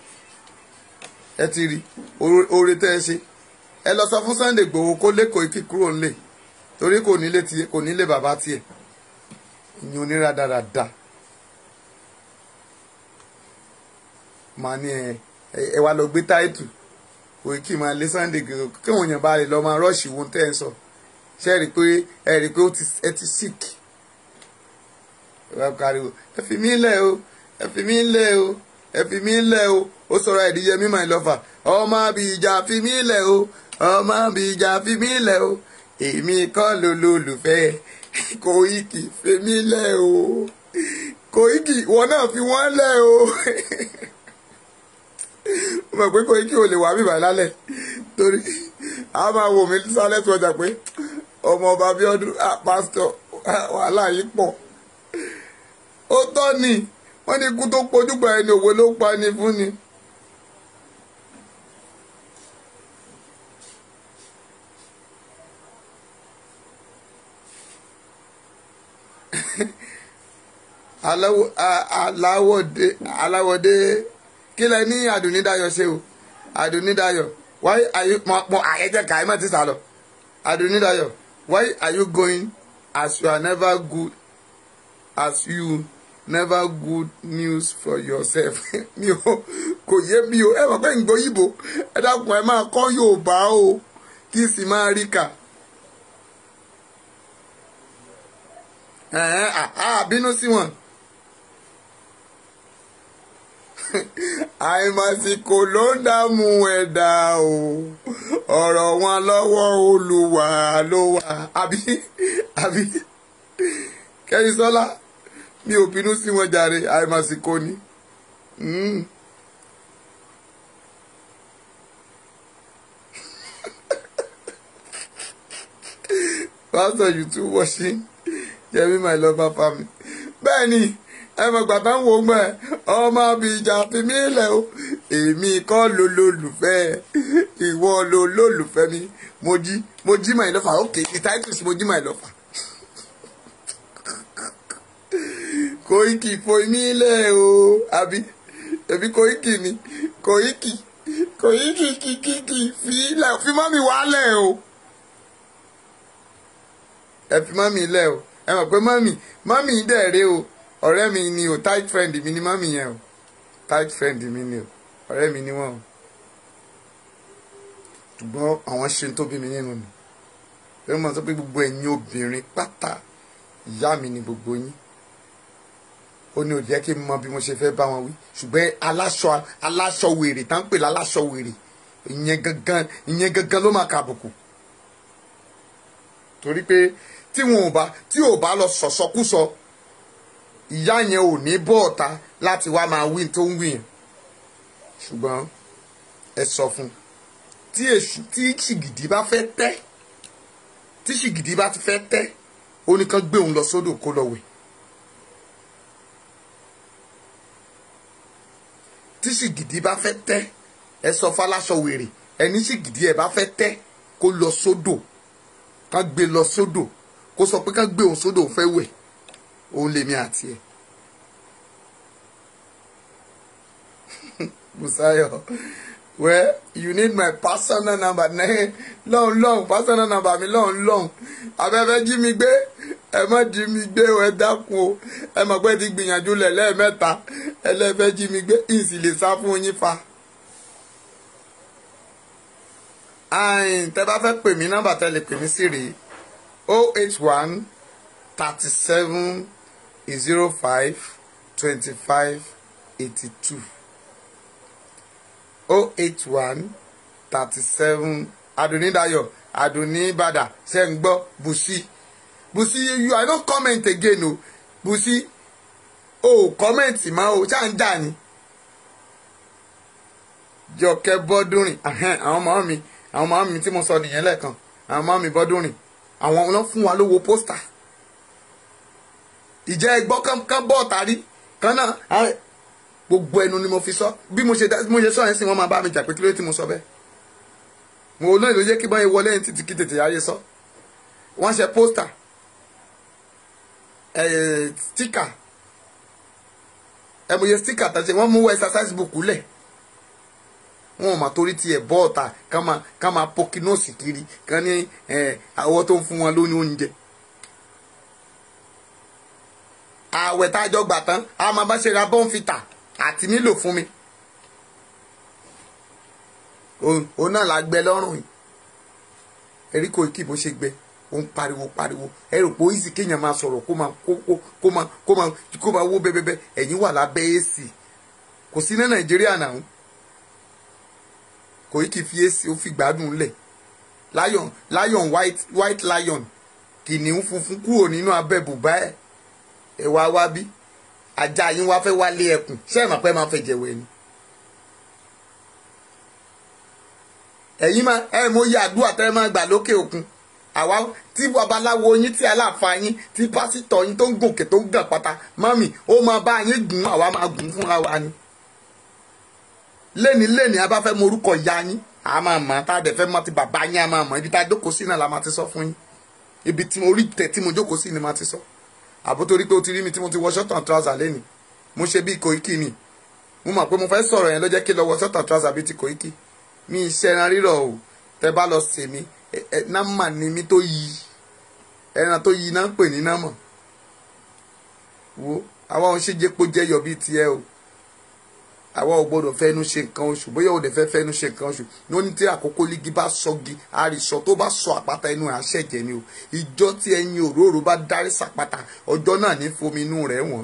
ẹ ti rí oore tẹ́ ẹ ṣe ẹ lọ sọ fún Sunday Igboho kó lé Koiki kúrò nílé torí kò nílé tiẹ̀ kò nílé bàbá tiẹ̀ ìyẹn onírà dáradára màá ní ẹ ẹ wá lọ gbé táìtù Koiki máa lé Sunday Igboho kí wọn yàn bá lè lọ máa rọ́ọ̀ṣì wọn tẹ́ ẹ sọ ṣe rí i pé ẹ rí i pé ẹ ti sick ẹ wá pariwo ẹ fi mí lẹ̀ o ẹ fi mí lẹ̀ o ẹ fi mí lẹ̀ o ó sọ̀rọ̀ ẹ̀díyẹmí my lover ọmọ àbíjà fi mí lẹ̀ o ọmọ àbíjà fi mí lẹ̀ o èmi kọ́ ló lólùfẹ́ Koiki fi mí lẹ̀ o Koiki wọn náà fi wọ́n lẹ̀ o mo mọ̀ pé Koiki ò lè wá bíbá lálẹ́ torí a máa wò mí sálẹ̀ tó ọjà pé ọmọ ọba Abíọ́dún pásítọ̀ wàhálà yìí pọ̀ ó tọ́ ni wọ́n ní ikú tó pojú gba ẹni òwe ló pa ni fún ni. aláwọ̀dé aláwọ̀dé kí lẹ ní Àdùnnídayọ̀ ṣe o Àdùnnídayọ̀ why are you mọ mọ àyẹ̀jẹ̀ ká ẹ má ti sà lọ Àdùnnídayọ̀ why are you going as you are never good as you never good news for yourself mi ò kò yé mi o ẹ mọ̀ pé ń gbóyìnbó ẹ dákun ẹ máa kọ́ Yorùbá o kí sì máa rí kà. bínú sí wọn. àìmọ̀síkò ló ń dààmú ẹ̀dá o ọ̀rọ̀ wọn lọ́wọ́ Olúwa ló wà àbí àbí Kẹ́yìnsọ́lá mi ò bínú sí wọn jàre àìmọ̀síkò ni. Pastor, you too watching Yẹmí my lover family. bẹ́ẹ̀ ni ẹ mọ̀ gbàtà ń wo gbọ́ ẹ ọmọ abìjà fi mí lẹ̀ o èmi kọ́ ló lólùfẹ́ ìwọ ló lólùfẹ́ mi mo jí mo jí my lover okay the title is mo jí my lover. Koiki foyi mí lẹ̀ o àbí ẹbí Koiki ni Koiki Koiki kìkìkì fi lẹ̀ fi mọ́ mi wálẹ̀ o ẹ fi mọ́ mi lẹ̀ o ẹ mọ̀ pé mọ́mì mọ́mì dẹ̀ rè o ọ̀rẹ́ mi ni o tight friend mi ni mọ́mì yẹn o tight friend mi ni o ọ̀rẹ́ mi ni wọ́n o ṣùgbọ́n àwọn ṣe tó bí mi nínú mi pé mo sọ pé gbogbo ẹ̀yin obìnrin pátá ìyá mi ni gbogbo yín ó ní ó jẹ́ kí n mọ bí mo ṣe fẹ́ bá wọn wí ṣùgbọ́n aláṣọ aláṣọ wèrè tá ń pè láláṣọ wèrè ìyẹn gangan ìyẹn gangan ló máa ka àbùkù torí pé tí wọn ò bá tí ò bá lọ sọ̀sọ́kúsọ ìyá yẹn ò ní bọ́ ọ̀tá láti wá máa wí tó ń wí yẹn ṣùgbọ́n ẹ sọ fún tí èṣù tí ṣìgìdì bá fẹ́ tẹ́ tí ṣìgìdì bá ti fẹ́ tẹ́ ó ní kán gbé òun lọ sódò kó lọ wẹ̀ tí ṣìgìdì bá fẹ́ tẹ́ ẹ sọ fáláṣọ wèrè ẹni ṣìgìdì ẹ bá fẹ́ tẹ́ kó lọ sódò kán gbé lọ sódò kó sọ pé kán gbé òun sódò òun fẹ́ wẹ̀ òun lèmi àti ẹ̀. Busayo well you need my personal number lọ́hùn lọ́hùn personal number mi lọ́hùn lọ́hùn abẹ́fẹ́ jí mi gbé ẹ má jí mi gbé o ẹ dákun o ẹ mọ̀ pé ti gbìyànjú lẹ̀ lẹ́ẹ̀mẹ́ta ẹ lẹ́fẹ́ jí mi gbé ìsì lè sá fún yín fa. àìn tẹ́ bá fẹ́ pè mí nọ́mbà tẹ́ lè pè mí sí rèé o eight one thirty seven zero five twenty five eighty two oh eight one thirty seven adunidayo adunibada ṣe ń gbọ́ busi busi you i no comment again o busi o comment ma o ṣáà ń jà ni jọkẹ́ bọ́dúnrìn ahẹ́n, àwọn ọmọ mi àwọn ọmọ mi tí mo sọ nìyẹn lẹ́ẹ̀kan àwọn ọmọ mi bọ́dúnrìn àwọn ló fún wa lówó pósítà ìjẹ́ ẹgbọ́ kan bọ́ ọ̀tàrí kan náà á- gbogbo ẹnu ni mo fi sọ bí mo ṣe dá- bí mo ṣe sọ yẹn sì wọ́n máa bá mi jà pé kí ló dé tí mo sọ bẹ́ẹ̀ mo lóyún ló jẹ́ kí báyìí wọlé ní títí kí tètè ayé sọ wọ́n ṣe pósítà ẹ̀ stíkà ẹ̀ mo yẹ stíkà tàṣe wọ́n mú exercise book lẹ̀ wọn ò mà torí tiẹ̀ bọ́ ọ̀tà ká máa ká máa pokinóòsì kiri ká ní ẹ̀ àwọ̀ tó ń fún wọn lóní oúnjẹ. ààwẹ̀ tá a jọ gbà tán a máa bá ṣe ra bọ́ǹfìtà àti nílò fún mi. òun òun náà la gbẹ lọ́rùn yìí erí kò kí bó ṣe gbẹ ó ń pariwo pariwo ẹ rò pé ó easy kéèyàn máa sọ̀rọ̀ kó máa kó kó kó máa kó máa kó máa wó bẹ́ẹ̀bẹ́ẹ́ ẹ̀yìn wà lábẹ́ èsì kò sí ní nàìjíríà náà kò í kì í fi èsì ó fi gbádùn lẹ̀ lion lion white white lion kìnìún funfun kúrò nínú abẹ́ bùbá ẹ̀ ẹ̀ wá wá bí ajá yín wá fẹ́ wálé ẹkùn ṣé ẹ̀ máa pẹ́ máa fẹ́ jẹ̀wẹ̀ ni. ẹ̀yin máa ẹ̀ mo yẹ àdúrà tẹ́ ẹ máa gbà lókè òkun àwa tí babaláwo yín tí aláàfáà yín tí pásítọ̀ yín tó ń gòkè tó ń gàn pátá mọ́mì ó máa bá yín gùn àwa máa gùn fúnra wa ni lẹ́ni lẹ́ni a bá fẹ́ mọ orúkọ ìyá yín a máa mọ̀ tá a dẹ̀ fẹ́ mọ̀ ti bàbá yín a máa mọ̀ ibi tá a jókòó sí náà la máa ti sọ fún yín ibi tí orí tẹ̀ tí mo jókòó sí ni máa ti sọ àbó torí pé o ti rí mi tí mo ti wọ ṣọ́tàn trouser lẹ́ni mo ṣe bí Koiki ni mo mọ̀ pé mo fẹ́ sọ̀rọ̀ yẹn ló jẹ́ kí lọ wọ ṣọ́tàn trouser bíi ti Koiki mi iṣẹ́ ẹran rírọ̀ o tẹ bá lọ sè mí ẹ ẹ námà ni mi tó yí ẹran tó yí náà ń pè ní námà wo àwa òun ṣe jẹ́pọ̀ jẹ́yọ̀ bíi tiẹ̀ o àwa ò gbọdọ̀ fẹ́nu ṣe nǹkan oṣù bóyá òde fẹ́ fẹ́nu ṣe nǹkan oṣù ní ó ní tí àkókò lígi bá sọgi àrìsọ tó bá sọ àpáta inú ẹ̀ àṣẹ̀jẹ̀ ni o ìjọ tí ẹyin òróró bá dárí sàpáta ọjọ́ náà ní fomi inú rẹ̀ wọ̀n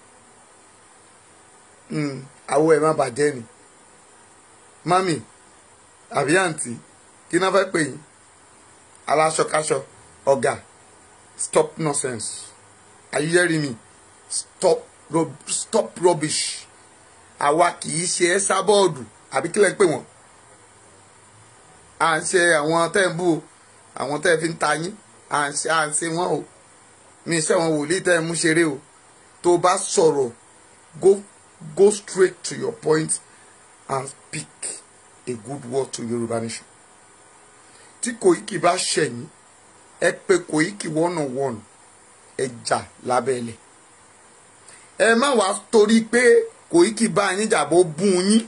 àwọ̀ ẹ̀ má bàjẹ́ ni mami àbí àǹtí kí náà fẹ́ pè yín aláṣọkáṣọ ọ̀gá stop nonsense are you hearing me stop rub stop rubbish àwa kì í ṣe ẹ́ sábọ́ọ̀dù àbí kílẹ̀ ń pè wọ́n à ń ṣe àwọn tẹ́ ń bú o àwọn tẹ́ fi ń ta yín à ń ṣe à ń ṣe wọ́n o mi ṣe àwọn wòlíì tẹ́ ń mú ṣeré o tó bá sọ̀rọ̀ go go straight to your point and speak a good word to Yorùbá nation tí Koiki bá ṣẹ̀yìn ẹ pé Koiki one on one ẹ jà lábẹ́lẹ̀ ẹ má wàá torí pé Koiki bá yín jàbó bún yín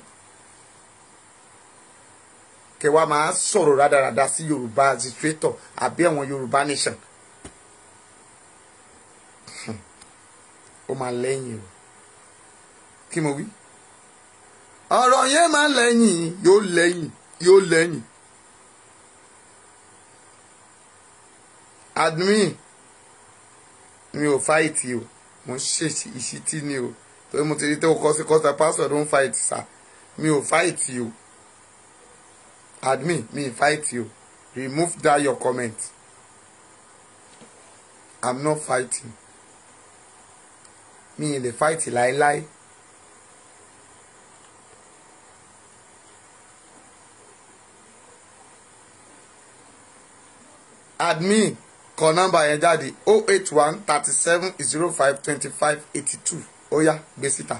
kẹ wá máa sọ̀rọ̀ rádaràda sí Yorùbá administrator àbí àwọn Yorùbá nation ó máa lẹ́yìn o kí mo wí ọ̀rọ̀ yẹn máa lẹ́yìn yóò lẹ́yìn yóò lẹ́yìn admin mi ò fáìtì o mo ń ṣe ìṣítí ni o torí mo ti rí tó kọ́ sí kọ́sà pásọ̀ ló ń fáìtì sá mi ò fáìtì o admin mi ì fáìtì o remove that your comment i'm not fighting mi ì lè fáìtì láéláé. admin kọ nọ́mbà yẹn jáde oh eight one thirty seven zero five twenty five eighty two ó yá gbé síta.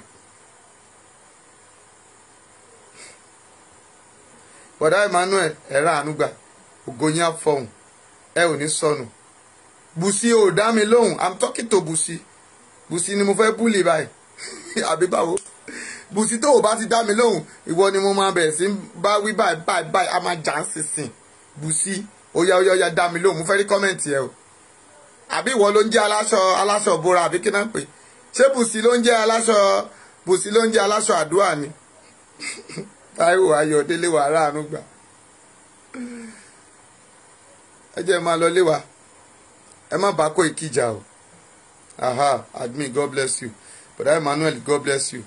bọ̀dá Emmanuel ẹ̀rọ ànúgbà ògòyìn àfọ̀hún ẹ ò ní sọnù Bùsí ò dá mi lóhùn i'm talking to Bùsí Bùsí ni mo fẹ́ búlì báyìí àbí báwo Bùsí tó o bá ti dá mi lóhùn ìwọ ni mo máa bẹ̀rẹ̀ sí bá wí báyìí báyìí báyìí a máa jà ń sísìn Bùsí ó yá ó yá ó yá dá mi lóhùn mo fẹ́ rí kọ́mẹ̀ntì ẹ o àbí ìwọ ló ń jẹ́ aláṣọ aláṣọ bora àbí kí náà pè ṣé Bùsí ló ń jẹ́ aláṣọ Bùsí ló ń jẹ́ aláṣọ àdúrà ni Táíwò Ayọ̀délé wà ráàánú gbà ẹ jẹ́ máa lọ léwa ẹ má bá Koiki jà o aha admin god bless you brother emmanuel god bless you.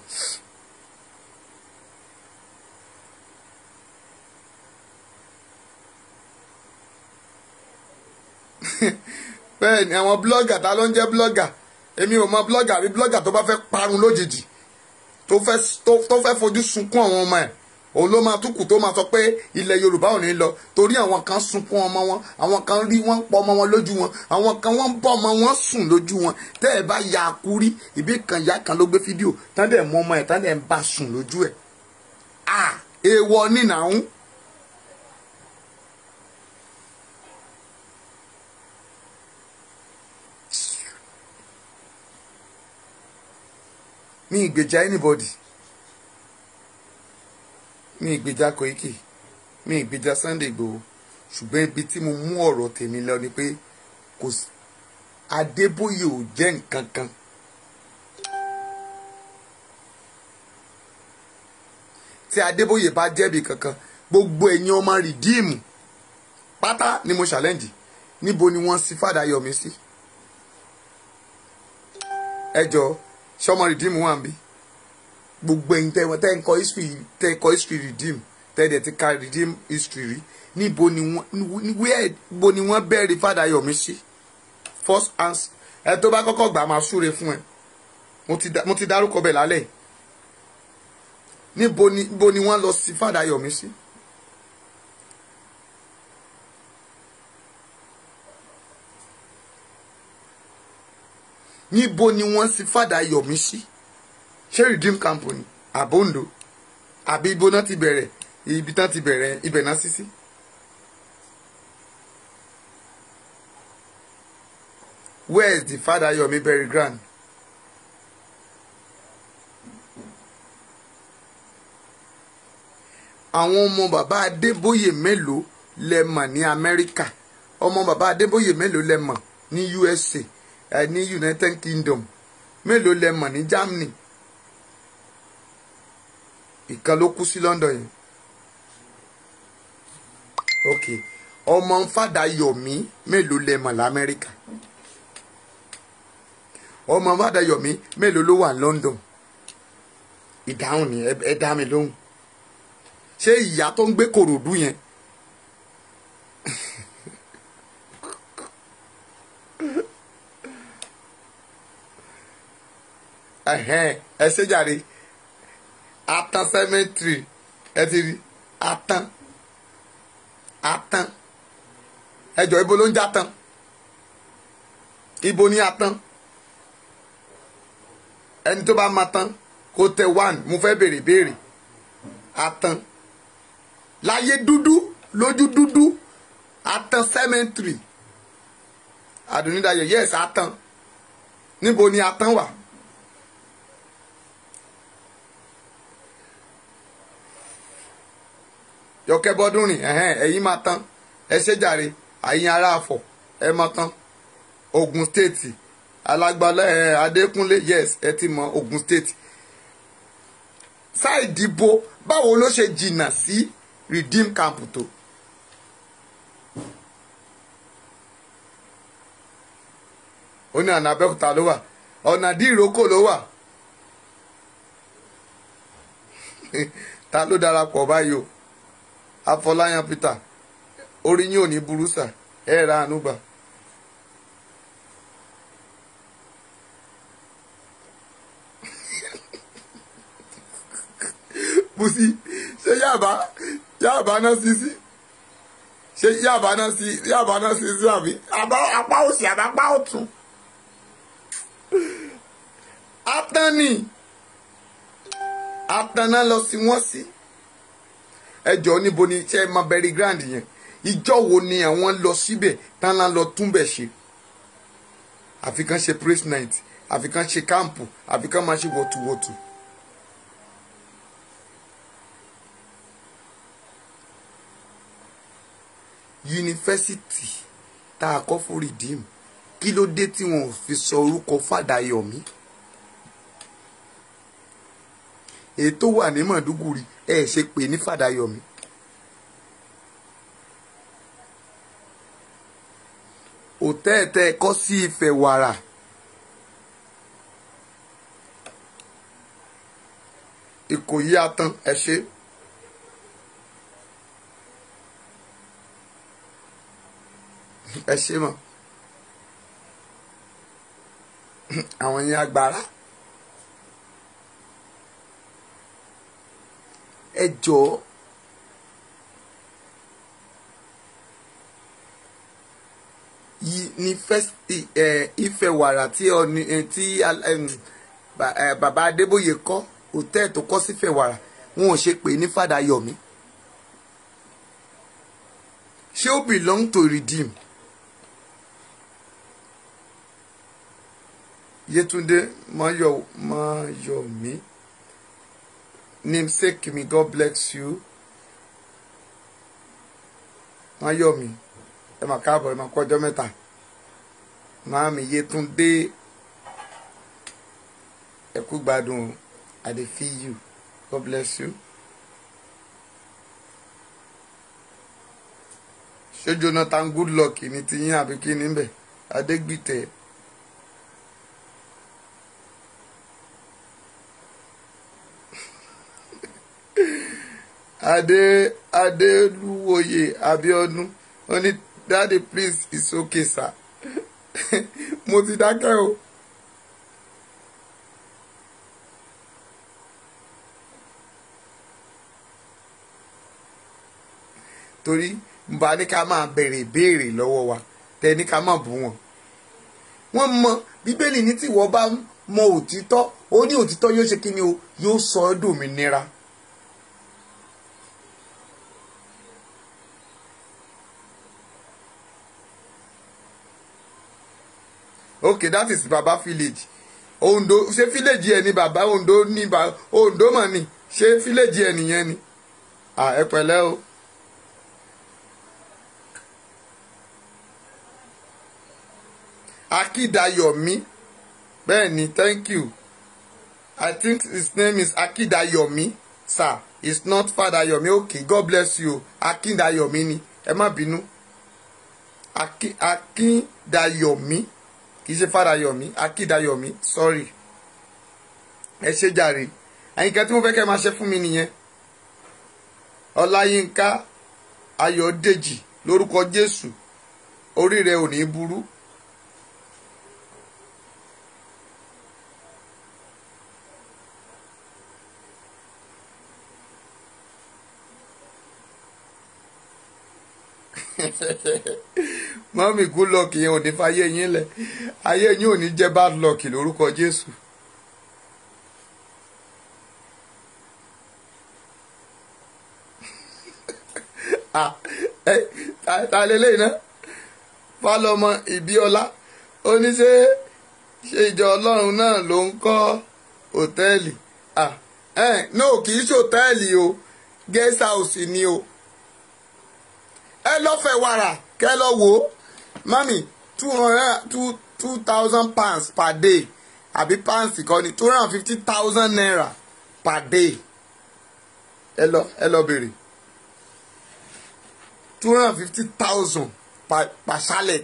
bẹ́ẹ̀ ni àwọn blọ́gà ta ló ń jẹ́ blọ́gà èmi ò mọ blọ́gà àbí blọ́gà tó bá fẹ́ parun lójijì tó fẹ́ tó tó fẹ́ fojú sunkún àwọn ọmọ ẹ̀ òun ló máa túkù tó máa sọ pé ilẹ̀ yorùbá ò ní lọ torí àwọn kan sunkún ọmọ wọn àwọn kan rí wọn pọ ọmọ wọn lójú wọn àwọn kan wọn ń bọ́ ọmọ wọn sùn lójú wọn tẹ́ ẹ bá ya akúrí ìbí kan ìyá kan ló gbé fídíò tán dẹ̀ mú ọmọ ẹ̀ tán dẹ̀ ń bá sùn lójú ẹ̀ à èèwọ̀ nínàún mi ìgbèjà anybody mi ìgbèjà Koiki mi ìgbèjà Sunday Igboho ṣùgbọ́n ibi tí mo mú ọ̀rọ̀ tèmi lọ ni pé kò sí Adébóyè ò jẹ́ nǹkan kan tí Adébóyè bá jẹ́bi kankan gbogbo ẹ̀yin ọmọ rìdíìmù pátá ni mo challenge níbo ni wọ́n sí fàdà yọ̀mí sí ẹ jọ̀ọ́ sọmọ redeem wà bí gbogbo ẹ̀yin tẹ tẹ ń kọ history tẹ kọ history redeem tẹ dẹ ti ka redeem history rí níbo ni wọ́n where bo ni wọ́n bẹ̀rẹ̀ fàdà yọ̀mí sí first answer ẹ tó bá kọ́kọ́ gbà máa súre fún ẹ mo ti mo ti dárúkọ bẹ̀ lálẹ́ níbo ni níbo ni wọ́n lọ sí fàdà yọ̀mí sí. níbo ni wọ́n sì fàdà yọ̀mí sí ṣé redeem camp ni àbóǹdó àbí ibo náà ti bẹ̀rẹ̀ ibi tán ti bẹ̀rẹ̀ ibẹ̀ náà sí sí. where is the father yomi bury ground. àwọn ọmọ bàbá adébóyè mélòó lẹ mọ̀ ní amẹ́ríkà ọmọ bàbá adébóyè mélòó lẹ mọ̀ ní usa ẹ ní united kingdom mélòó lẹ mọ̀ ní germany ìkan ló kú sí london yẹn ok ọmọ fàdà yọ̀mí mélòó lẹ mọ̀ lamẹ́ríkà ọmọ fàdà yọ̀mí mélòó ló wà ní london ìdáhùn ni ẹ dá mi lóhùn ṣé ìyá tó ń gbé kòròdú yẹn ẹ ṣe jàre atan cemetery ẹ ti rí atan atan ẹjọ ibo ló ń já tán ibo ní atan ẹni tó bá ma tán kó tẹ one mo fẹ́ béèrè béèrè atan láyé dúdú lójú dúdú atan cemetery àdùnnídàyọ yes atan níbo ni atan wà. yọkẹ bọdún rìn ẹhẹn ẹ̀yin máa tán ẹ ṣe jàre àyìn ará àfọ̀ ẹ máa tán Ogun State alágbálẹ̀ ẹ Adékúnlé yes ẹ ti mọ Ogun State ṣáìdìbò báwo ló ṣe jìnnà sí Redeem Camp tó. ó ní ọ̀nà Abẹ́òkúta ló wà ọ̀nà dìrókò ló wà ta ló darapọ̀ báyìí o afọláyàn peter orí yín ò ní burú sà ẹ ra àánú gbà. busi ṣé yàbá yàbá náà sí sí ṣé yàbá náà sí yàbá náà sí sí àbí àbá apá òsì àbá apá ọ̀tún. atani atana lọ sí wọn sí. Si ẹjọ níbo ni ṣe máa bẹ̀rẹ̀ grand yẹn ìjọ wo ni àwọn lọ síbẹ̀ tán lá lọ túnbẹ̀ ṣe àfi kàn ṣe praise night àfi kàn ṣe káàmpù àfi kàn máa ṣe wọ̀tùwọ̀tù. yunifásitì tá a kọ́ fún Redeem kí ló dé tí wọn ò fi sọ orúkọ Fàdáyọ̀mí èyí tó wà ní Màdúgùrí ẹ ṣe pè ní Fàdáyọ̀mí. òtẹ́ẹ̀tẹ́ kọ́ sí Ifẹ̀ wàrà ìkòyí atán ẹ ṣe. ẹ ṣe mọ àwọn yẹn agbára ẹ jọ̀ọ́ yìí ní fẹsítì ẹ ife wàrà tí ọni ẹ, tí al- ẹm, ba- ẹ, bàbá adébóyè kọ́ hòtẹ́ẹ̀ tó kọ́ sífẹ̀ wàrà wọn ò ṣe pé ní fàdà yọ̀mí ṣé ó belong to redeem Yetunde Mayo Mayomi namesake me God bless you Mayomi ẹ mà káàbọ̀ ẹ mà kú ọjọ́ mẹ́ta Màámi Yetunde ẹ kú gbádùn o I dey feel you God bless you. ṣé Jonathan Goodluck ní ti yín àbí kí ni bẹ̀ Adégbìtẹ́. adé adélúwòye abiodun ó ní daddy please it's okay sir mo ti dákẹ́ o. torí nba ní ká máa béèrè ìbéèrè lọ́wọ́ wa tẹ ní ká máa bú wọn. wọ́n mọ bíbélì ní tí wọ́n bá mọ òtítọ́ ó ní òtítọ́ yóò ṣe kí ni o yóò sọ ọ́ dòmìnira. okay that is baba village ondo ṣé village ẹ ní baba ondo ní ba ondo mà ní ṣé village ẹ nìyẹn ni ah ẹ pẹ̀lẹ́ o. akidayomi bẹ́ẹ̀ ni thank you i think his name is akidayomi sir it's not fadayomi okay god bless you akidayomi ni ẹ má bínú Aki, akidayomi kì í ṣe fàdáyọmí akídayọmí sorry ẹ ṣe jàre àyìnká tí mo fẹ́ kẹ́ máa ṣe fún mi nìyẹn ọláyínká ayọ̀dèjì lórúkọ jésù orí rẹ ò ní burú mọ́mí good luck yẹn ò ní fàyè yín lẹ̀ ayé yín ò ní jẹ́ bad luck lórúkọ jésù. Ah, ẹ, ta- ta lélẹ́yìn náà fálọmọ ìbíọlá ó ní ṣe ṣe ìjọ ọlọ́run náà ló ń kọ́ hòtẹ́ẹ̀lì Ah, eh, no kì í ṣe hòtẹ́ẹ̀lì o guest house ni o ẹ lọ́fẹ̀ẹ́ wàrà kẹ́ lọ wò ó mami two hundred two two thousand pounds per day àbí pounds kọ́ ni two hundred and fifty thousand naira per day ẹ lọ ẹ lọ bèrè two hundred and fifty thousand per per chalet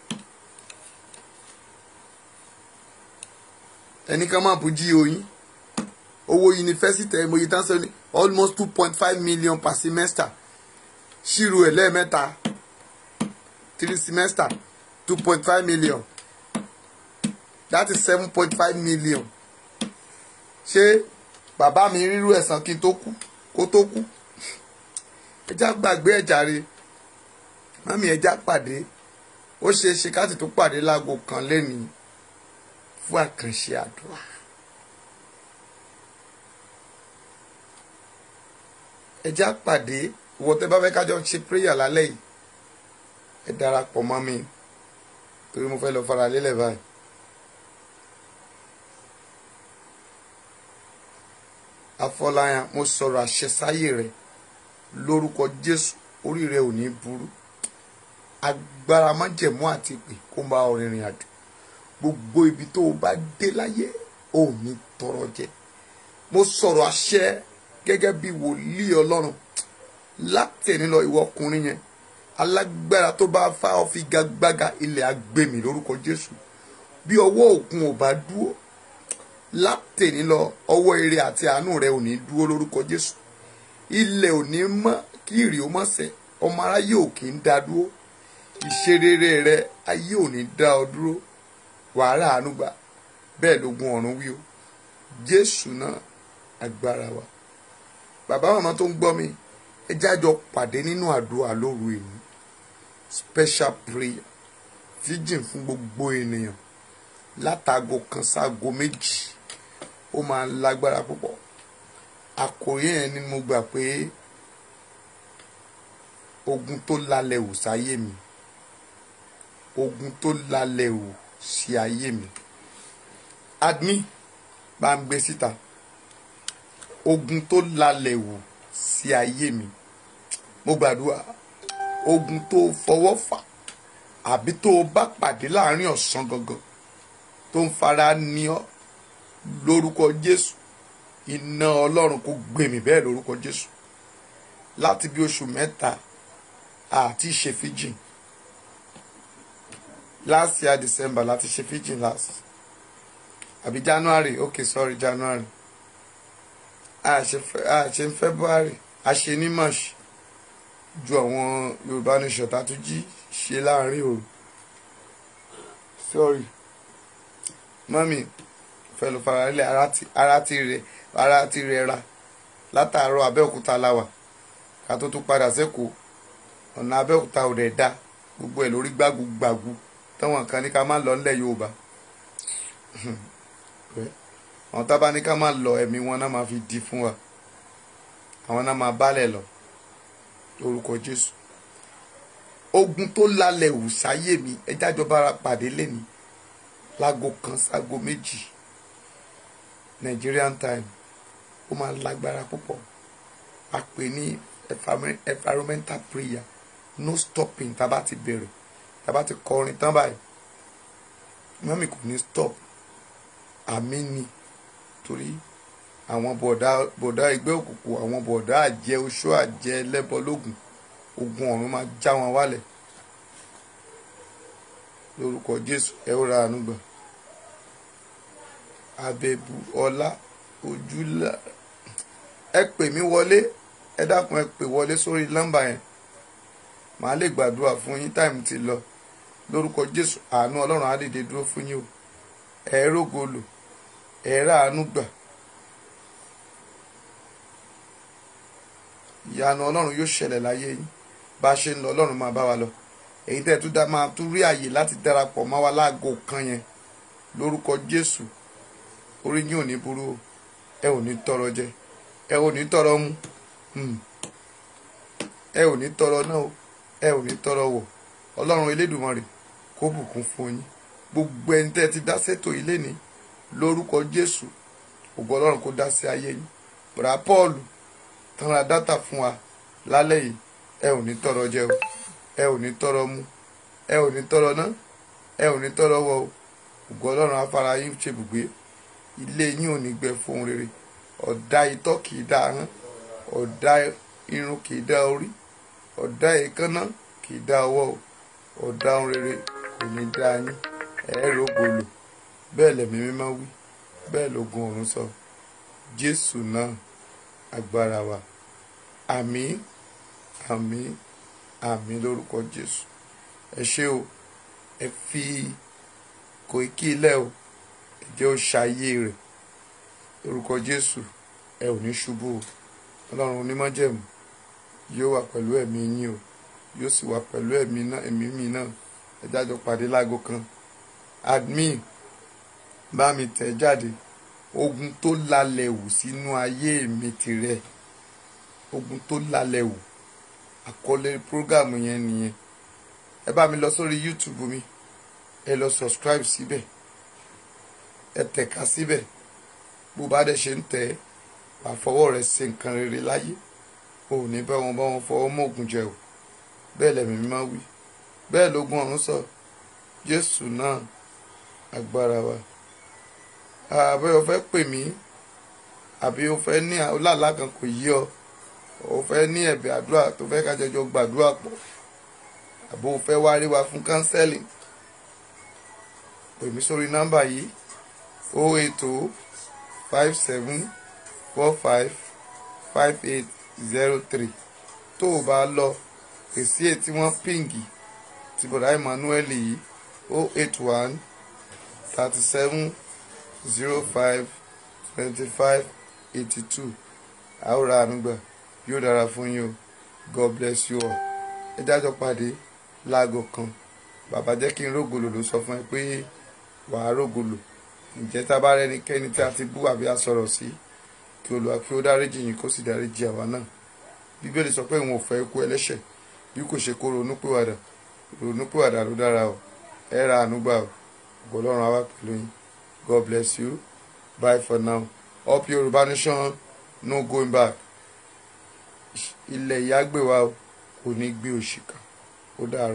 ẹni kan máa bù jí oyin owó yunifásitì ẹ̀ mọ̀ yìí tán sọ ní almost two point five million per semester ṣírò ẹ̀ lẹ́ẹ̀mẹ́ta three semester two point five million that is seven point five million ṣé bàbá mi rírú ẹ̀sán kí n tó kú kó tó kú ẹjá gbàgbé ẹ̀jàre mami ẹjá pàdé ó ṣeé ṣe ká sì tún pàdé láago kan lẹ́nìí fún àkànṣe àdúrà. ẹjá pàdé ìwọ tẹ́ bá fẹ́ kájọ ṣe prayer lálẹ́ yìí ẹ darapọ̀ mọ́ mi torí mo fẹ́ lọ fara lélẹ̀ báyìí. afọláyàn mo sọ̀rọ̀ àṣẹ sáyé rẹ lórúkọ jésù orí rẹ ò ní burú agbára májẹ̀mú àti ìpè kó bá ọ rìnrìn àjò gbogbo ibi tó o bá dé láyé ò ní tọrọ jẹ mo sọ̀rọ̀ àṣẹ gẹ́gẹ́ bí wòlíì ọlọ́run látẹ̀ní lọ ìwọ ọkùnrin yẹn alágbára tó bá fá ọ fi gagbága ilẹ̀ agbèmí lórúkọ jésù bí ọwọ́ òkun ò bá dúró látẹ̀ní lọ ọwọ́ ire àti àánú rẹ ò ní dúró lórúkọ jésù ilẹ̀ ò ní mọ́ kí ìrì ó mọ́ sẹ̀ ọmọ aráyé ò kì í dá dúró ìṣerere rẹ ayé ò ní dá ọ dúró wàhálà àánú gbà bẹ́ẹ̀ lógun ọ̀run wí o jésù náà agbára wa bàbá màmá tó ń gbọ́ mi ẹ jájọ pàdé nínú àdúrà lóru èmi special prayer virgin fún gbogbo ènìyàn látago kan ságo méjì ó máa ń lágbára púpọ̀ àkòrí yẹn ni mo gbà pé ogun tó lálẹ́ wù sáyé mi ogun tó lálẹ́ wù sí ayé mi admin bá ń gbé síta ogun tó lálẹ́ wù sí ayé mi mo gbàdúrà ogun tó fọwọ́ fà àbí tó o bá pàdé láàrin ọ̀sán gangan tó ń fara ní ọ lórúkọ jésù iná ọlọ́run kò gbèmí bẹ́ẹ̀ lórúkọ jésù láti bí oṣù mẹ́ta àti ṣe fíjìn last year december láti ṣe fíjìn last àbí january okay sorry january a ṣe fe- a ṣe ní february a ṣe ní march ju àwọn yorùbá nation tá a tún jí ṣe láàrin òru sorry mọ́mì fẹlẹ faralẹ ara ti ara ti rẹ ara ti rẹra látàárọ̀ abẹ́òkúta láwà ká tó tún padà sẹ́kọ̀ọ́ ọ̀nà abẹ́òkúta ò dẹ̀ da gbogbo ẹ̀ lórí gbàgbùgbàgbù táwọn kan ní ká má lọ nílẹ̀ yorùbá àwọn tábà ní ká má lọ ẹ̀mí wọn náà máa fi di fún wa àwọn náà máa bálẹ̀ lọ lórúkọ jésù ogun tó lálẹ́ wù sáyé mi ẹjá jọba ara pàdé lẹ́ni láago kan sáago méjì Nigerian time ó máa lágbára púpọ̀ a pè ní environment- environmental prayer no stopping tá a bá ti bẹ̀rẹ̀ tá a bá ti kọrin tán báyìí mọ́mí kò ní stop àmì ni torí àwọn bọ̀dá bọ̀dá ẹgbẹ́ òkùnkùn àwọn bọ̀dá àjẹ oṣó àjẹ ẹlẹ́bọlógún ogun ọ̀run máa já wọn wálẹ̀ lórúkọ Jésù ẹ ó ra àánú gbà abẹ́bù ọlá ojúlá ẹ pè mí wọlé ẹ dákun ẹ pè wọlé sórí nọ́mbà yẹn màá lè gbàdúrà fún yín táìmù ti lọ lórúkọ Jésù àánú Ọlọ́run á dìde dúró fún yín o ẹ rógo lò ẹ rà àánú gbà ìyanu Ọlọ́run yóò ṣẹlẹ̀ láyé yín bá a ṣe ń lọ Ọlọ́run máa bá wa lọ èyí tẹ́ ẹ tún dá máa tún rí àyè láti darapọ̀ mọ́ wa láago kan yẹn lórúkọ Jésù orí yín ò ní burú o ẹ ò ní tọrọ jẹ ẹ ò ní tọrọ mu hmm. ẹ ò ní tọrọ náà o ẹ ò ní tọrọ wọ̀ Ọlọ́run Elédùmarè kó bùkún fún yín gbogbo ẹni tẹ́ ẹ ti dá sétò ilé ní lórúkọ Jésù ògo Ọlọ́run kó dá sí ayé yín bùrà Pọ́ọ̀lù tán ra dátà fún wa lálẹ́ yìí ẹ ò ní tọrọ jẹ o ẹ ò ní tọrọ mu ẹ ò ní tọrọ ná ẹ ò ní tọrọ wọ̀ o ògo Ọlọ́run afárá yín ṣe bùgbé ilé yín ò ní gbẹ fún rere ọ̀dà itọ́ kì í dá ahọ́n ọ̀dà irun kì í dá orí ọ̀dà èékánná kì í dá ọwọ́ o ọ̀dà ohun rere kò ní dá yín ẹ̀ẹ́rọ gbòòlò bẹ́ẹ̀ lẹ̀mí mímọ́ wí bẹ́ẹ̀ lógun ọ̀run sọ Jésù náà agbára wa àmín àmín àmín lórúkọ Jésù ẹ ṣé o ẹ fi Koiki ilẹ̀ o ẹ jẹ́ ó ṣayé rẹ̀ lórúkọ Jésù ẹ ò ní ṣubú o Ọlọ́run onímọ̀jẹ̀mú yóò wà pẹ̀lú ẹ̀mí yín o yóò sì wà pẹ̀lú ẹ̀mí náà ẹ̀mí mi náà ẹ jájọ pàdé láago kan admin bá mi tẹ̀ jáde ogun tó lálẹ́ wù sínú ayé mi tirẹ̀ ogun tó lálẹ́ wù àkọlé prógámù yẹn nìyẹn ẹ bá mi lọ sórí YouTube mi ẹ lọ subscribe síbẹ̀ ẹ tẹ̀ka síbẹ̀ bó bá dẹ̀ ṣe ń tẹ̀ ẹ́ wàá fọwọ́ rẹ̀ ṣe nǹkan rere láyé o ò ní bá wọn bá wọn fọwọ́ mọ́ ògùn jẹ o bẹ́ẹ̀ lẹ̀mí mi máa wí bẹ́ẹ̀ lógún ọ̀run sọ Jésù náà agbára wa àbẹ́ o fẹ́ pè mí àbí o fẹ́ ní ọlàlá kan kò yí ọ o fẹ́ ní ẹ̀bẹ̀ àdúrà tó fẹ́ ká jọjọ gbàdúrà pọ̀ àbò o fẹ́ wá rí wa fún kánsẹ́lì pè mí sórí nọ́mbà yìí o ètò five seven four five five eight zero three tó o bá lọ èsì èyí tí wọ́n píǹgì ti bọ̀dá Emmanuel yìí o eight one thirty seven zero five twenty five eighty two àwòrán ànúgbà yóò dára fún yín o God bless you all ẹ jájọ pàdé láago kan bàbá jẹ́ kí n rógolo ló sọ fún ẹ pé wàá rógolo ǹjẹ́ tá a bá rẹ́nikẹ́ni tí a ti bú àbí a sọ̀rọ̀ sí kí Olúwa kí ó dáríjì yín kó sì dáríjì àwa náà bíbélì sọ pé òun ò fẹ́ ikú ẹlẹ́ṣẹ̀ bí kò ṣe kó ronúpìwàdà ronúpìwàdà ló dára o ẹ ra àánú gbà o ògo Ọlọ́run á wà pẹ̀lú yín God bless you bye for now up Yorùbá nation no going back ilẹ̀ ìyá gbé wa o kò ní gbé òṣìkà ó dàrú.